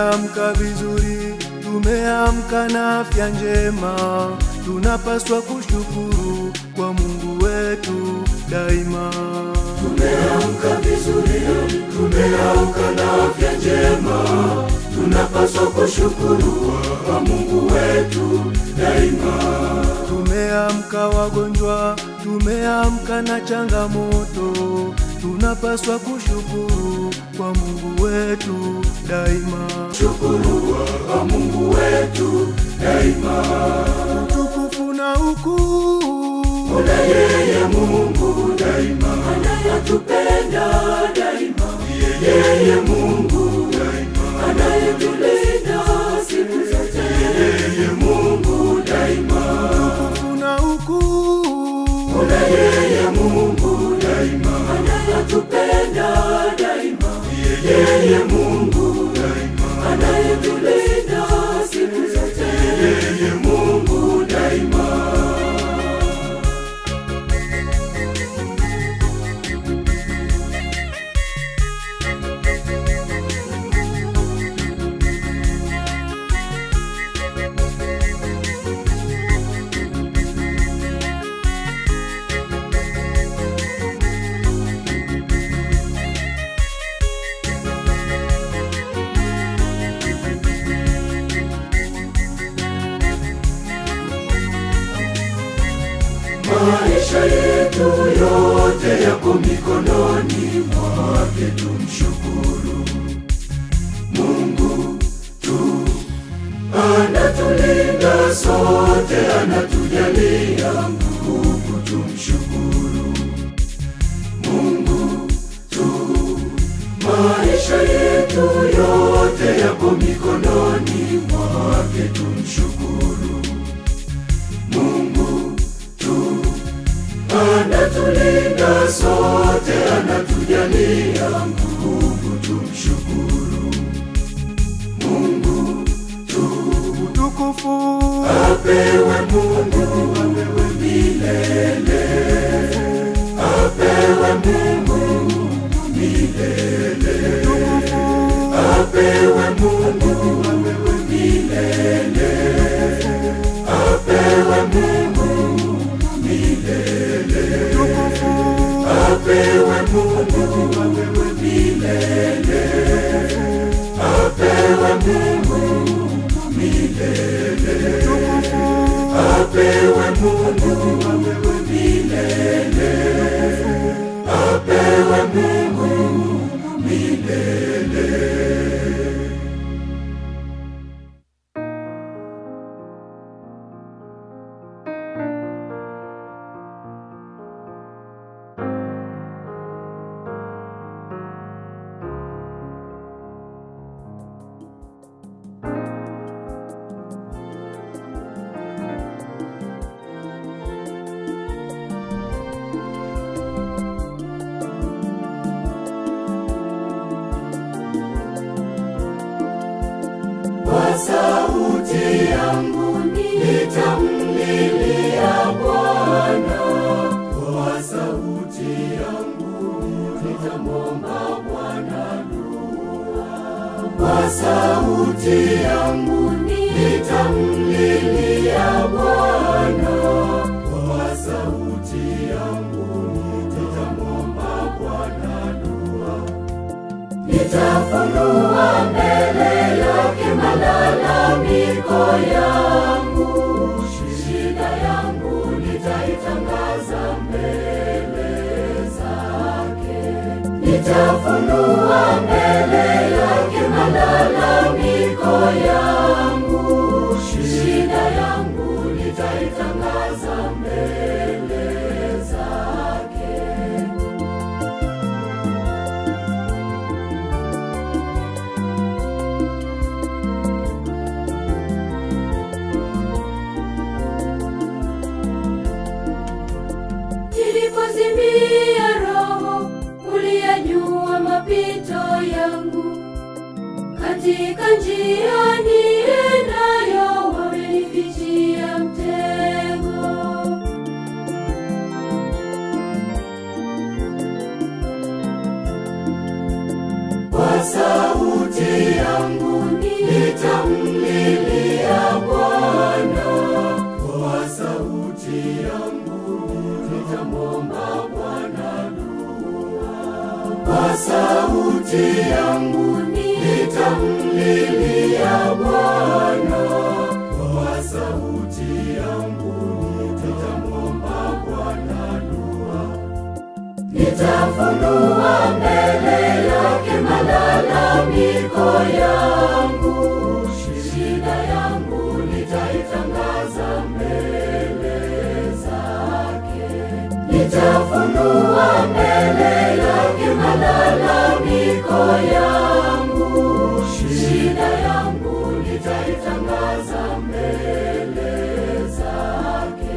Tumeamka vizuri, tumeamka na afya njema, tunapaswa kushukuru kwa Mungu wetu daima. Tumeamka vizuri, tumeamka na afya njema, tunapaswa kushukuru kwa Mungu wetu daima. Tumeamka wagonjwa, tumeamka na changamoto, tunapaswa kushukuru kwa Mungu wetu daima. Shukuru kwa Mungu wetu daima. Utukufu na ukuu Kuna yeye Mungu daima, anayetupenda daima. Yeye Mungu daima, anayetulinda siku zote. Yeye Mungu daima, utukufu na ukuu kuna yeye Mungu daima, anayetupenda daima. Yeye Mungu daima, anayetulinda siku zote. Yeye Mungu daima. Maisha yetu yote yako mikononi mwake, tumshukuru Mungu tu. Anatulinda sote, anatujalia nguvu, tumshukuru Mungu tu. Maisha yetu yote yako mikononi mwake, tumshukuru Mungu tu anatulinda sote, anatujalia nguvu, tumshukuru Mungu tu. utukufu Apewe Mungu, apewe milele, apewe Mungu milele, apewe Mungu, apewe milele, apewe Mungu milele, apewe Mungu, apewe milele, apewe Mungu milele, apewe Mungu, apewe milele, apewe Mungu milele. Kwa sauti yangu nitamlilia Bwana, kwa sauti yangu nitamwomba Bwana dua, kwa sauti yangu nitamlilia Bwana, kwa sauti yangu nitamwomba Bwana dua nitafunua mbele yake malalamiko yangu, shida yangu nitaitangaza mbele zake. Nitafunua mbele yake malalamiko yangu, shida yangu nitaitangaza mbele zake. Nilipozimia roho, uliyajua mapito yangu, katika njia niendayo wamenifichia mtego. Kwa sauti yangu sauti yangu nitamlilia Bwana, Kwa sauti yangu nitamwomba Bwana dua. nitafunua mbele yake malalamiko yangu, shida yangu nitaitangaza mbele zake. Nitafunua mbele yake malalamiko yangu, shida yangu nitaitangaza mbele zake.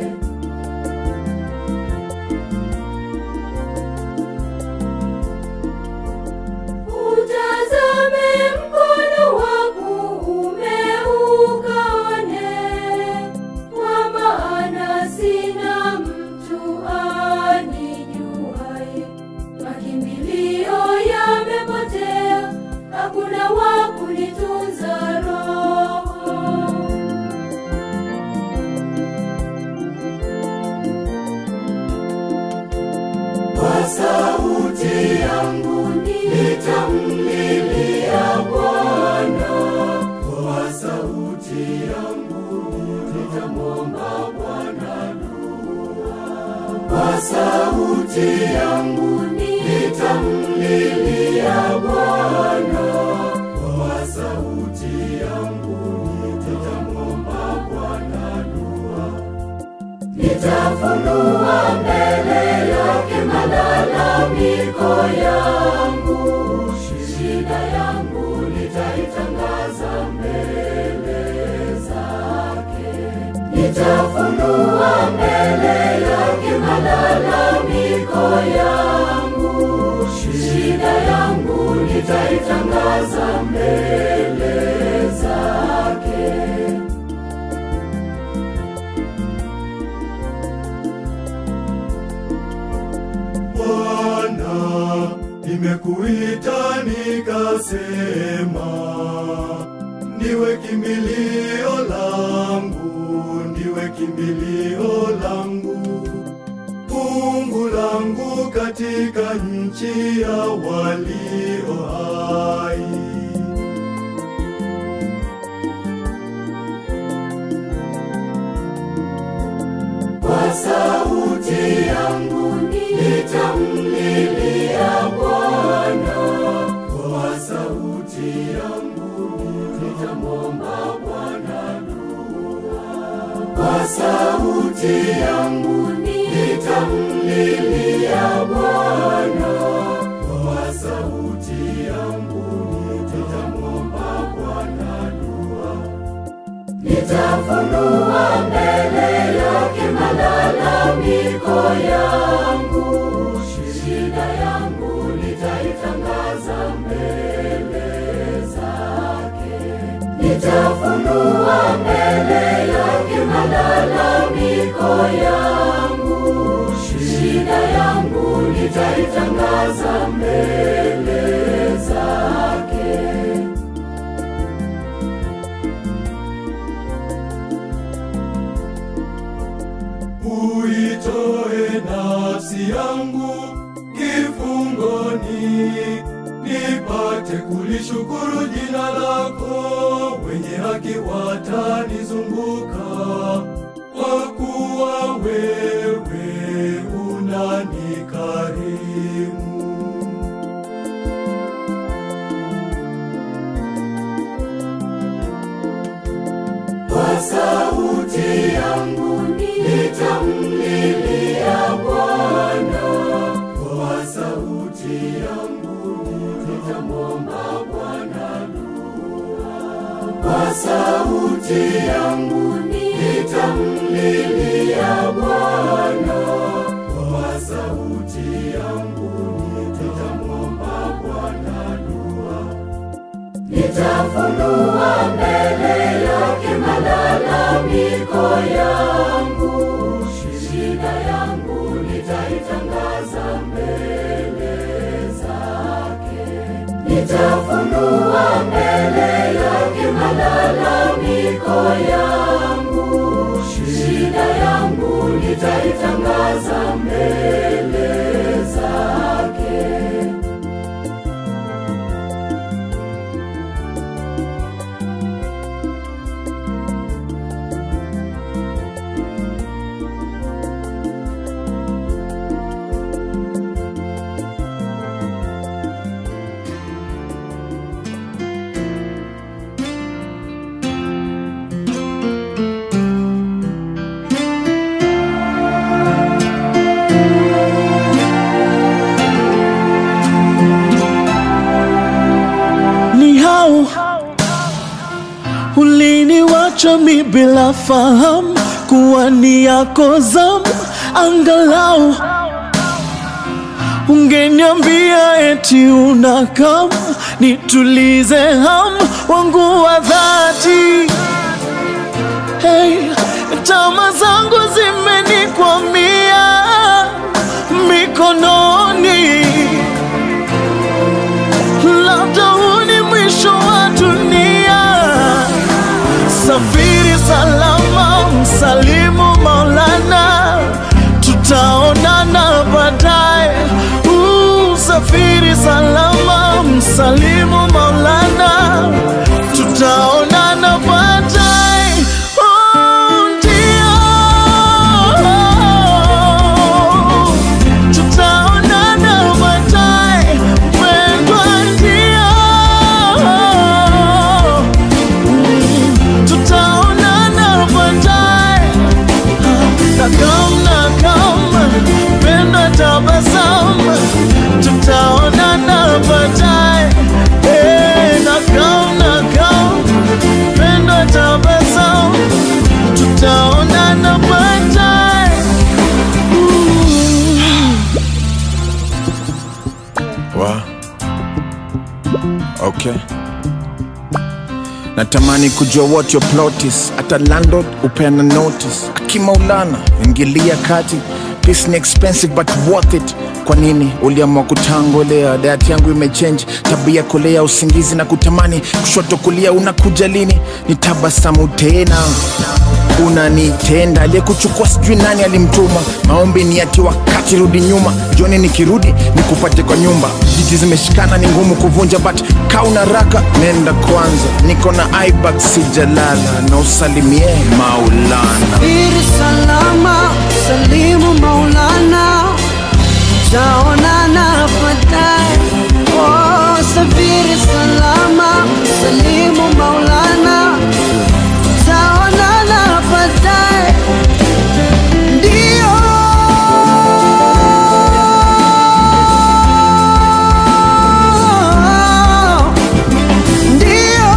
Utazame mkono wa kuume ukaone, kwa maana sina mtu anijuaye. Makimbilio yamepotea, hakuna wa kunitunza roho. Kwa sauti yangu nitamlilia Bwana, Kwa sauti yangu nitamwomba Bwana dua. kwa sauti yangu nitamlilia Bwana, Kwa sauti yangu nitamwomba Bwana dua. nitafunua mbele yake malalamiko yangu, shida yangu nitaitangaza mbele zake. Nitafunua mbele yake malalamiko yangu, shida yangu nitaitangaza mbele zake. Bwana, nimekuita nikasema, ndiwe kimbilio langu, ndiwe kimbilio langu, fungu langu katika nchi ya walio hai. Kwa sauti yangu nitamlilia Bwana, Kwa sauti yangu nitamwomba Bwana dua. kwa sauti yangu nitamlilia Bwana, Kwa sauti yangu nitamwomba Bwana dua. nitafunua mbele yake malalamiko yangu, shida yangu nitaitangaza mbele zake. Nitafunua mbele yake malalamiko yangu, shida yangu nitaitangaza mbele zake. Uitoe nafsi yangu kifungoni, nipate kulishukuru jina lako. Wenye haki watanizunguka, kwa kuwa wewe unanikarimu. Kwa sauti yangu nitamlilia Bwana, Kwa sauti yangu nitamwomba Bwana dua. kwa sauti yangu nitamlilia Bwana, Kwa sauti yangu nitamwomba Bwana dua. nitafunua mbele yake malalamiko yangu, shida yangu nitaitangaza mbele zake. Nitafunua mbele yake malalamiko yangu, shida yangu nitaitangaza mbele zake. Umeniwacha mi bila fahamu kuwa ni yako zamu, angalau ungeniambia eti unakam nitulize ham wangu wa dhati. Hey, tama zangu zimenikwamia mikononi, labda huu ni mwisho wa dunia. Safiri salama, msalimu Maulana, tutaonana baadaye. Uh, Safiri salama, msalimu Maulana, tutaonana baadaye. Oh, ndio. Tutaonana baadaye, mpendwa, ndio tutaonana baadaye. Nakam nakam, penda tabasamu, tutaonana baadaye. Eh, nakam nakam, penda tabasamu, tutaonana baadaye. Wa. Okay. Natamani kujua what your plot is. Hata landlord upeana notice. Akimaulana ingilia kati. Peace ni expensive but worth it. Kwa nini uliamua kutangolea? Diet yangu imechange, tabia kulea, usingizi na kutamani, kushoto kulia, unakuja lini? Ni tabasamu tena unanitenda aliyekuchukua sijui nani alimtuma maombi ni ati wakati rudi nyuma joni nikirudi nikupate kwa nyumba jiti zimeshikana ni ngumu kuvunja but kauna raka nenda kwanza niko na ibak sijalala na usalimie maulana Safiri salama, salimu Maulana, taonana baadaye. Oh, safiri salama, salimu Maulana, taonana baadaye. Ndio ndio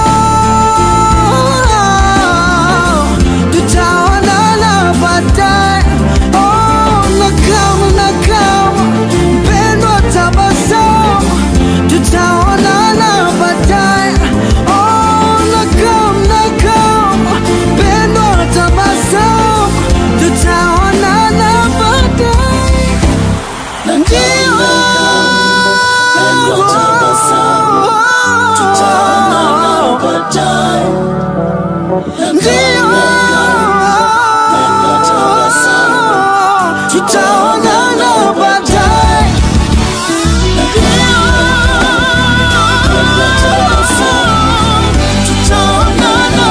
tutaonana baadaye. Oh, nakam nakam, mpendwa, tabasamu, tutaonana baadaye. Oh, nakam nakam, mpendwa, tabasamu, tutaonana baadaye. Ndio. Tutaonana baadaye. Tutaonana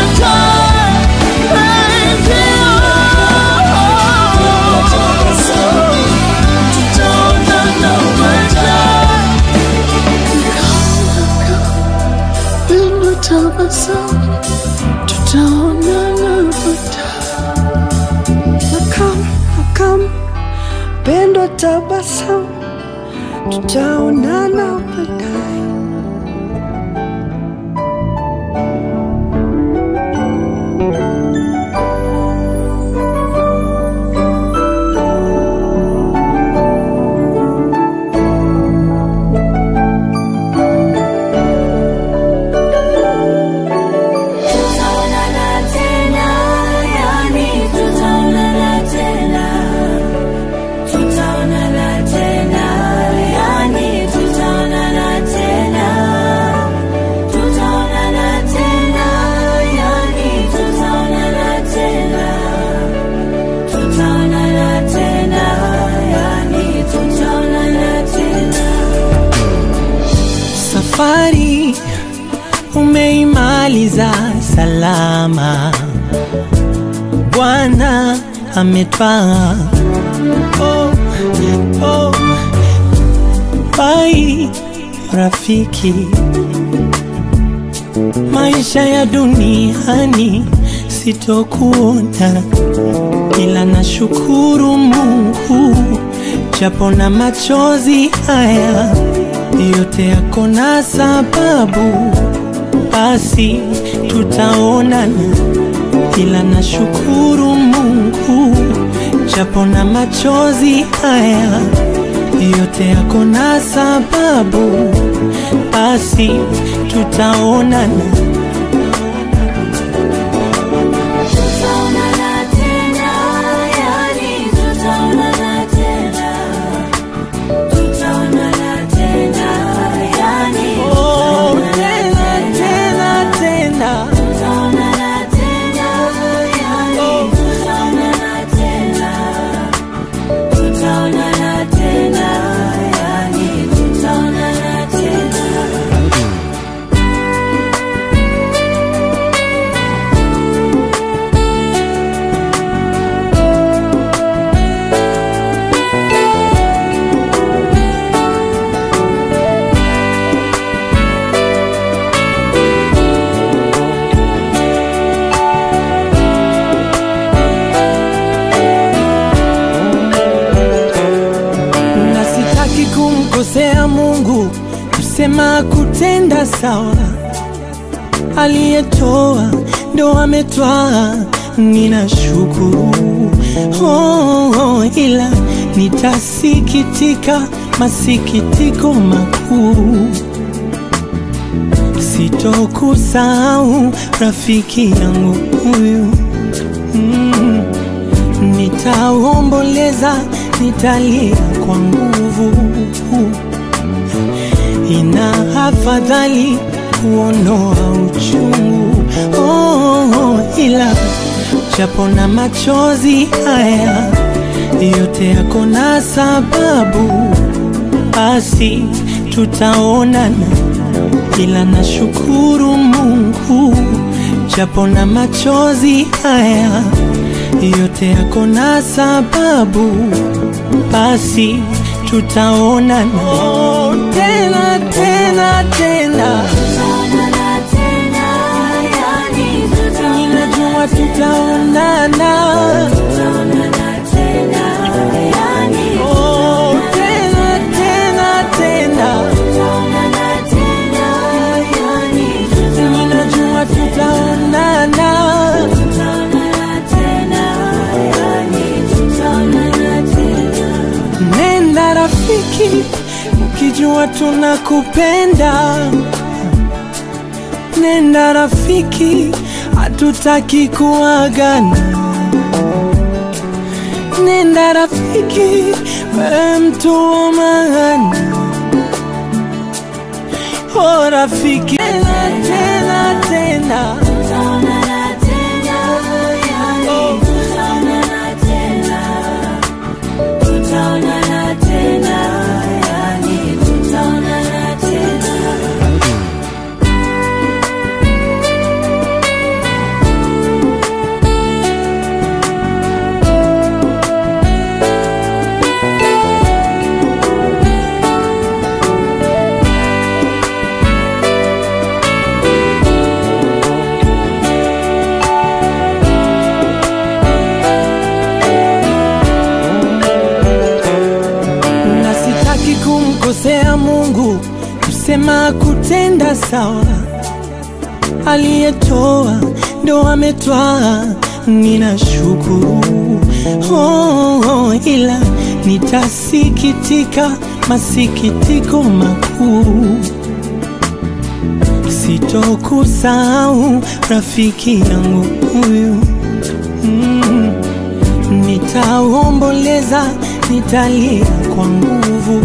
Tabasamu, tutaonana baadaye. Nakam, nakam, pendo tabasamu, tutaonana baadaye. Tutaonana tena, yani tutaonana tena. Tutaonana tena, yani tutaonana tena. Tutaonana tena, yani tutaonana tena. Tutaonana tena, yani tutaonana tena. Safari umeimaliza salama, Bwana ametwaa. Oh, oh. Bai rafiki, maisha ya duniani sitokuona, ila nashukuru Mungu japo na machozi haya yote yako na sababu, basi tutaonana, ila nashukuru Mungu japo na machozi haya yote yako na sababu, basi tutaonana. Tutaonana tena, yani tutaonana tena. Tutaonana tena, yani Oh, tutaonana tena tena tena Tutaonana tena, yani tutaonana tena. Tutaonana tena, yani tutaonana tena. na sitaki kumkosea Mungu, kusema kutenda sawa. Aliyetoa ndo ametwaa, ninashukuru oh, oh, ila nitasikitika masikitiko makuu, sitokusahau rafiki yangu huyu mm. Nitaomboleza, nitalia kwa nguvu. Ina afadhali kuondoa uchungu oh, oh, ila japo na machozi haya yote yako na sababu, basi tutaonana, ila nashukuru Mungu japo na machozi haya yote yako na sababu, basi tutaonana oh, tena tena tena, Tutaonana tena, yani tutaonana ninajua tutaonana Tutaonana tena, yani oh, tena tena tena, tutaonana tena, yani ninajua tutaonana tutaonana tena, yani tutaonana tena. Nenda rafiki, ukijua tunakupenda. Nenda rafiki, hatutaki kuagana. Nenda rafiki, wewe mtu wa maana. Oh rafiki, tena tena tena, Tutaonana tena, yani tutaonana tena. Tutaonana tena, yani tutaonana tena. na sitaki kumkosea Mungu, kusema kutenda sawa. Aliyetoa ndo ametwaa, ninashukuru oh, oh, ila nitasikitika masikitiko makuu, sitokusahau rafiki yangu huyu mm. Nitaomboleza, nitalia kwa nguvu.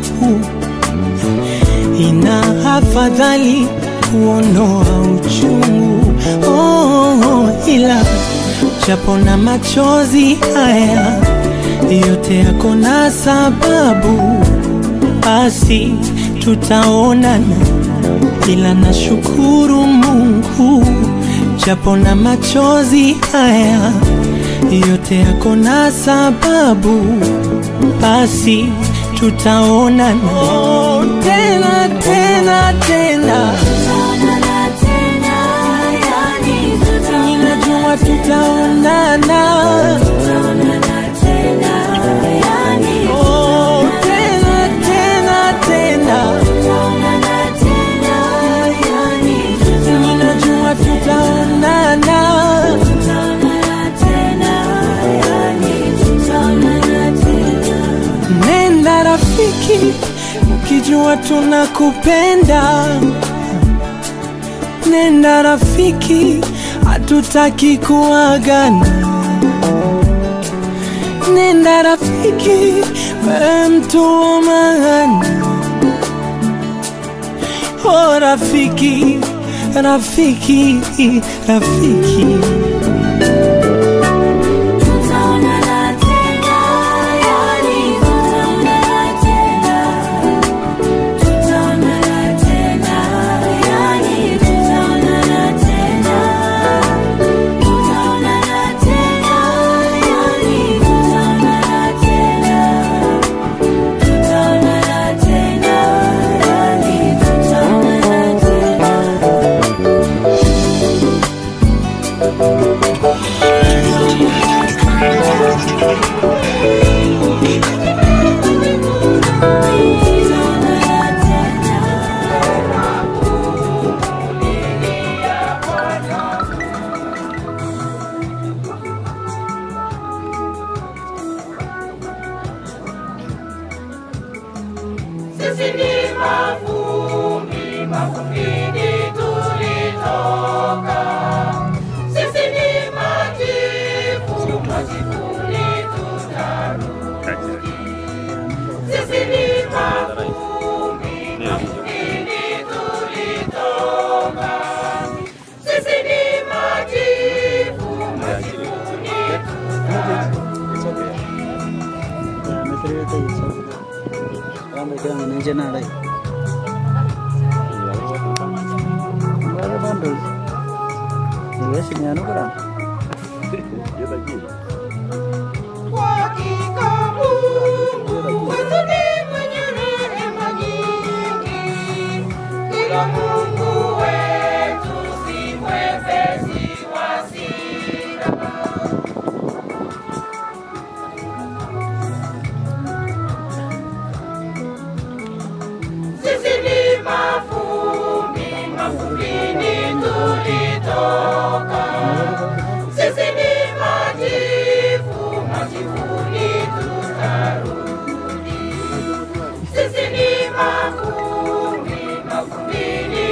Ina afadhali kuondoa uchungu oh, oh, ila japo na machozi haya yote yako na sababu, basi tutaonana, ila nashukuru Mungu japo na machozi haya yote yako na sababu, basi tutaonana oh, tena tena tena, Tutaonana tena, yani ninajua tutaonana tutaonana tena, yani oh, tena tena tena, tutaonana tena, yani ninajua tutaonana tunajua tunakupenda. Nenda rafiki, hatutaki kuagana. Nenda rafiki, wewe mtu wa maana. Oh rafiki, rafiki, rafiki. Tutaonana tena, yani tutaonana tena. Tutaonana tena, yani tutaonana tena. Tutaonana tena, yani tutaonana tena. Tutaonana tena, yani tutaonana tena. Sisi ni mavumbi, mavumbini tulitoka. Sisi ni majivu, majivuni tutarudi. Sisi ni mavumbi, mavumbini tulitoka. Sisi ni majivu, majivuni Kwa hakika Mungu wetu ni mwenye rehema nyingi, ila Mungu wetu si mwepesi wa hasira. Sisi ni mavumbi, mavumbini tulitoka. Sisi ni majivu, majivuni tutarudi. Sisi ni mavumbi, mavumbini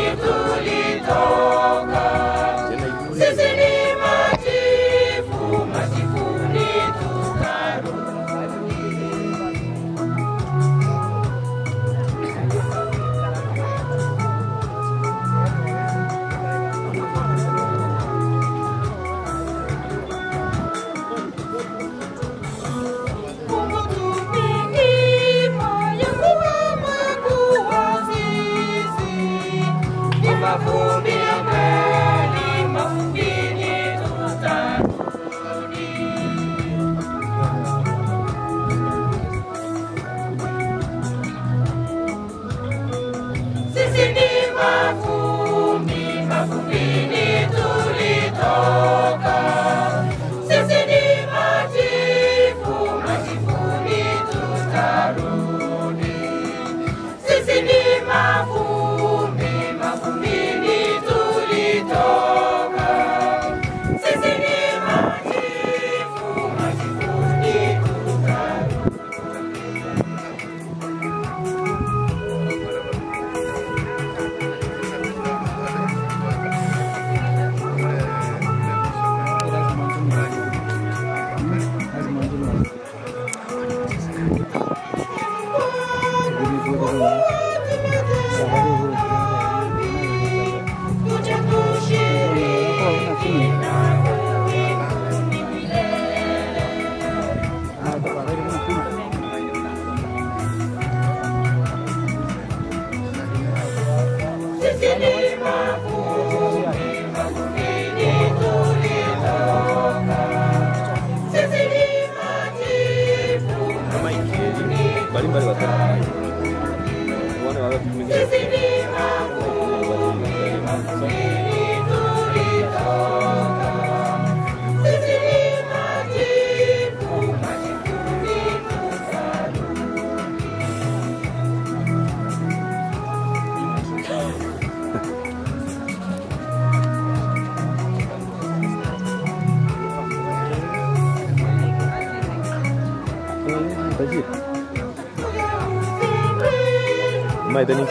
Maitani.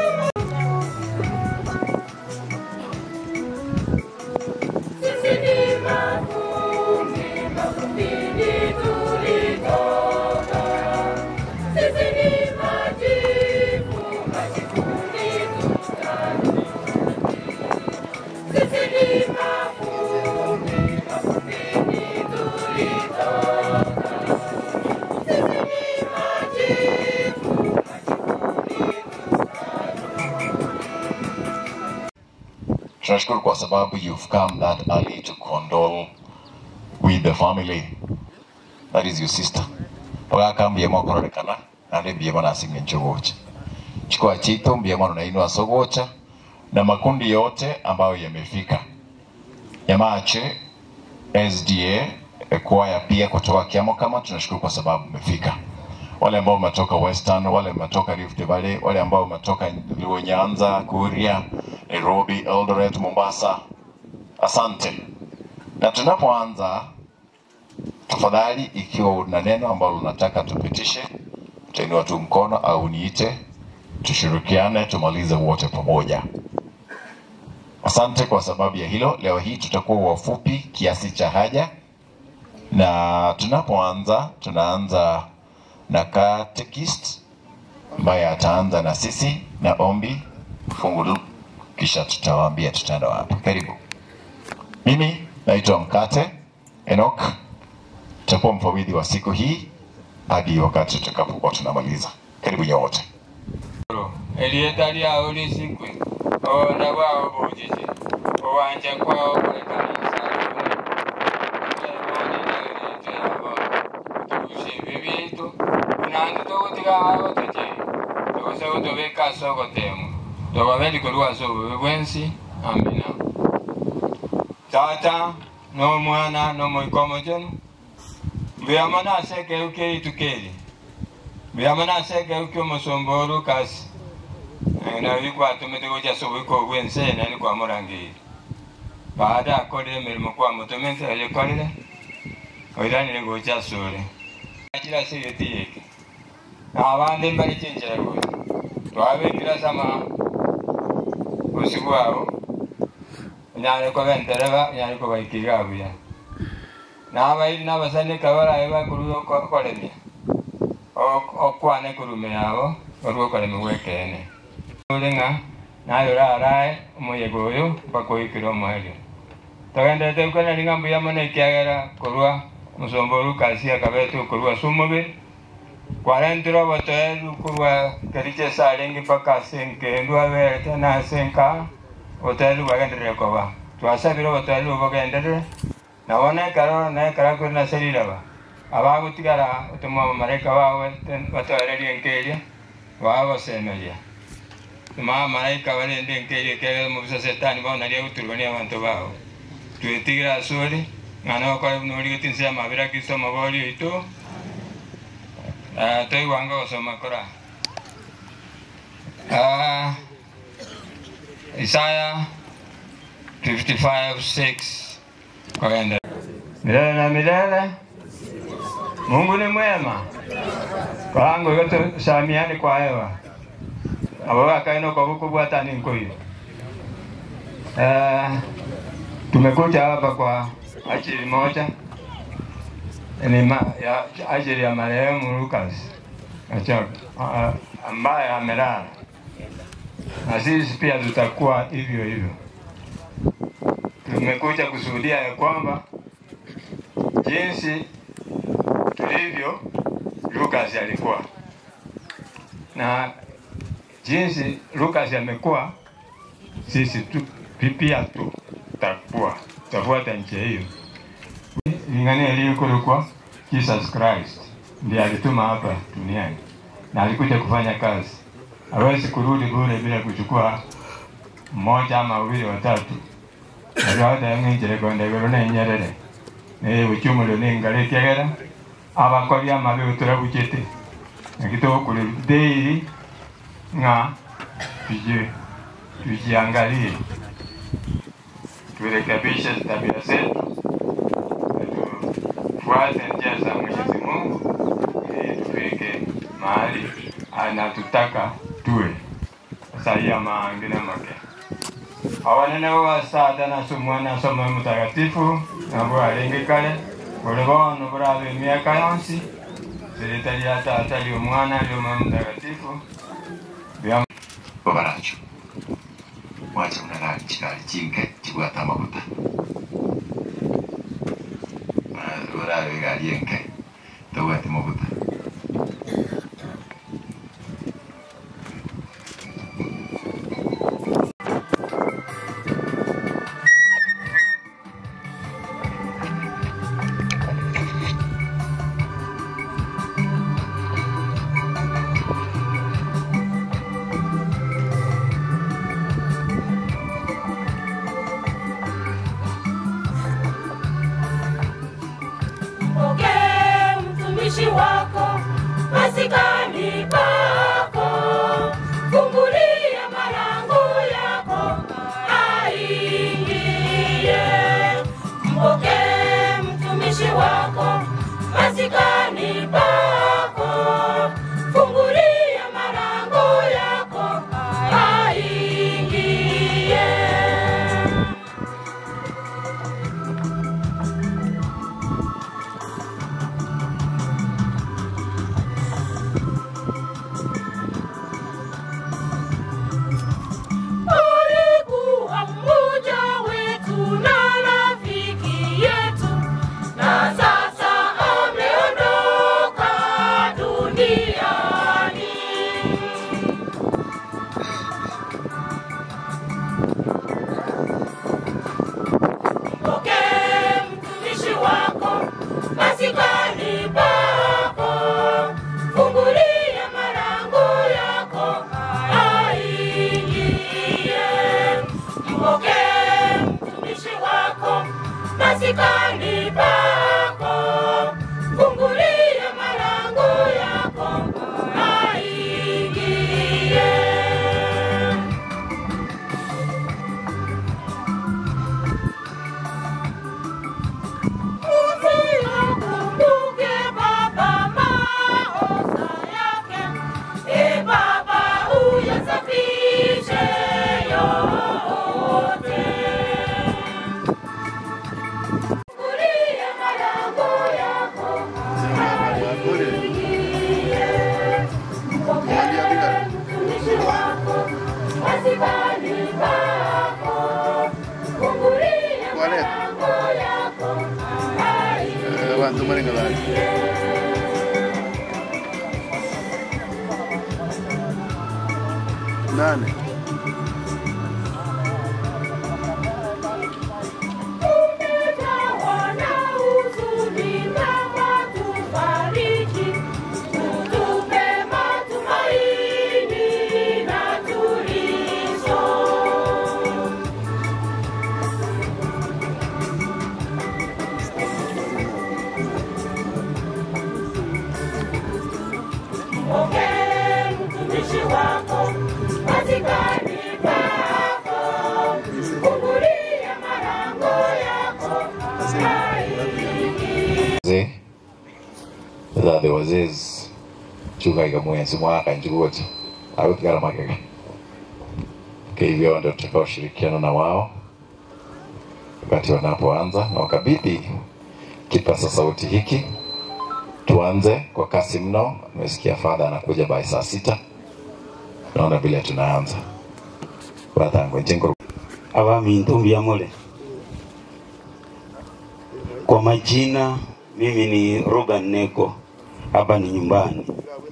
Sisi ni mavumbi, mavumbini tulitoka. Sisi ni majivu, majivuni tutarudi. Sisi ni mavumbi, mavumbini tulitoka. Sisi ni majivu, majivuni Tunashukuru kwa sababu you've come that early to condole with the family. That is your sister. Pagaka mbiyemo kororekana nande mbiyemo nasimye nchogocha. Chukua chito mbiyemo nainua sogocha na makundi yote ambayo yamefika. Yamache SDA kwaya pia kutoka Kiamo kama tunashukuru kwa sababu mmefika. Wale ambao wametoka Western, wale wametoka Rift Valley, wale ambao wametoka Luo Nyanza, Kuria, Nairobi, Eldoret, Mombasa. Asante. Na tunapoanza, tafadhali, ikiwa una neno ambalo unataka tupitishe, utainua tu mkono au niite, tushirikiane, tumalize wote pamoja. Asante kwa sababu ya hilo. Leo hii tutakuwa wafupi kiasi cha haja, na tunapoanza, tunaanza na catechist ambaye ataanza na sisi na ombi fungu, kisha tutawaambia tutaenda wapi. Karibu. Mimi naitwa Mkate Enoch, tutakuwa mfawidhi wa siku hii hadi wakati tutakapokuwa tunamaliza. Karibu nyote. erieta lyawo lisikwe obona bwawo bujiji owanja kwawo kulekanisa tushimbe bitu kunange togutigawo tuti togose gutubika sogotemu togabeli kolwaso obubi bwensi amina tata n'omwana n'omoikomo gyenu buyamo naseke ukeitu keri buyamo naseke uki omusumba olukasi nabikwatumite goja sobwiko obwensene ni kwamurangire baada akolire emirimo kwamutumite agikolire oiranire gocha sore kira siriti yeke abandi mbali chinchira gocha twabikira sama usiku abo nyare ko bentereba nyare ko baikira abuya nabairi nabasanika baraye bakuru kolemia okwane kurume yabo orwo kolemi gwekene ulinga nayora arae omuyego oyo bakoikira omoerio togendete ukana linga mbuya mono ekiagera korwa musomba olukasi akabete okorwa sumube kwarentire obotoeru korwa keriche sarengi mpaka asenkendu aberete nasenka obotoeru bwagenderere koba twasabire obotoeru bogenderere nabo nekara nekara kuri naseriraba abagutigara otuma abamalaika bawe batoererie nkeria bagosemeria tuma malaika barende nkeria kegera mubisa setani bonaria guturugania abantu bao twetigira asuri ng'ana bakore norigeti nse amabira kristo amabori oito toigwanga gosoma kora Ah, Isaya 55:6 kwenda milele na milele Mungu ni mwema kwangu yote samiani kwa hewa abo bakaino kwa buku bwata ni nkoyo eh tumekuja hapa kwa ajili moja ni ma, ya ajili ya marehemu Lucas Achok ambaye amelala na sisi pia tutakuwa hivyo hivyo. Tumekuja kushuhudia ya kwamba jinsi tulivyo Lucas alikuwa na jinsi Lucas amekuwa, sisi tu pia tutakuwa tutafuata njia hiyo. Lingania iliyokuwa Jesus Christ ndiye alituma hapa duniani na alikuja kufanya kazi. Hawezi kurudi bure bila kuchukua mmoja ama wawili watatu. Nagawada yang'injire konde iguru nenyerere ni buchumulo ningale kiagera abakori amabi utura buchete nakito kuri daily nga tuje tujiangalie turekebishe tabia zetu tufuate njia za Mwenyezi Mungu ili tufike mahali anatutaka tuwe. saia mangine make awanene wasata nasumwana somo mutagatifu nabo alingi kale buli bono burabe emyaka yonsi zirita lya tata lyomwana lyoma mutagatifu bya babaracho mwacha mnagari chikali chinke chibwata amaguta burabe gari enke tobwate maguta Mpokee mtumishi wako masikani pako, fungulia malango yako aingie. Mpokee mtumishi wako masikani pako, fungulia malango yako aingie. Alikuwa mmoja wetu na rafiki yetu, na sasa ameondoka duniani. Mpokee mtumishi wako masikani pako, fungulia malango yako aingie. Mpokee mtumishi wako masikani pako, fungulia malango yako aingie. Usiyakumbuke Baba maoza yake, e Baba uyasafishe yote. Fungulia malango yako aingie. Mpokee mtumishi wako masikani pako, fungulia malango yako Nane. Umejawa na huzuni Baba, tubariki, utupe matumaini na tulizo. Mpokee mtumishi wako masikani pako, fungulia malango yako aingie. wazee thathe wazezi chugaiga mwenzi mwaka njuguote agutigara magega hivyo ndio tutakaoshirikiana na wao wakati wanapoanza na wakabidhi kipasa sauti hiki tuanze kwa kasi mno nimesikia fadha anakuja by saa sita naona vile tunaanza bathangwe njengo abami ntumbi amole kwa majina mimi ni Ruben Neko hapa ni nyumbani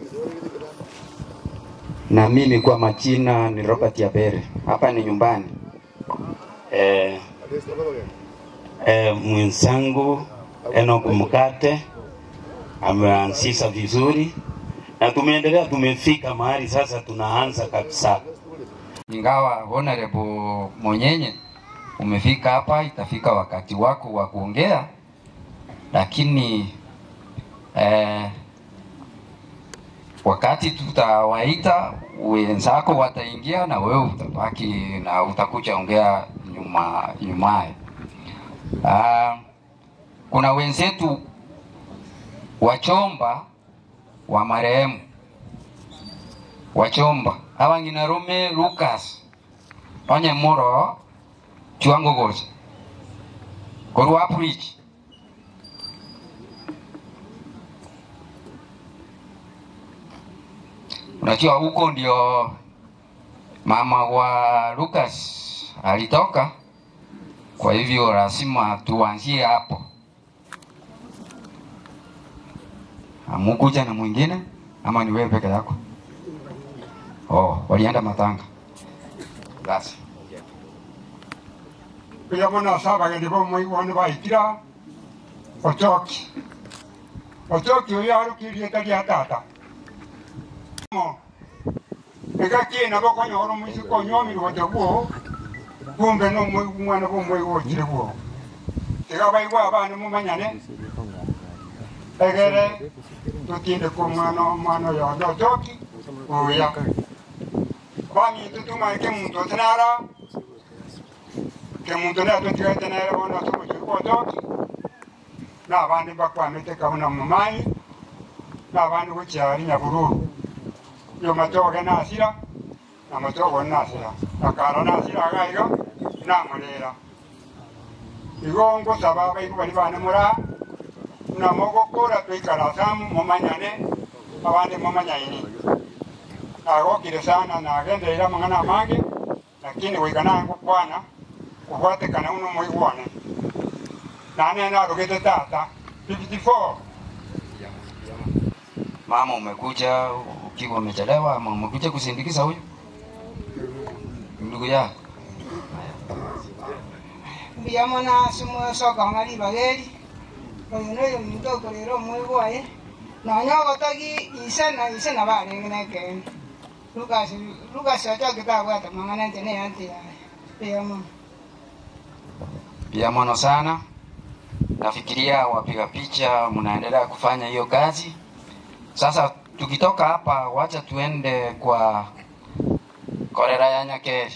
Na mimi kwa majina ni Robert Yabere, hapa ni nyumbani. eh, eh, mwenzangu Enoch Mkate ameanzisha vizuri na tumeendelea, tumefika mahali sasa tunaanza kabisa. Ingawa Honorable Monyenye umefika hapa, itafika wakati wako wa kuongea, lakini eh, wakati tutawaita wenzako wataingia na wewe utabaki na utakuja ongea nyuma nyumaye. Ah, kuna wenzetu wachomba wa marehemu wachomba abang'ina rume Lucas onye muro chwango gocha korwa preach Unajua huko ndio mama wa Lucas alitoka, kwa hivyo lazima tuanzie hapo. Amukuja na mwingine ama ni wewe peke yako? Oh, walienda matanga. Basi. kuya bona asabagendi bomoigwani baitira ochoki ochoki oyo arukirie taria tata mo igakiina bokonyora omoisi konyomire gocha guo kumbe no mwana bomoigo ochire guo tiga baigwa abana mumanyane egere tutinde ku mwana mwana oyo onde ochoki oya bang'ite tumaike muntu otinara ke muntu ne atotigate nere bono atogochiri gwotoki n'abandi bakwamete kauna mumanyi n'abandi gochiari nyabururu yo matoge nasira na matogo nasira akara nasira agaiga namurera igo ngosaba abaigu bari bane mura namogokora twaikara samu mumanyane abandi mumanyaini nagokire sana nagendeire amang'ana amange lakini goikana ngokwana kuhwatekana uno moigwane nane narugite tata 54 Mama, umekuja ukiwa umechelewa ama umekuja kusindikiza huyu ndugu yako? mbiyamona simwesoka ng'ali bageri oyo noyo muntu okorera omwigu waye nonya ogotagi ise na ise na bareng'ina ekende lukasi lukasi ochokete abwate mang'ana nche neyanti yaye mbiyamona Pia mono sana. Nafikiria wapiga picha mnaendelea kufanya hiyo kazi. Sasa tukitoka hapa, wacha tuende kwa korera ya Nyakeri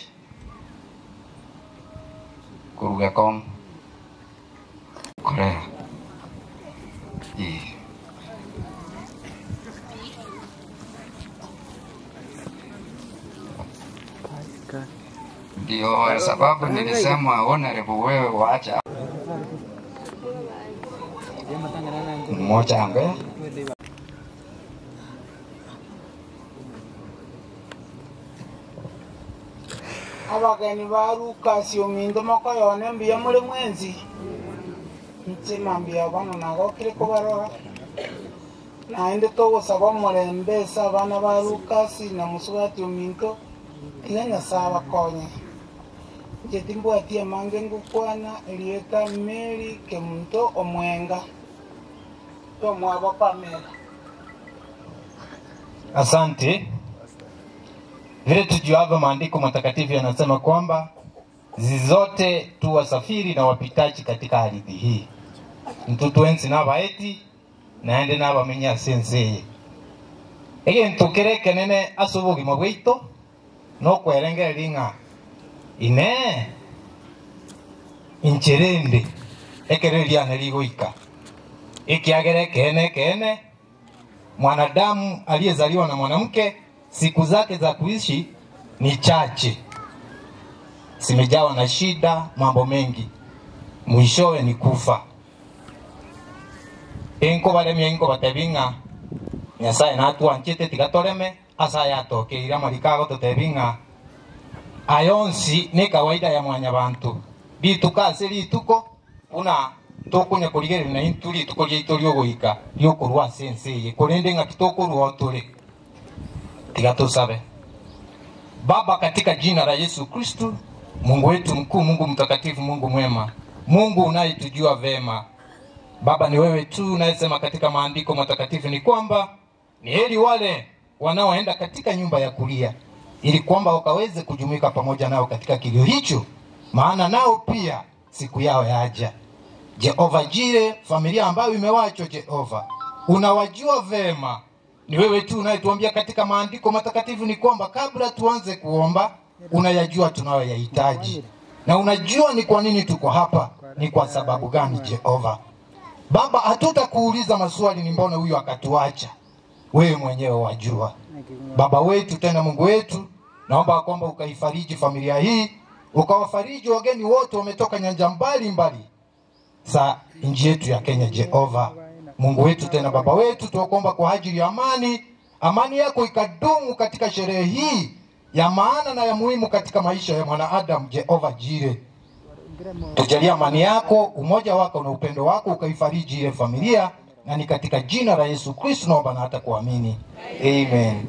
kuruga kom korera hii ndio sababu nilisema honorable, wewe waacha mmoja ambaye abageni ba lukasi ominto mokoyone mbuya muri mwenzi ntsima mbuya bono nagokire kubarora naende togosaba omorembe ase abana ba lukasi na musubati ominto iga nyasaye abakonye inche timbwati amange ngokwana erieta meri kemunto omwenga tomwabo pamela Asante. Vile tujuavyo maandiko matakatifu yanasema kwamba sisi zote tu wasafiri na wapitaji katika ardhi hii ntutu ensi n'abaeti naende n'abamenya senseye egintu kire kenene ase obogima bwaito nokwerengereria ng'a ine incherende ekero eriana rigoika ikiagere kene kene mwanadamu aliyezaliwa na mwanamke siku zake za kuishi ni chache, zimejawa na shida, mambo mengi, mwishowe ni kufa. inko baremia inko batebinga nyasaye natwanchete tigatoreme asa yatokeire amarikago tutebinga ayonsi ni kawaida ya mwanya bantu rituka ase rituko buna tukunya kurigerera na intu rituko ryaitu riogoika riokorwa ase ensi eye korende ng'aki tokorwa turi tiga tusabe baba katika jina la yesu kristu mungu wetu mkuu mungu mtakatifu mungu mwema mungu unayetujua vema baba ni wewe tu unayesema katika maandiko matakatifu ni kwamba ni heri wale wanaoenda katika nyumba ya kulia ili kwamba wakaweze kujumuika pamoja nao katika kilio hicho maana nao pia siku yao yaja jehova jire familia ambayo imewachwa jehova unawajua vema ni wewe tu unayetuambia katika maandiko matakatifu ni kwamba kabla tuanze kuomba unayajua tunayoyahitaji na unajua ni kwa nini tuko hapa ni kwa sababu gani jehova baba hatutakuuliza maswali ni mbona huyu akatuacha wewe mwenyewe wajua. Baba wetu tena Mungu wetu, naomba kwamba ukaifariji familia hii, ukawafariji wageni wote wametoka nyanja mbali mbali za nchi yetu ya Kenya. Jehova Mungu wetu tena Baba wetu, tunakuomba kwa ajili ya amani, amani yako ikadumu katika sherehe hii ya maana na ya muhimu katika maisha ya mwanadamu. Jehova Jire, tujalie amani yako, umoja wako na upendo wako ukaifariji ile familia, na ni katika jina la Yesu Kristo naomba na hata kuamini, amen.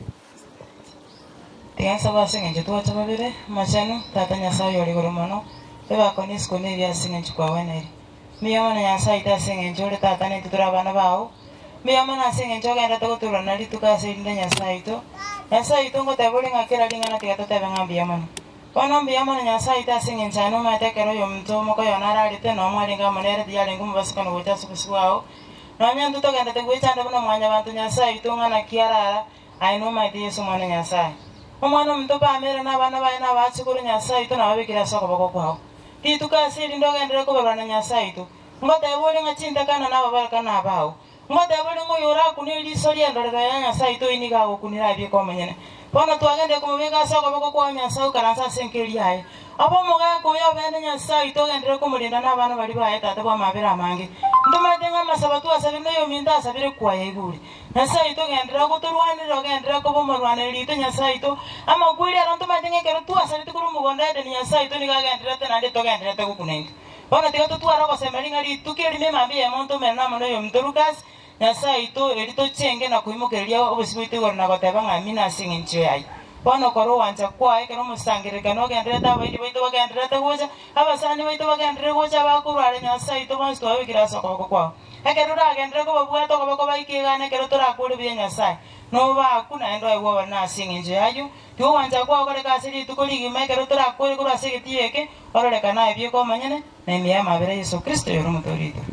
tigansa basing'enche twacha babere machano tata nyasaye ori igoro mono ebakoni isiko na ebiasing'enchi kwaweneri miyama na nyasaye tasing'enche ore tata naitwe tore abana bao miyama nasing'enche ogendete goturana rituko ase erinde nyasaye ito nyasaye ito ngoteba ore ng'akera ring'ana tiga totebe ng'a mbiyamano bono mbiyamano nyasaye tasing'enche ane omaete ekero oyo omonto omoko yona ararete nomo aringa amonerete yarenga omobasikano gocha ase obosi bwao nonya ntu togendete gwechanda buna mwanya bantu nyasaye ito ng'ana kiarara aye nomaete yesu omwana nyasaye omwana omonto bamere n'abana baye nabachiguru nyasaye ito nababekire ase okoboko kwao rituko ase erinde ogendere kobarwana nyasaye ito ngoteba ore ng'a chintakana nababarekana abao ngoteba ore ng'oyo orakuna eriso riendorero ya nyasaye ito ini gagokunira abieka omonyene bono twagendere komobeka ase okoboko kwao nyasaye okaransa ase enkeri aye oba omogaka oyo obende nyasaye ito ogendere komorinda n'abana bari baye tate bwamabere amange ntomaete ng'a amasaba twasabire na oyo ominto asabire kwaya igure nyasaye ito ogendere gotorwanire ogendere koba omorwaneri rito nyasaye ito amakweri aro ntomaete ng'a ekero twasarete korwa omogonda edeni nyasaye ito niga agenderete naende togenderete gokuna into bono tiga totwara ogosemeri ng'a rituko erime emambi ya emonto omere namona oyo omonto lucas nyasaye ito eri tochenge na koimokereria obosi bwaito igoro na goteba ng'a mina ase eng'encho yaye bono kora owancha kwae kero omosangerekano ogenderete abairi baito bagenderete gocha abasani baito bagendere gocha bakorware nyasaye ito bonsi twabekire ase okoboko kwao ekero oragendere kobabwata okoboko baikegana ekero torakore bia nyasaye nobaku naende oigwa bari nase eng'encho yayo tigo owancha kwao koreka ase rituko rigima ekero torakore korwa ase egeti eke ororeka naye bieka omonyene na emiya emabere yesu kristo yore omotwe rito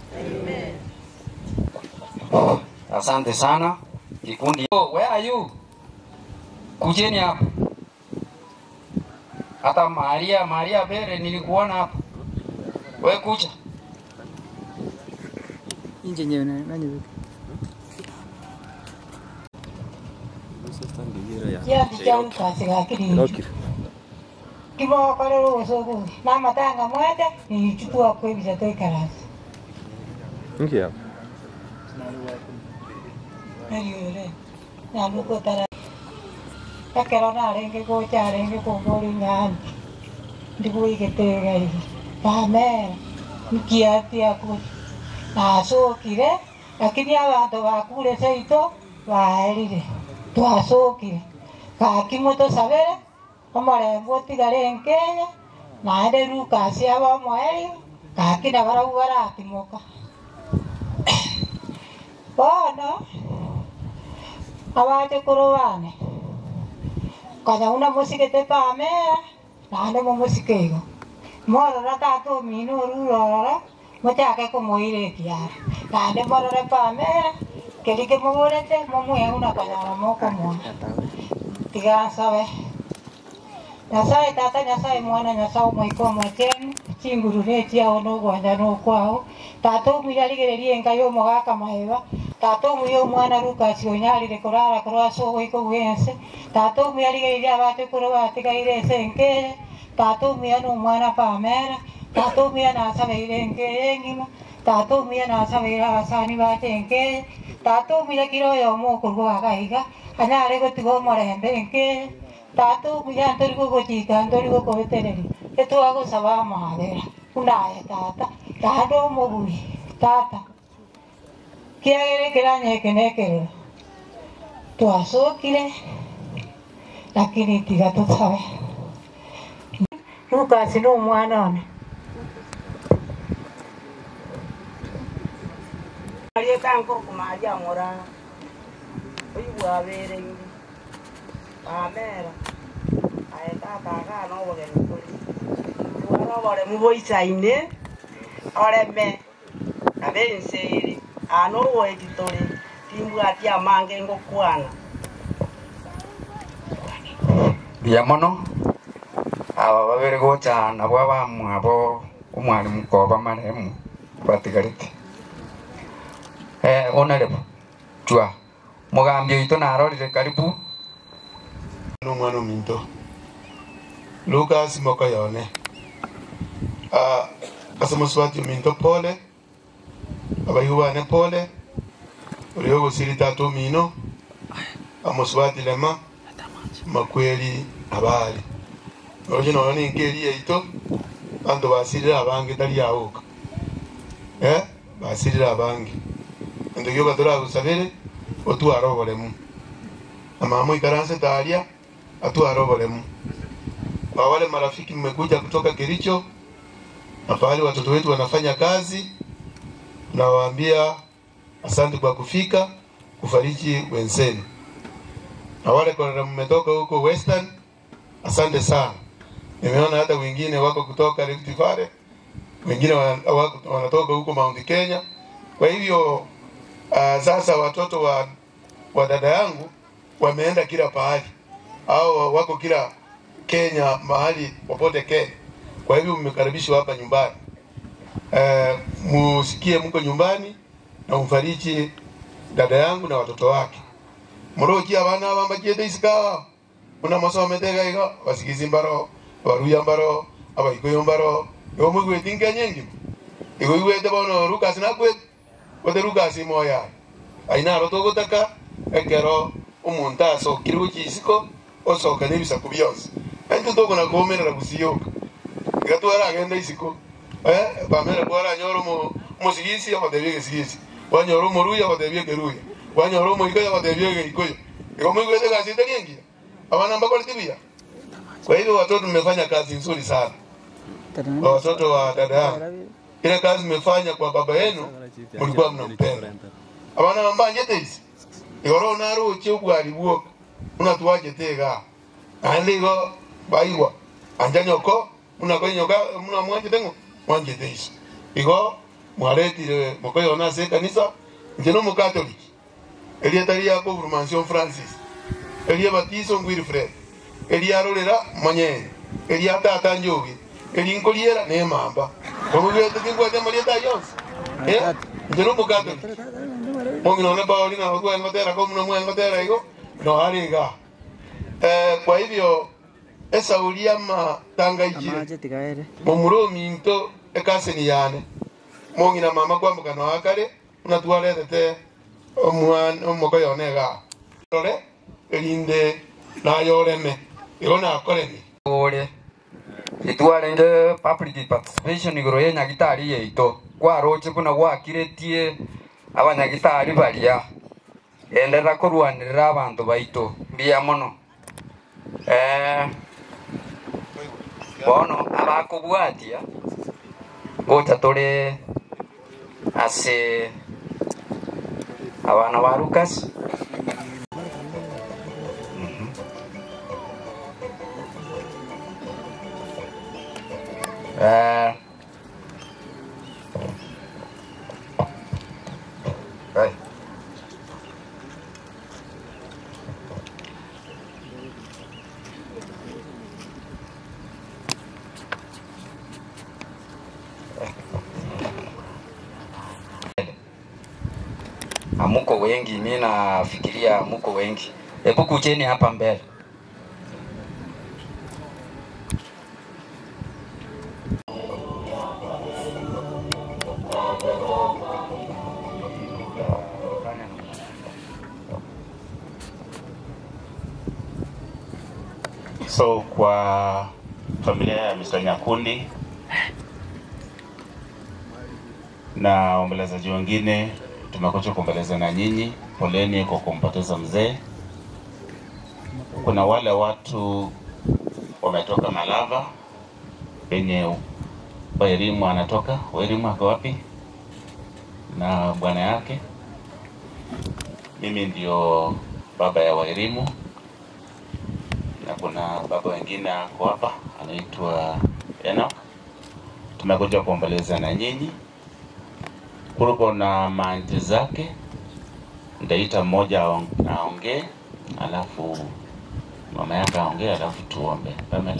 Asante sana kikundi. Oh, where are you? Kujeni hapa. Hata Maria, Maria Bere nilikuona hapa. We kucha. Inje nyewe na nani kiasi kia ukasi gakiri kibokore usugu namatanga mwete nichukua kwebisa toikarasi Inki hapa. nariore namukotara ekero narenge gocha arenge kongori ng'ani ndiguigetegeri bamera nkiatiaku nacukire lakini abanto bakure seito baerire twacukire gaki mutusabire omorembe otigare nkenya naende lukasi aba omwerio gaki na barau baratimoka bono abachukuru bane kanyauna musigete pamera naende mumusike igo morora tata omino orurorora muchake kumuirekiara naende morore pamera keri kimugurete mumweuna kanyara mokomona tigasabe nyasaye tata nyasaye mwana nyasaye omoika omwachenu chingurure chiao nogwanja nokwao tata omuya arigereria engai omogaka maeba tata omuya omwana lukasi onyarire korara korwa ase ogoika bwense tata omuya arigereria abachukuru batigaire ase enkeye tata omuya na omwana pamera tata omuya nasabeire enkeye engima tata omuya nasabeire abasani bache enkeye tata omuya kira oyo omokorwa agaiga anyare gotiga omorembe enkeye tata omuya ntori gogochika ntori gokobetereri etwagosaba amabera unaye tata tata omobui tata kiagere kiranyeke nekerero twacukire lakini tiga tusabe lukasi ni omwana one aliyekankorukumaja ng'ora oibwabereire amera aetataga nobogeni kuri iwana oboremu boisaine oreme abenseire ana ogoeti tore timbwati amange ngokwana Bia mono aba babere gocha nabo abamwabo omwalimu koba maremu batigarite eh honorable chwa mugambi oito narorire karibu n'omwana ominto lucas mokoyone Ah, ase mosubati ominto pole abaihu bane pole orio ogosiri tata omino amosubati lema makweri abari orio nono ninka eri yaito banto basirire abange tari aoka eh basirire abange ento gioka toragusabere otwara oboremu amama oikaranse taria atwara oboremu kwa wale marafiki mmekuja kutoka Kericho na pahali watoto wetu wanafanya kazi, nawaambia asante kwa kufika kufariji wenzenu, na wale kwa mmetoka huko Western, asante sana. Nimeona hata wengine wako kutoka Rift Valley, wengine wana- wako- wanatoka huko Mount Kenya. Kwa hivyo uh, sasa watoto wa, wa dada yangu wameenda kila pahali au wako kila Kenya mahali popote Kenya. Kwa hivyo mmekaribishwa hapa nyumbani. Eh, musikie mko nyumbani na umfariji dada yangu na watoto wake. Muroki abana bambakiete isikawa muna masomete iga basikizi mbaro baruya mbaro abaikoyo mbaro yo mwigwete nkenyengi igo igwete bono Lucas nakwete wote Lucas moya aina roto gotaka ekero omuntu asokire gukisiko osoka n'ebisaku byose ente tokona kuomerera gusiyoka igatwara agenda isiko eh pamera kwara nyoro mo musigisi abatebye gesigisi wanyoro moruya abatebye geruya wanyoro omoikoyo abatebye geikoyo iko mwigwete kazi itakiengia abana mbakole tibia kwa hivyo watoto mmefanya kazi nzuri sana kwa watoto wa dada yangu ile kazi mmefanya kwa baba yenu mlikuwa mnampenda abana bambanje teisi igoro naruchi ogwari bwoka unatuwajete iga ande igo baigwa anja nyoko munakonyoka muna mwanjete ngo mwanjete iso igo mwaretire mokoyona ase ekanisa nche no mukatoliki erieta ria confirmation francis eria batiso ngwilfred eriarorera monyene eria tata njogi erinkoriera nemamba omugwete tingwete marieta yonse Eh? nche no mukatoliki monginone pauli na ogwen gotera ko muno mwen gotera igo no ariga eh kwa hivyo esa uliama tanga ijire mumuro minto ekaseni yane mongina mama kwambuka no akare unatwaretete omwan omoko yonega rore erinde nayoreme igo nakoremi ore itwarende public participation igoro ya nyagitari yaito kwaroche buna gwakiretie abanyagitari baria enderera kurwanirira abantu baito mbia muno eh bono abakubwatia gocha turi ase abana ba Lucas Mhm. Eh, right. Amuko wengi, mi nafikiria amuko wengi. Hebu kujeni hapa mbele. So kwa familia ya Mr. Nyakundi na waombolezaji wengine, tumekuja kuomboleza na nyinyi. Poleni kwa kumpoteza mzee. Kuna wale watu wametoka Malava penye Wairimu anatoka. Wairimu ako wapi? Na bwana yake. Mimi ndio baba ya Wairimu na kuna baba wengine ako hapa anaitwa Enoch. Tumekuja kuomboleza na nyinyi. Kuliko na maanti zake, nitaita mmoja aong- aongee, alafu mama yake aongee, alafu tuombe. Pamela.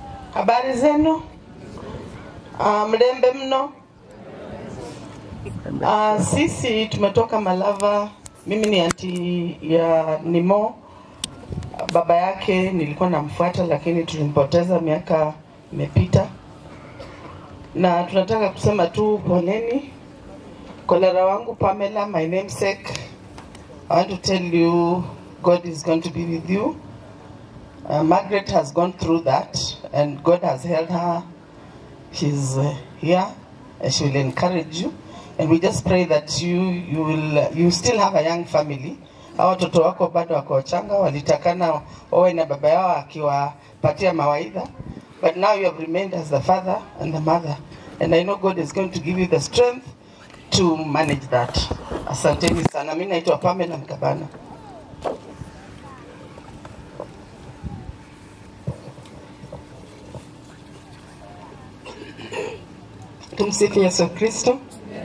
Habari zenu? Uh, mlembe mno. Uh, sisi tumetoka Malava. Mimi ni anti ya Nimo. Baba yake nilikuwa namfuata, lakini tulimpoteza miaka imepita, na tunataka kusema tu poleni. Kolera wangu Pamela, my namesake, I want to tell you God is going to be with you. Uh, Margaret has gone through that, and God has held her. She's uh, here, and she will encourage you. And we just pray that you you will uh, you still have a young family. Hawa watoto wako bado wako wachanga, walitakana wawe na baba yao akiwapatia mawaidha, but now you have remained as the father and the mother, and I know God is going to give you the strength to manage that. Asanteni sana. Mimi naitwa Pamela Mkabana. Tumsifu Yesu Kristo.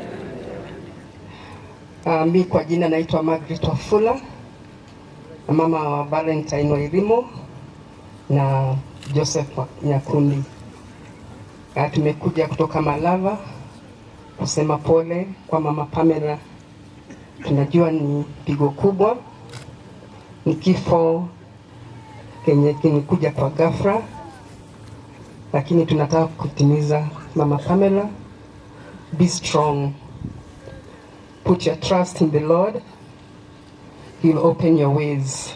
Uh, mi kwa jina naitwa Margaret Wafula, mama wa Valentine Wairimo na Joseph wa- Nyakundi. Uh, tumekuja kutoka Malava kusema pole kwa mama Pamela. Tunajua ni pigo kubwa, ni kifo kenye kimekuja kwa ghafla, lakini tunataka kutimiza mama Pamela, be strong Put your trust in the Lord. He will open your ways.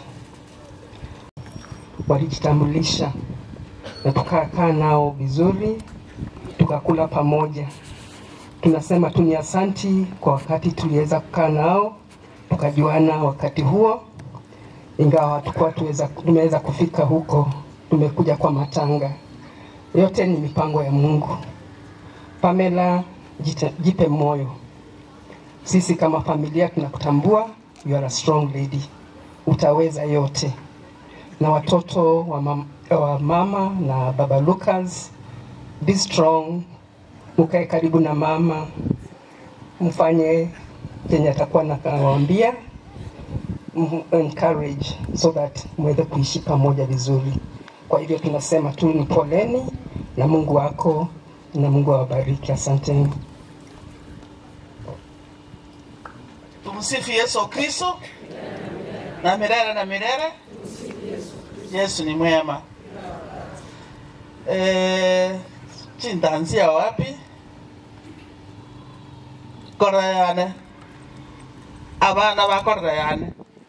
Walijitambulisha na tukakaa nao vizuri, tukakula pamoja. Tunasema tu ni asanti kwa wakati tuliweza kukaa nao, tukajuana wakati huo, ingawa hatukuwa tuweza, tumeweza kufika huko, tumekuja kwa matanga. Yote ni mipango ya Mungu. Pamela, jite, jipe moyo sisi kama familia tunakutambua, you are a strong lady, utaweza yote. Na watoto wa, mam, wa mama na baba Lucas, be strong, mkae karibu na mama, mfanye chenye atakuwa nawaambia, m- encourage so that mweze kuishi pamoja vizuri. Kwa hivyo tunasema tu ni poleni na Mungu wako na Mungu awabariki. Asanteni. Tumsifu Yesu Kristo na milele na milele. Yesu ni mwema. Eh, chindanzia wapi? Korayane. Abana ba korayane.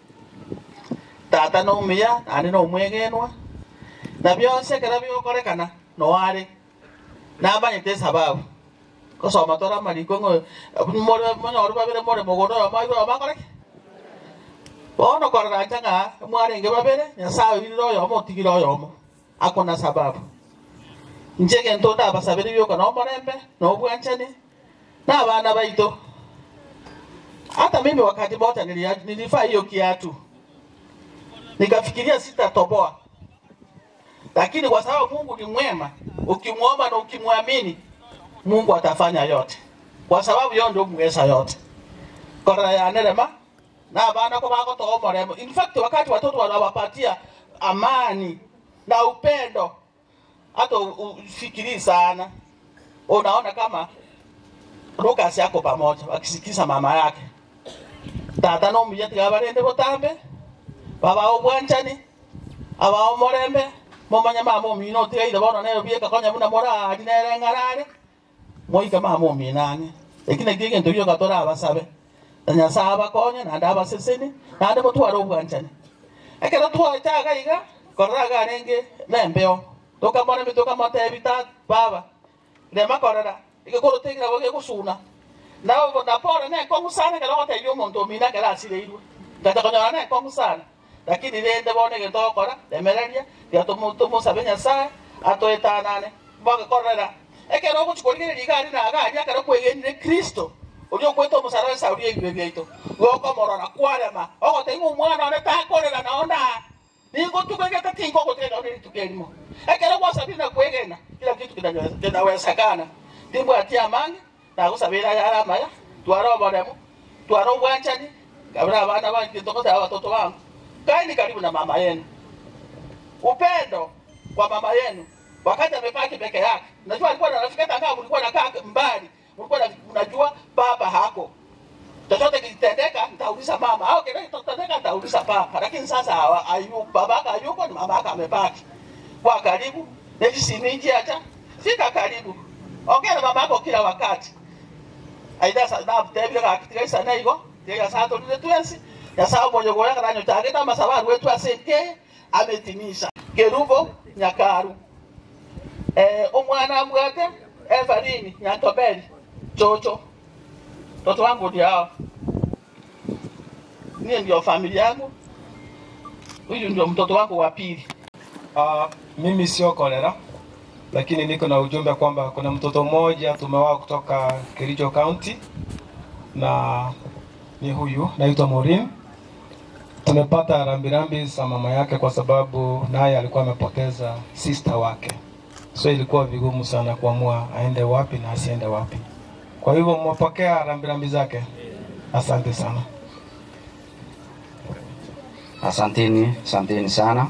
Tata no muya, ani no mwegenwa. Na byose kera byokorekana no wari. Nabanyite sababu kusoma tora mariko ngo more monyoru babere more mogono amairo amakoreke bono korera changa mwarenge babere nyasaye iriro yo mo tigiro yo mo akona sababu njege nto da basabere byo kana omorembe no bwanchani na abana baito hata mimi wakati moja nilia- nilifaa hiyo kiatu nikafikiria sitatoboa lakini kwa sababu Mungu ni mwema ukimwomba na ukimwamini Mungu atafanya yote, kwa sababu yeye ndio mweza yote. Kora ya nerema na bana kwa bako to moremo. In fact, wakati watoto wanawapatia amani na upendo, hata u- ufikiri sana, unaona kama Lucas yako pamoja wakisikiza mama yake tata no muyeti gabarende botambe baba obwanchani aba omorembe momanya mama omino otigaire bono nayo bieka konya buna morari nere ng'arare moika mama ominane lakini eki egento gioka torabasabe na nyasaye abakonye nande abaseseni nande motware obwanchani ekero twachaga iga korora arenge nembeo tokamoremi tokamotebi ta baba rema korora igekorotegira bo gegosuna nabo napore nekong'u sana ekero gotebi omonto omina ekero asireirwe ngata konyora nekong'u sana lakini rende bono egento ogokora remereria ria tomosabe nyasaye atoetanane bogekorera ekero ogochikorigereria igari nagari ekero kwegenire kristo oria okweta omusara esauria ebibe biaito gokomorora kwarema ogotaiga omwana one takorera nao ndaa ningotugegete tingogotega one rituko erimo ekero gwasabire na kwegena kila kitu kinaweza- kinawezekana timbwati amange nagosabira yara amaya twara oboremo twara obwanchani kabira abana bange tokotera watoto wangu kaeni karibu na mama yenu upendo kwa mama yenu wakati amepaki peke yake najua alikuwa na rafiki hata kama mlikuwa nakaa mbali mlikuwa na- mnajua baba hako kisa papa, lakini sasa hawa- ayu, babaka hayupo, ni mamaka amebaki kwa karibu. Nekisiniji acha fika karibu, ongea na mamako kila wakati. Aidha sana mtebile kakitika sana iko ya saa tulile twensi ya saa moja kwa yaka nanyo tage kama sababu wetu aseke ametimisha kerubo nyakaru eh omwana mwate Evarini Nyantobeli chocho mtoto wangu ndio hao mie ndio familia yangu huyu ndio mtoto wangu wa pili Uh, mimi sio kolera, lakini niko na ujumbe kwamba kuna mtoto mmoja tumewaa kutoka Kericho County na ni huyu naitwa Maureen. Tumepata rambirambi za mama yake kwa sababu naye alikuwa amepoteza sister wake, so ilikuwa vigumu sana kuamua aende wapi na asiende wapi. Kwa hivyo mmepokea rambirambi zake, asante sana. Asanteni, asanteni sana.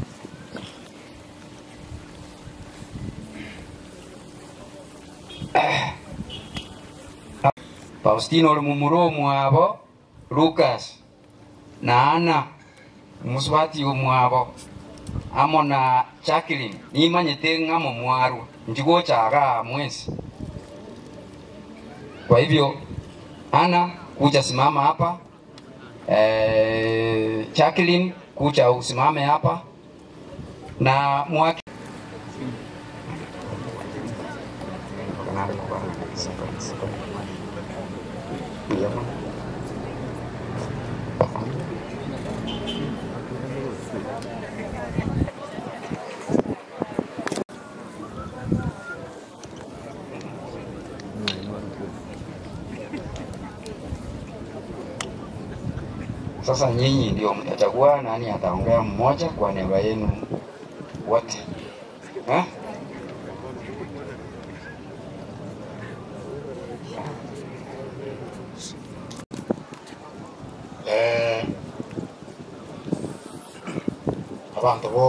Faustino oli mumuro mwabo Lucas na Ana musubati omwabo amo na Jacqueline nimanyete ng'amo mwaru njigochaga mwezi kwa hivyo Ana kuja simama hapa eh, Jacqueline kuja usimame hapa na mwaki Sasa nyinyi ndio mtachagua nani ataongea mmoja kwa niaba yenu wote eh? eh, abantu bo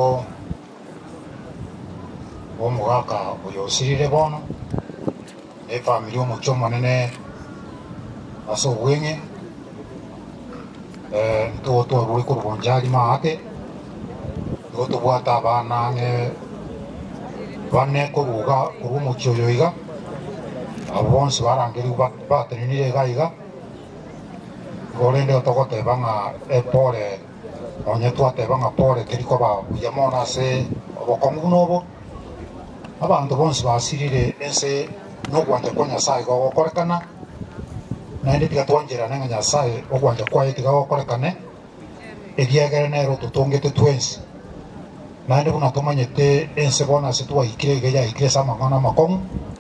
bomugaka oyo osirire bono efamili omokia omonene ase obweng'e eh, ntogo twarure korwa ali maate igo tobwate abana ng'e bane koruga korwa omokia oyo iga abo bonsi barangeriwa ba- batenenire iga iga gorende otogoteba ng'a epore onye twateba ng'a pore teriko babuya mono ase obokong'u buna obo abanto bonsi basirire ense nogwanja kwa nyasaye gogokorekana naende tiga twanjerane ng'a nyasaye ogwanja kwaye tiga gokorekane egiegere nero totongete twensi naende buna tomanyete ense bono ase twahikire iga yahikire ase amang'ana amakong'u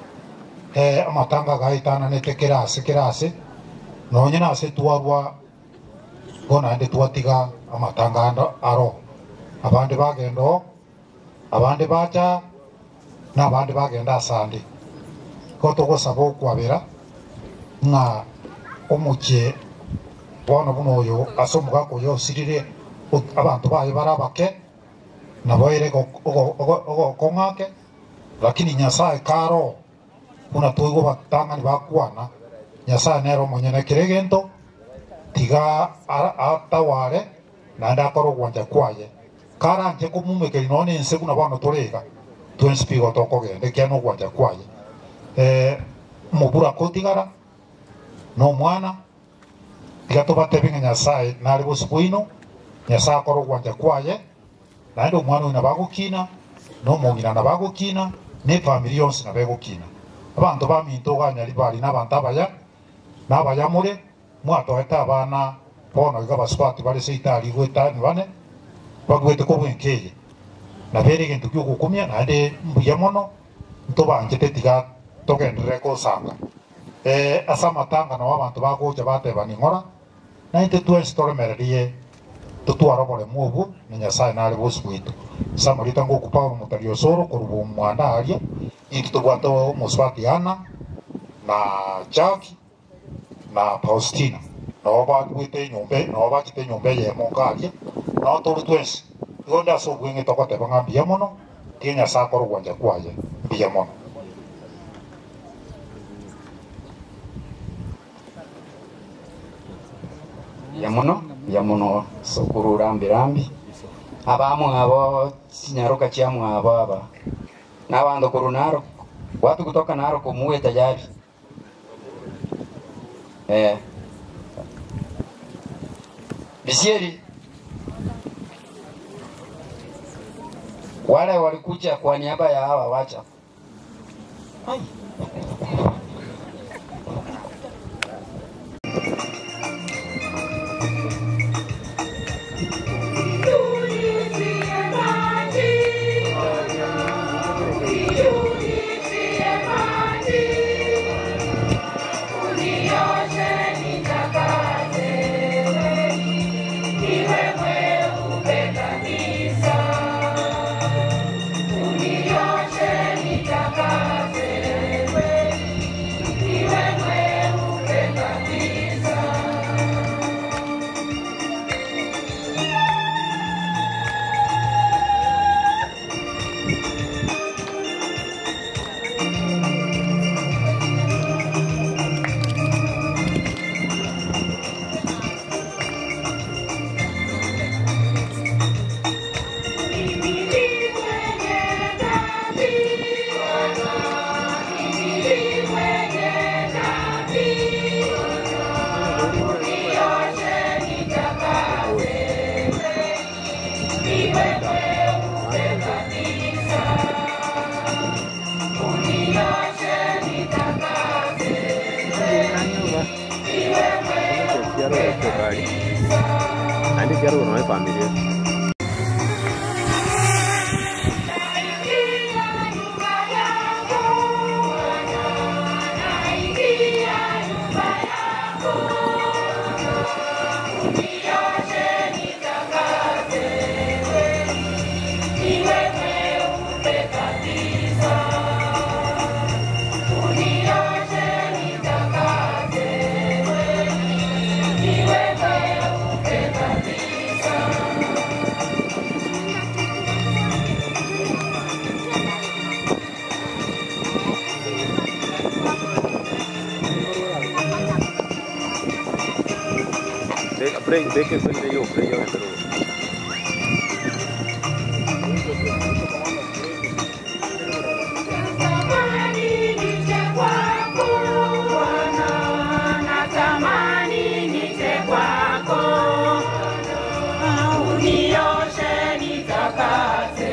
eh, amatanga gaitananete kera ase kera ase nonye nase twarwa bono naende twatiga amatanga ando- aro abande bagenda o abande bacha na abande bagenda asande ko togosaba okwabera ng'a omochie bono buna oyo ase omogaka oyo osirire o- abanto baye bara abake nabo ere ogokong'ake lakini nyasaye karo buna toigo batang'ani bakwana nyasaye nero omonyene kere egento tiga ara- ataware naende akore ogwanja kwaye karanje komumekeri nonye ense buna bono torega twensi pigo tokogenda ekiana ogwanja kwaye eh, omobura kotigara na omwana tiga tobatebi ng'a nyasaye nare bosi bwaino nyasaye akore ogwanja kwaye naende omwana oyo nabagokina na omong'ina nabagokina na efamiri yonsi nabegokina abanto baminto ganyari bari n'abanto abaya n'abayamure mwatoete abana bono iga basubati bare seitari gwetani bane bagwete ko bwenkeye nabere egento kia ogokumia naende mbuya mono ntobanchete tiga togenderere kosanga eh, ase amatanga nao abanto bagocha batebani ng'ora nainte twensi toremererie totwara oboremu obu na nyasaye nare bosi bwitu samorita ngoku paulo motari osoro koruba omwana aria intu tobwate omosubati ana na jaki na Faustina nabo bagwite nyumba nabo bakite nyumba eyemo ngaria nabo turi twensi igo nde ase obweng'e togoteba ng'a mbuya mono tiga nyasaye akore ogwanja kwaye mbuya mono ya muno bia muno sukuru rambi rambi abamwe abo sinyaruka chiamwe abo aba n'abantu kuru Narok watu kutoka Narok muwe tayari eh Bisieri wale walikuja kwa niaba ya hawa wacha Quiero tocar. Nanti quiero no hay familia. Ve, ve, ve que soy yo, pero yo, pero... Natamani nije kwako, unioshe nitakase,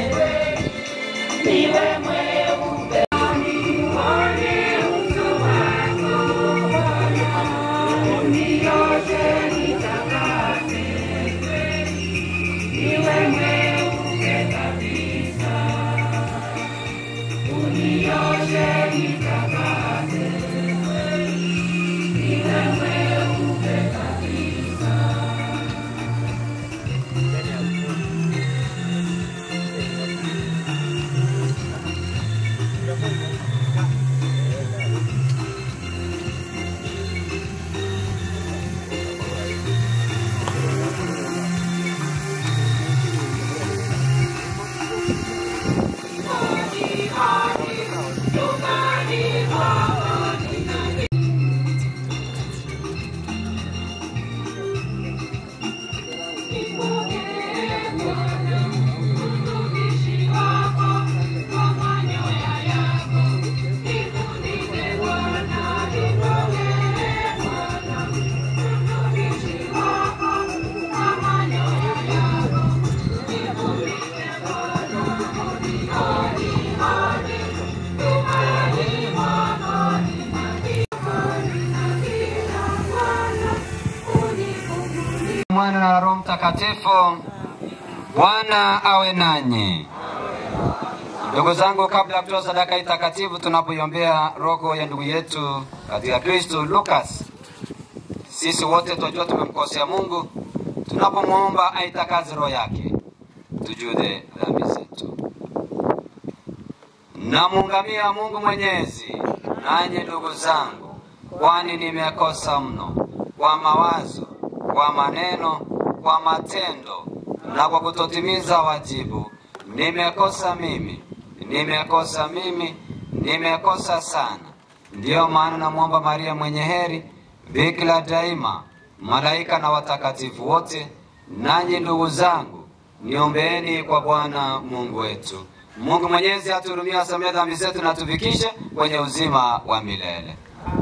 niwe mweupe. Nione uso wako, unioshe nitakase, niwe mweupe kabisa, unioshe nitakase. Niwe mweupe kabisa. Mwana na Roho Mtakatifu. Bwana awe nanyi. Ndugu zangu, kabla ya kutoa sadaka hii takatifu, tunapoiombea roho ya ndugu yetu katika Kristo Lucas, sisi wote tunajua tumemkosea Mungu. Tunapomwomba aitakaze roho yake, tujue dhambi zetu. Namuungamia Mungu Mwenyezi, nanyi ndugu zangu, kwani nimekosa mno kwa mawazo, kwa maneno, kwa matendo na kwa kutotimiza wajibu. Nimekosa mimi, nimekosa mimi, nimekosa sana. Ndiyo maana namwomba Maria mwenye heri, bikira daima, malaika na watakatifu wote. Nanyi ndugu zangu, niombeeni kwa Bwana Mungu wetu. Mungu Mwenyezi atuhurumie, asamehe dhambi zetu na atufikishe kwenye uzima wa milele.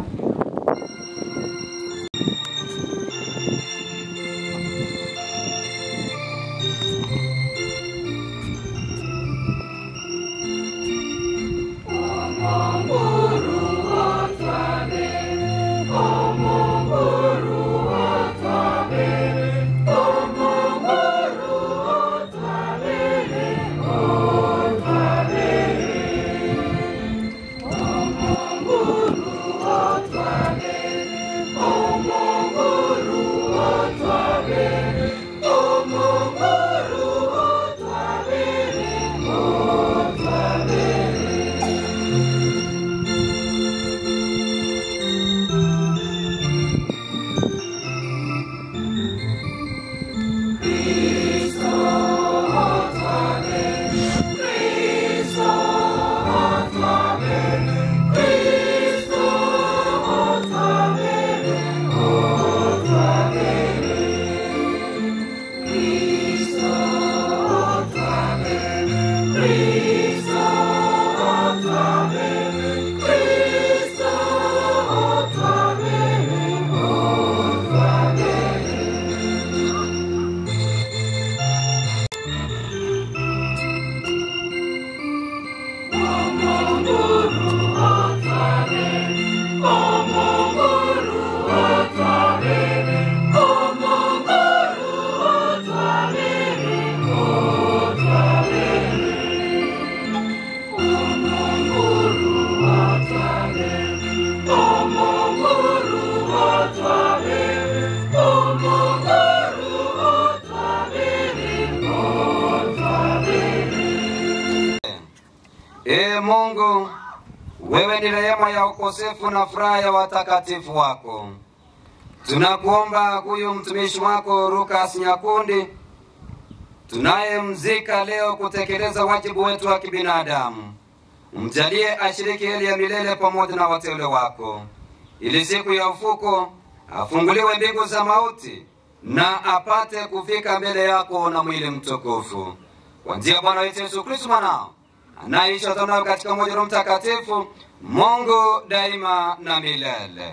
Ee Mungu, wewe ni rehema ya ukosefu na furaha ya watakatifu wako. Tunakuomba huyu mtumishi wako Lukas Nyakundi tunayemzika leo kutekeleza wajibu wetu wa kibinadamu, mjalie ashiriki heri ya milele pamoja na wateule wako, ili siku ya ufuko afunguliwe mbingu za mauti na apate kufika mbele yako na mwili mtukufu, kwa njia ya Bwana wetu Yesu Kristo mwanao anaishi atanayo katika moja Roho Mtakatifu, Mungu daima na milele.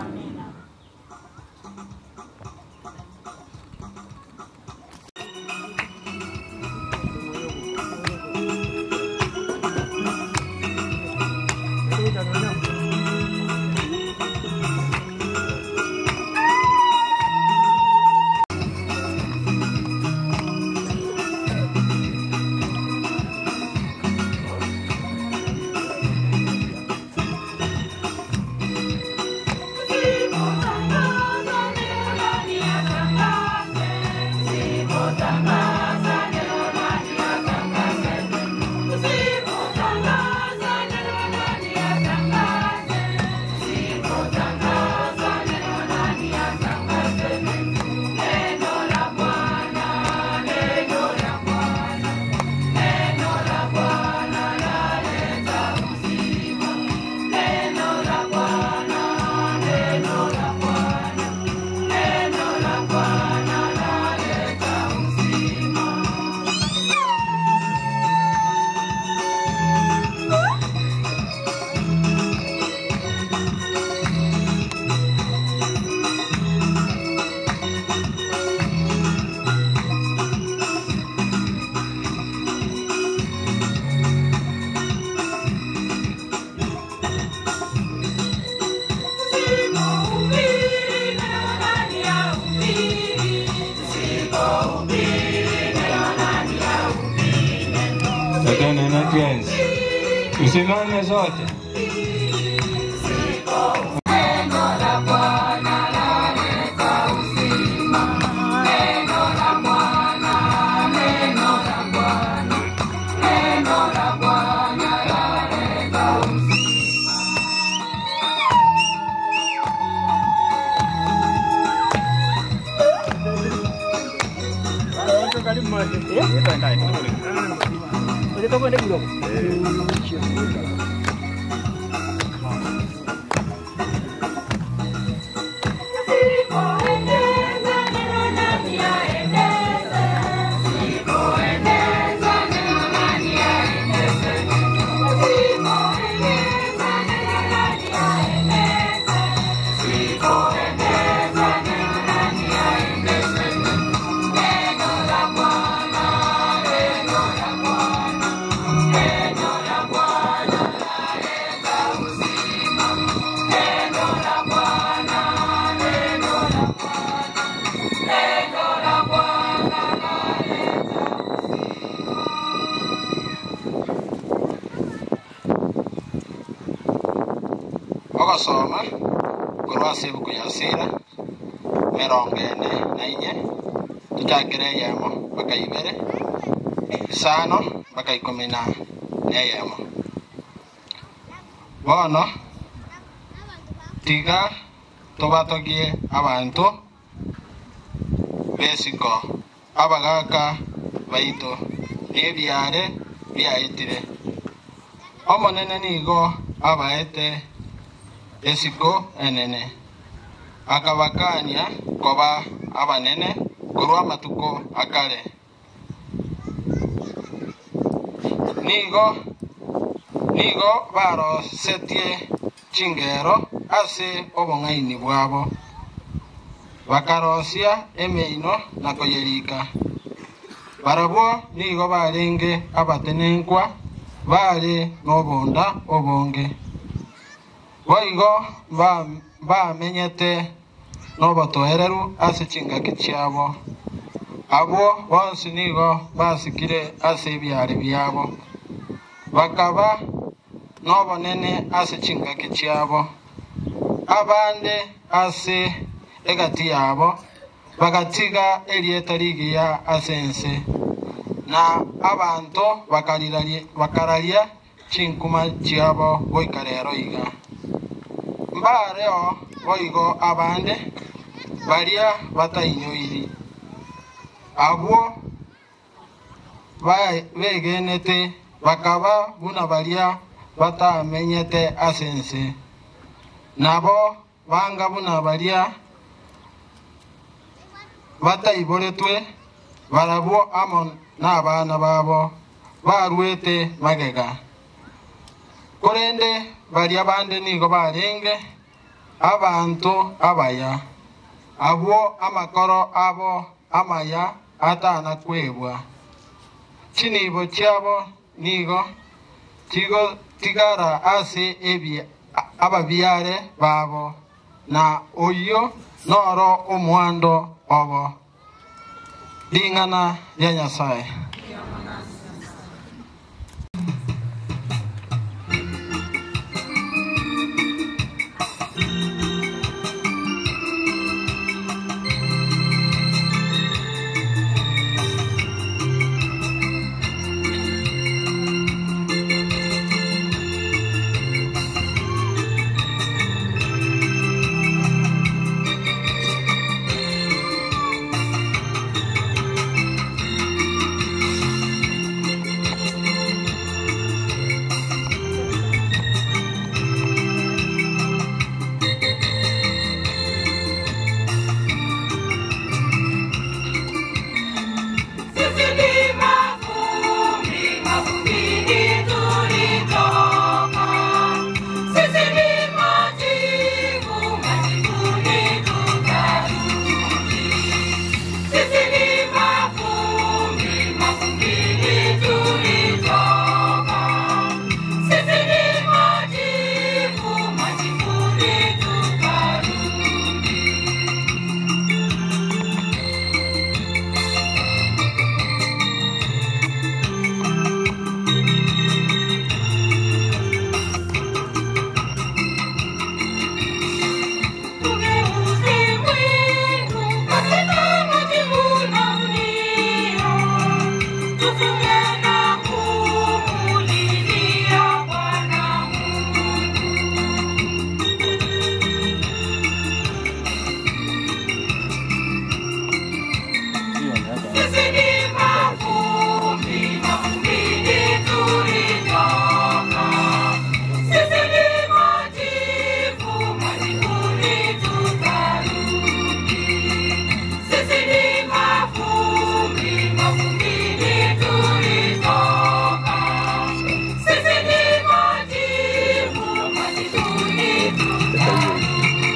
Lakini na tuenzi tusimame zote. Sipo ogosoma korwa ase ebuku ya sira mirongo ene na inye tuchakire eyemo mpaka ibere isano mpaka ikumi na neyemo bono tiga tubatogie abantu besiko abagaka baitu nebyare byaitire omonene nigo abaete esiko enene akabakania koba abanene korwa amatuko akare nigo nigo barosetie chingero ase obong'aini bwabo bakarosia emeino na koyerika barabwo nigo barenge abatenenkwa bare n'obonda obonge boigo ba- bamenyete n'obotoereru ase chingaki chiabo abwo bonsi nigo basikire ase ebyare byabo bakaba n'obonene ase chingaki chiabo abande ase egati yabo bagatiga erieta rigiya ase ense na abantu bakariraria- bakararia chinkuma chiabo goika rero iga mbareo boigo abande baria batainyoiri abwo ba- begenete bakaba buna baria batamenyete ase ense nabo banga buna baria bataiboretwe barabwo amo n'abaana babo barwete magega korende baria bande nigo barenge abantu abaya abwo amakoro abo amaya atana kwebwa chinibo chiabo nigo tigo tigara ase ebia ababyare babo na oyo noro omwando obo ling'ana lya nyasaye Sisi ni mavumbi, mavumbini tulitoka. Sisi ni majivu, majivuni tutarudi. Sisi ni mavumbi, mavumbini tulitoka. Sisi ni majivu, majivuni tutarudi. Tugeuze mwendo katika majivuno ulio. Tufunge na kumulilia Bwana Sisi ni mavumbi, mavumbini tulitoka. Sisi ni majivu, majivuni tutarudi. Sisi ni mavumbi, mavumbini tulitoka. Sisi ni majivu, majivuni tutarudi.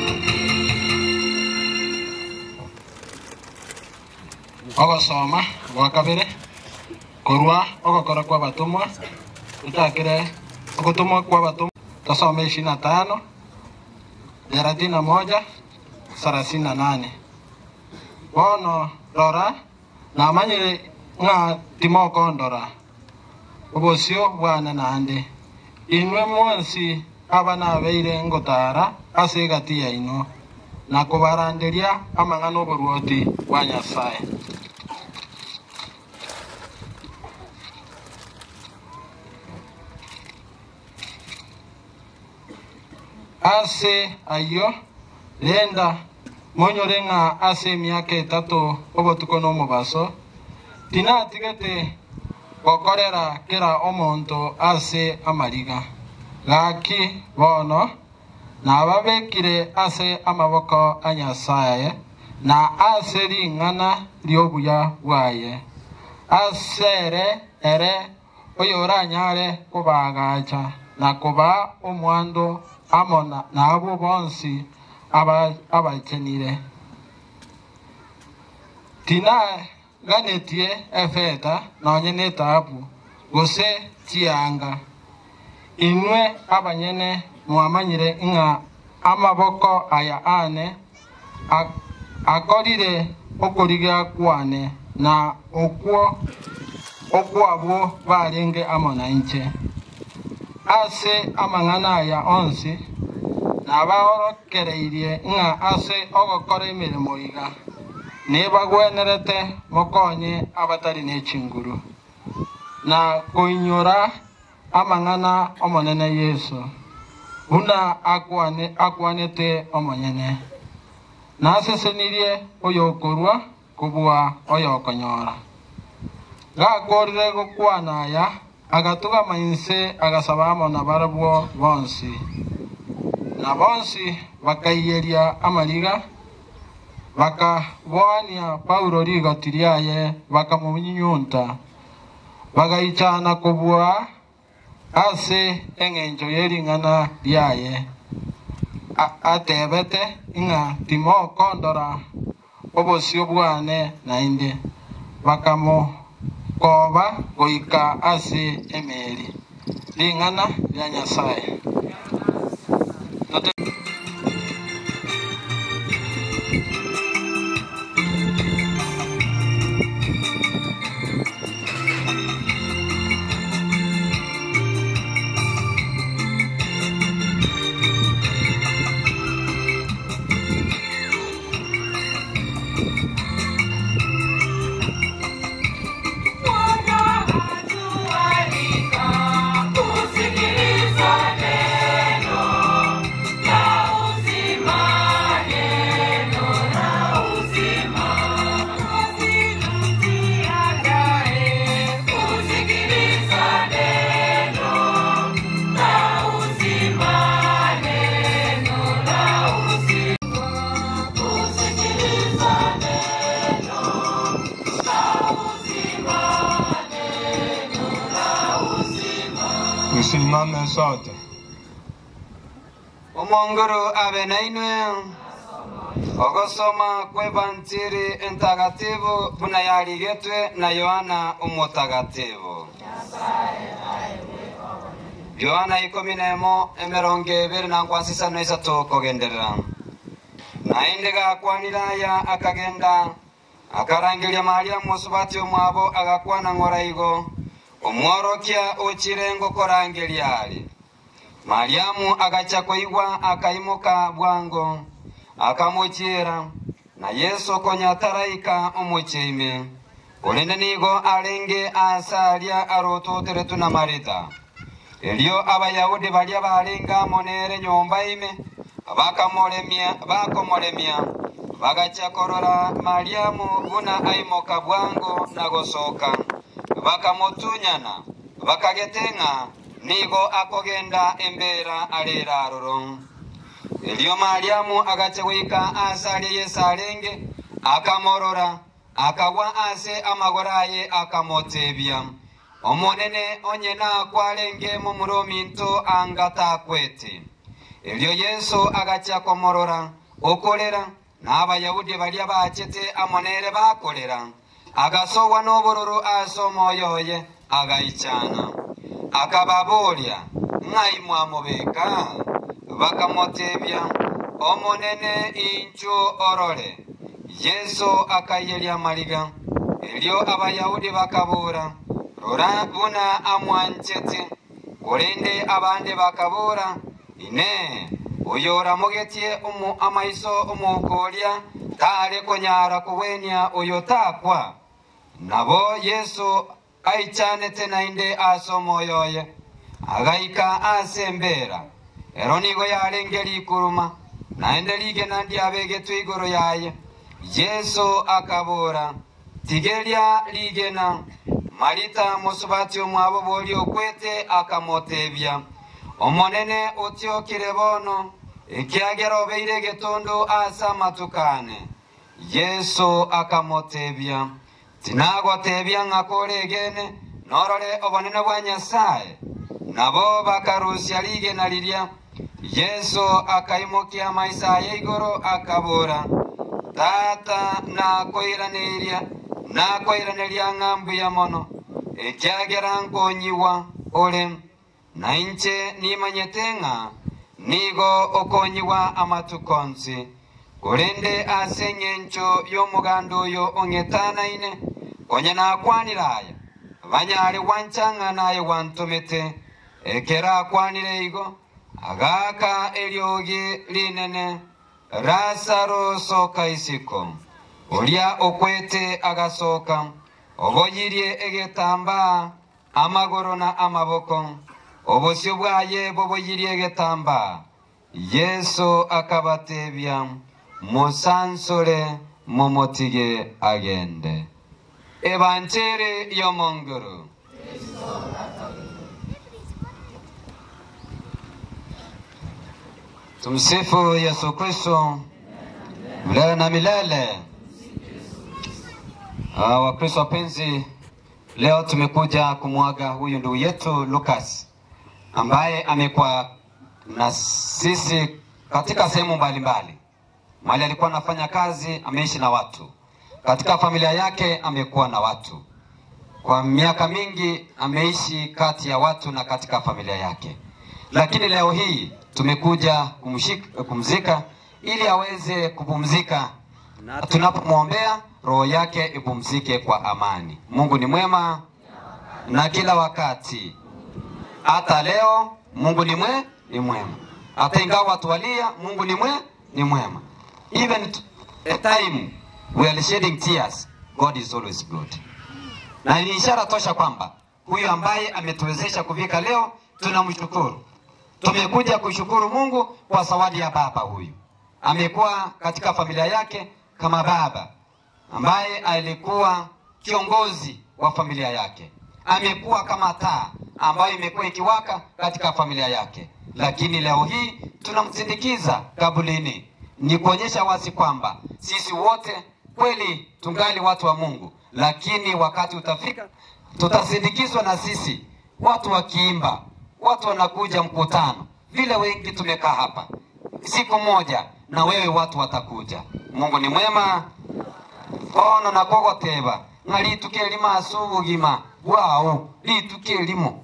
ogosoma gwa kabere korwa ogokora kwa batumwa tutakire ogotumwa kwa batumwa tasome ishirini na tano thelathini na moja thelathini na nane bono rora namanyire ng'a timokondora obosio bwana nande inwe mwonsi aba nabeire ngotara ase egati yaino na kubaranderia amang'ana oboruoti bwa nyasaye ase ayo renda monyore ng'a ase emiaka etato obotuko na omobaso tinatigete gokorera kera omonto ase amariga gaki bono nababekire ase amaboko a nyasaye na ase ring'ana riobuya bwaye asere ere oyo oranyare kobagacha na koba omwando amo na- nabo bonsi aba- abakenire tinaganetie efeta nonye na etabu gose chianga inwe abanyene mwamanyire ng'a amaboko aya ane a- akorire okorigia kwane na okwo okwabwo barenge amo na inche ase amang'ana aya onsi nabaorokereirie ng'a ase ogokora emeremo iga nibagwenerete mokonye abatari na echinguru na koinyora amang'ana omonene yesu buna akwane akwanete omonyene nasesenirie oyo okorwa kobua oyo okonyora gakorire gokwana aya agatugama inse agasaba amo na barabwo bonsi na bonsi bakaiyeria amariga bakabwania paulo rigoti riaye bakamunyunta bagaichana kobua ase eng'encho yering'ana riaye A- atebete ng'a timokondora obosio bwane naende bakamokoba goika ase emeri ring'ana rya nyasaye Kusikiliza neno la uzima, neno la uzima. Kusikiliza neno la uzima, neno la uzima. Kusikiliza neno la uzima, neno la uzima. tusimame sote omongoro abe nainwe ogosoma kw'evanjiri entagatifu buna yarigetwe na yohana omutagatifu yohana ikomi nemo emerongo ebere na nkwansisano isatu kugenderera naende gakwanire aya akagenda akarangeria mariamu osubati omwabo agakwana ng'oraigo omworokia ochirengo korangeria ari mariamu agacha koigwa akaimuka bwango akamuchira na yesu konyataraika omucheime kulinde nigo alenge asalia arototeretu na marita elio abayahudi balia balenga monere nyomba ime bakamolemia bakomolemia bagacha korora mariamu buna aimoka bwango na gosoka bakamutunyana bakagetenga nigo akogenda embera alera aroro elio mariamu agache gwika asalie yesu alenge akamorora akagwa ase amagoro aye akamotebia omonene onyena akwarenge mumurominto angatakwete elio yesu agacha komorora okorera n'abayahudi balia bachete amonere bakorera agasowa n'obororo ase omwoyo oye agaichana akababoria ng'ai mwamobeka bakamotebia omonene inchu orore yesu akaiyeria mariga elio abayahudi bakabura rora buna amwanchete kurinde abandi bakabura ine uyo uramugetie umu amaiso umukoria tare kunyara kuwenia uyo takwa nabo yesu aichanete nainde asomoyoye agaika asembera ero nigo yarengeri ikuruma naende rigena ndiabegetwe igoro yaye yesu akabora tigeria rigena marita musubati omwabo bori okwete akamotebia omonene otiokire bono ekiagera obeire getondo asa matukane yesu akamotebia tinagotebia ng'akore egene norore obonene bwa nyasaye nabo bakarusia rigena riria yesu akaimukia maisa ya igoro akabora tata nakoiraniria nakoiraniria ng'ambu ya mono ekiagera nkonyiwa ore na inche nimanyete ng'a nigo okonyiwa amatukonsi kurinde ase eng'encho y'omuganda oyo ong'etanaine konya nakwaniraya banyare wanchang'a naye wantomete ekera akwanire igo agaka eriogi rinene rasaro soka isiko uria okwete agasoka oboyirie egetambaa amagoro na amaboko obosio bwaye boboyirie egetambaa yesu akabatebia musansore mumutige agende evanjeri y'omonguru tumsifu yesu kristo milele na milele Ah, wakristo wapenzi leo tumekuja kumwaga huyu ndugu yetu lukas ambaye amekuwa na sisi katika sehemu mbalimbali mali alikuwa anafanya kazi ameishi na watu katika familia yake amekuwa na watu kwa miaka mingi ameishi kati ya watu na katika familia yake lakini leo hii tumekuja kumshika, kumzika ili aweze kupumzika na tunapomwombea roho yake ipumzike kwa amani mungu ni mwema na kila wakati hata leo mungu ni mwe ni mwema hata ingawa watu walia mungu ni mwe ni mwema even t- a time we are shedding tears god is always good na ni ishara tosha kwamba huyu ambaye ametuwezesha kufika leo tunamshukuru tumekuja kushukuru mungu kwa zawadi ya baba huyu amekuwa katika familia yake kama baba ambaye alikuwa kiongozi wa familia yake amekuwa kama taa ambayo imekuwa ikiwaka katika familia yake lakini leo hii tunamsindikiza kabulini ni kuonyesha wazi kwamba sisi wote kweli tungali watu wa mungu lakini wakati utafika tutasindikizwa na sisi watu wakiimba watu wanakuja mkutano vile wengi tumekaa hapa siku moja na wewe watu watakuja mungu ni mwema ono nakogoteba ng'a rituke lima ase obogima bwao rituke limo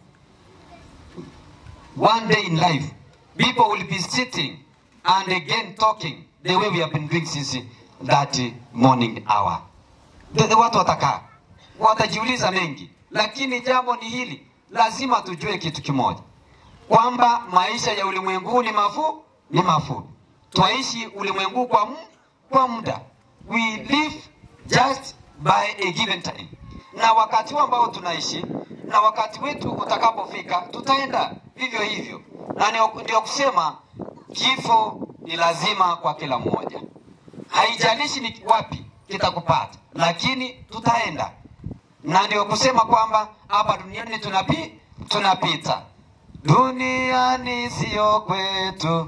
one day in life people will be sitting and again talking the way we have been doing since that morning hour the, the watu watakaa watajiuliza mengi lakini jambo ni hili lazima tujue kitu kimoja kwamba maisha ya ulimwengu ni mafu ni mafupi twaishi ulimwengu kwa, mu, kwa muda we live just by a given time na wakati huu ambao tunaishi na wakati wetu utakapofika tutaenda vivyo hivyo na ni- ndio kusema kifo ni lazima kwa kila mmoja haijalishi ni wapi kitakupata lakini tutaenda na ndio kusema kwamba hapa duniani tunapi, tunapita duniani siyo kwetu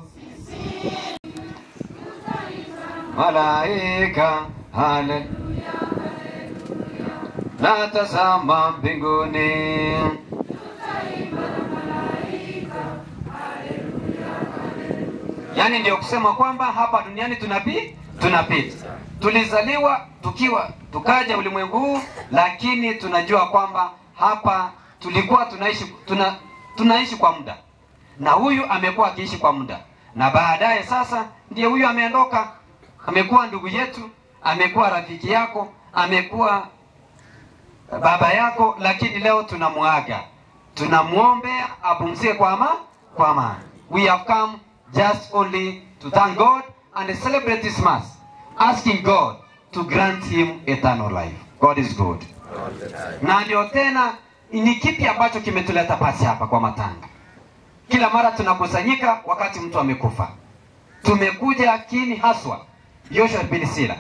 malaika hale natazama mbinguni yaani ndio kusema kwamba hapa duniani tunapi tunapita tulizaliwa tukiwa tukaja ulimwengu huu lakini tunajua kwamba hapa tulikuwa tunaishi tuna, tunaishi kwa muda na huyu amekuwa akiishi kwa muda na baadaye sasa ndiye huyu ameondoka amekuwa ndugu yetu amekuwa rafiki yako amekuwa baba yako lakini leo tunamwaga tunamwombea apumzike kwa ama kwa amani we have come just only to thank God and celebrate this Mass, asking God to grant him eternal life. God is good. Na ndio tena ni kipi ambacho kimetuleta pasi hapa kwa matanga? Kila mara tunakusanyika wakati mtu amekufa. Tumekuja kini haswa Joshua bin Sila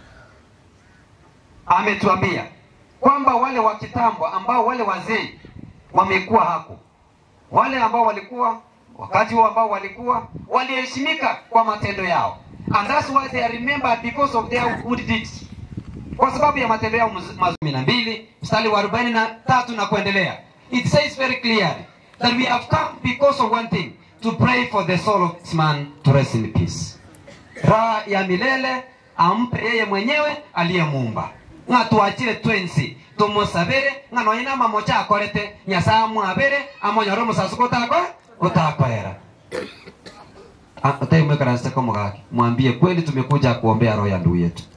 ametuambia kwamba wale wa kitambo ambao wale wazee wamekuwa hako, wale ambao walikuwa wakati huo ambao walikuwa waliheshimika kwa matendo yao, and that's why they are remembered because of their good deeds, kwa sababu ya matendo yao maz- mazuri. na mbili mstari wa arobaini na tatu na kuendelea, it says very clearly that we have come because of one thing to pray for the soul of this man to rest in peace raha ya milele ampe yeye mwenyewe aliyemuumba ng'a twachire twensi tumusabire ng'a noina mamocha akorete nyasaye amwabire amonyore omusasu gotako gotakorera taimwekarasite komogaki mwambie kweli tumekuja kuombea roho ya ndugu yetu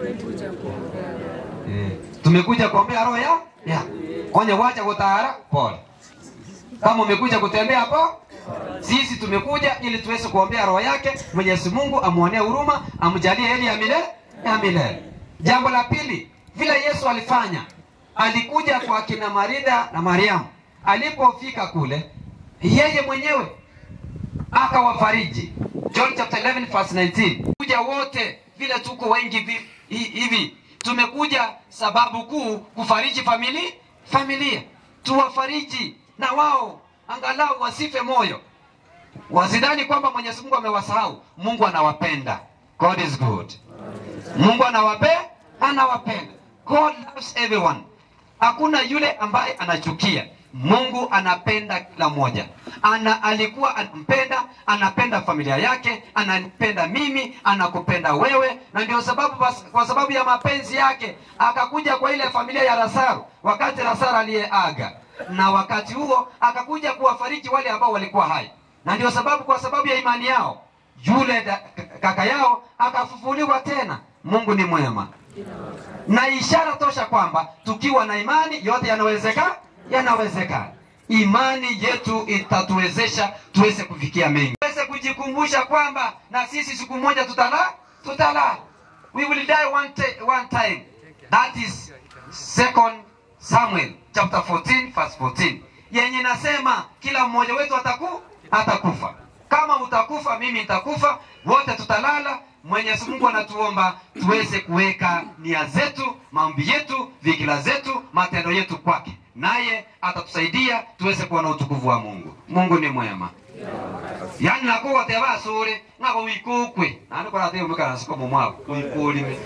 Eh, tumekuja kuombea roho ya ya onye wacha gutara pole kama umekuja kutembea hapo sisi tumekuja ili tuweze kuombea roho yake mwenyezi mungu amwonee huruma amjalie heri ya milele ya milele jambo la pili vile yesu alifanya alikuja kwa kina marida na mariamu alipofika kule yeye mwenyewe akawafariji john chapter 11 verse 19 kuja wote vile tuko wengi vi- hi- hivi tumekuja sababu kuu kufariji famili familia tuwafariji na wao angalau wasife moyo wasidhani kwamba mwenyezi mungu amewasahau mungu anawapenda god is good mungu anawape anawapenda god loves everyone hakuna yule ambaye anachukia mungu anapenda kila mmoja ana alikuwa anampenda anapenda familia yake anapenda mimi anakupenda wewe na ndio sababu bas- kwa sababu ya mapenzi yake akakuja kwa ile familia ya rasaru wakati rasaru aliyeaga na wakati huo akakuja kuwafariji wale ambao walikuwa hai na ndio sababu kwa sababu ya imani yao yule da, kaka yao akafufuliwa tena mungu ni mwema na ishara tosha kwamba tukiwa na imani yote yanawezeka yanawezekana imani yetu itatuwezesha tuweze kufikia mengi tuweze kujikumbusha kwamba na sisi siku moja tutala tutala we will die one, ta- one time that is second samuel chapter 14 verse 14 yenye nasema kila mmoja wetu ataku atakufa kama utakufa mimi nitakufa wote tutalala mwenyezi mungu anatuomba tuweze kuweka nia zetu maombi yetu vikila zetu matendo yetu kwake naye atatusaidia tuweze kuona utukufu wa mungu mungu ni mwema yani nakugote basure ng'ago wikukwe nandi korate umukarasiko mumwako wikulime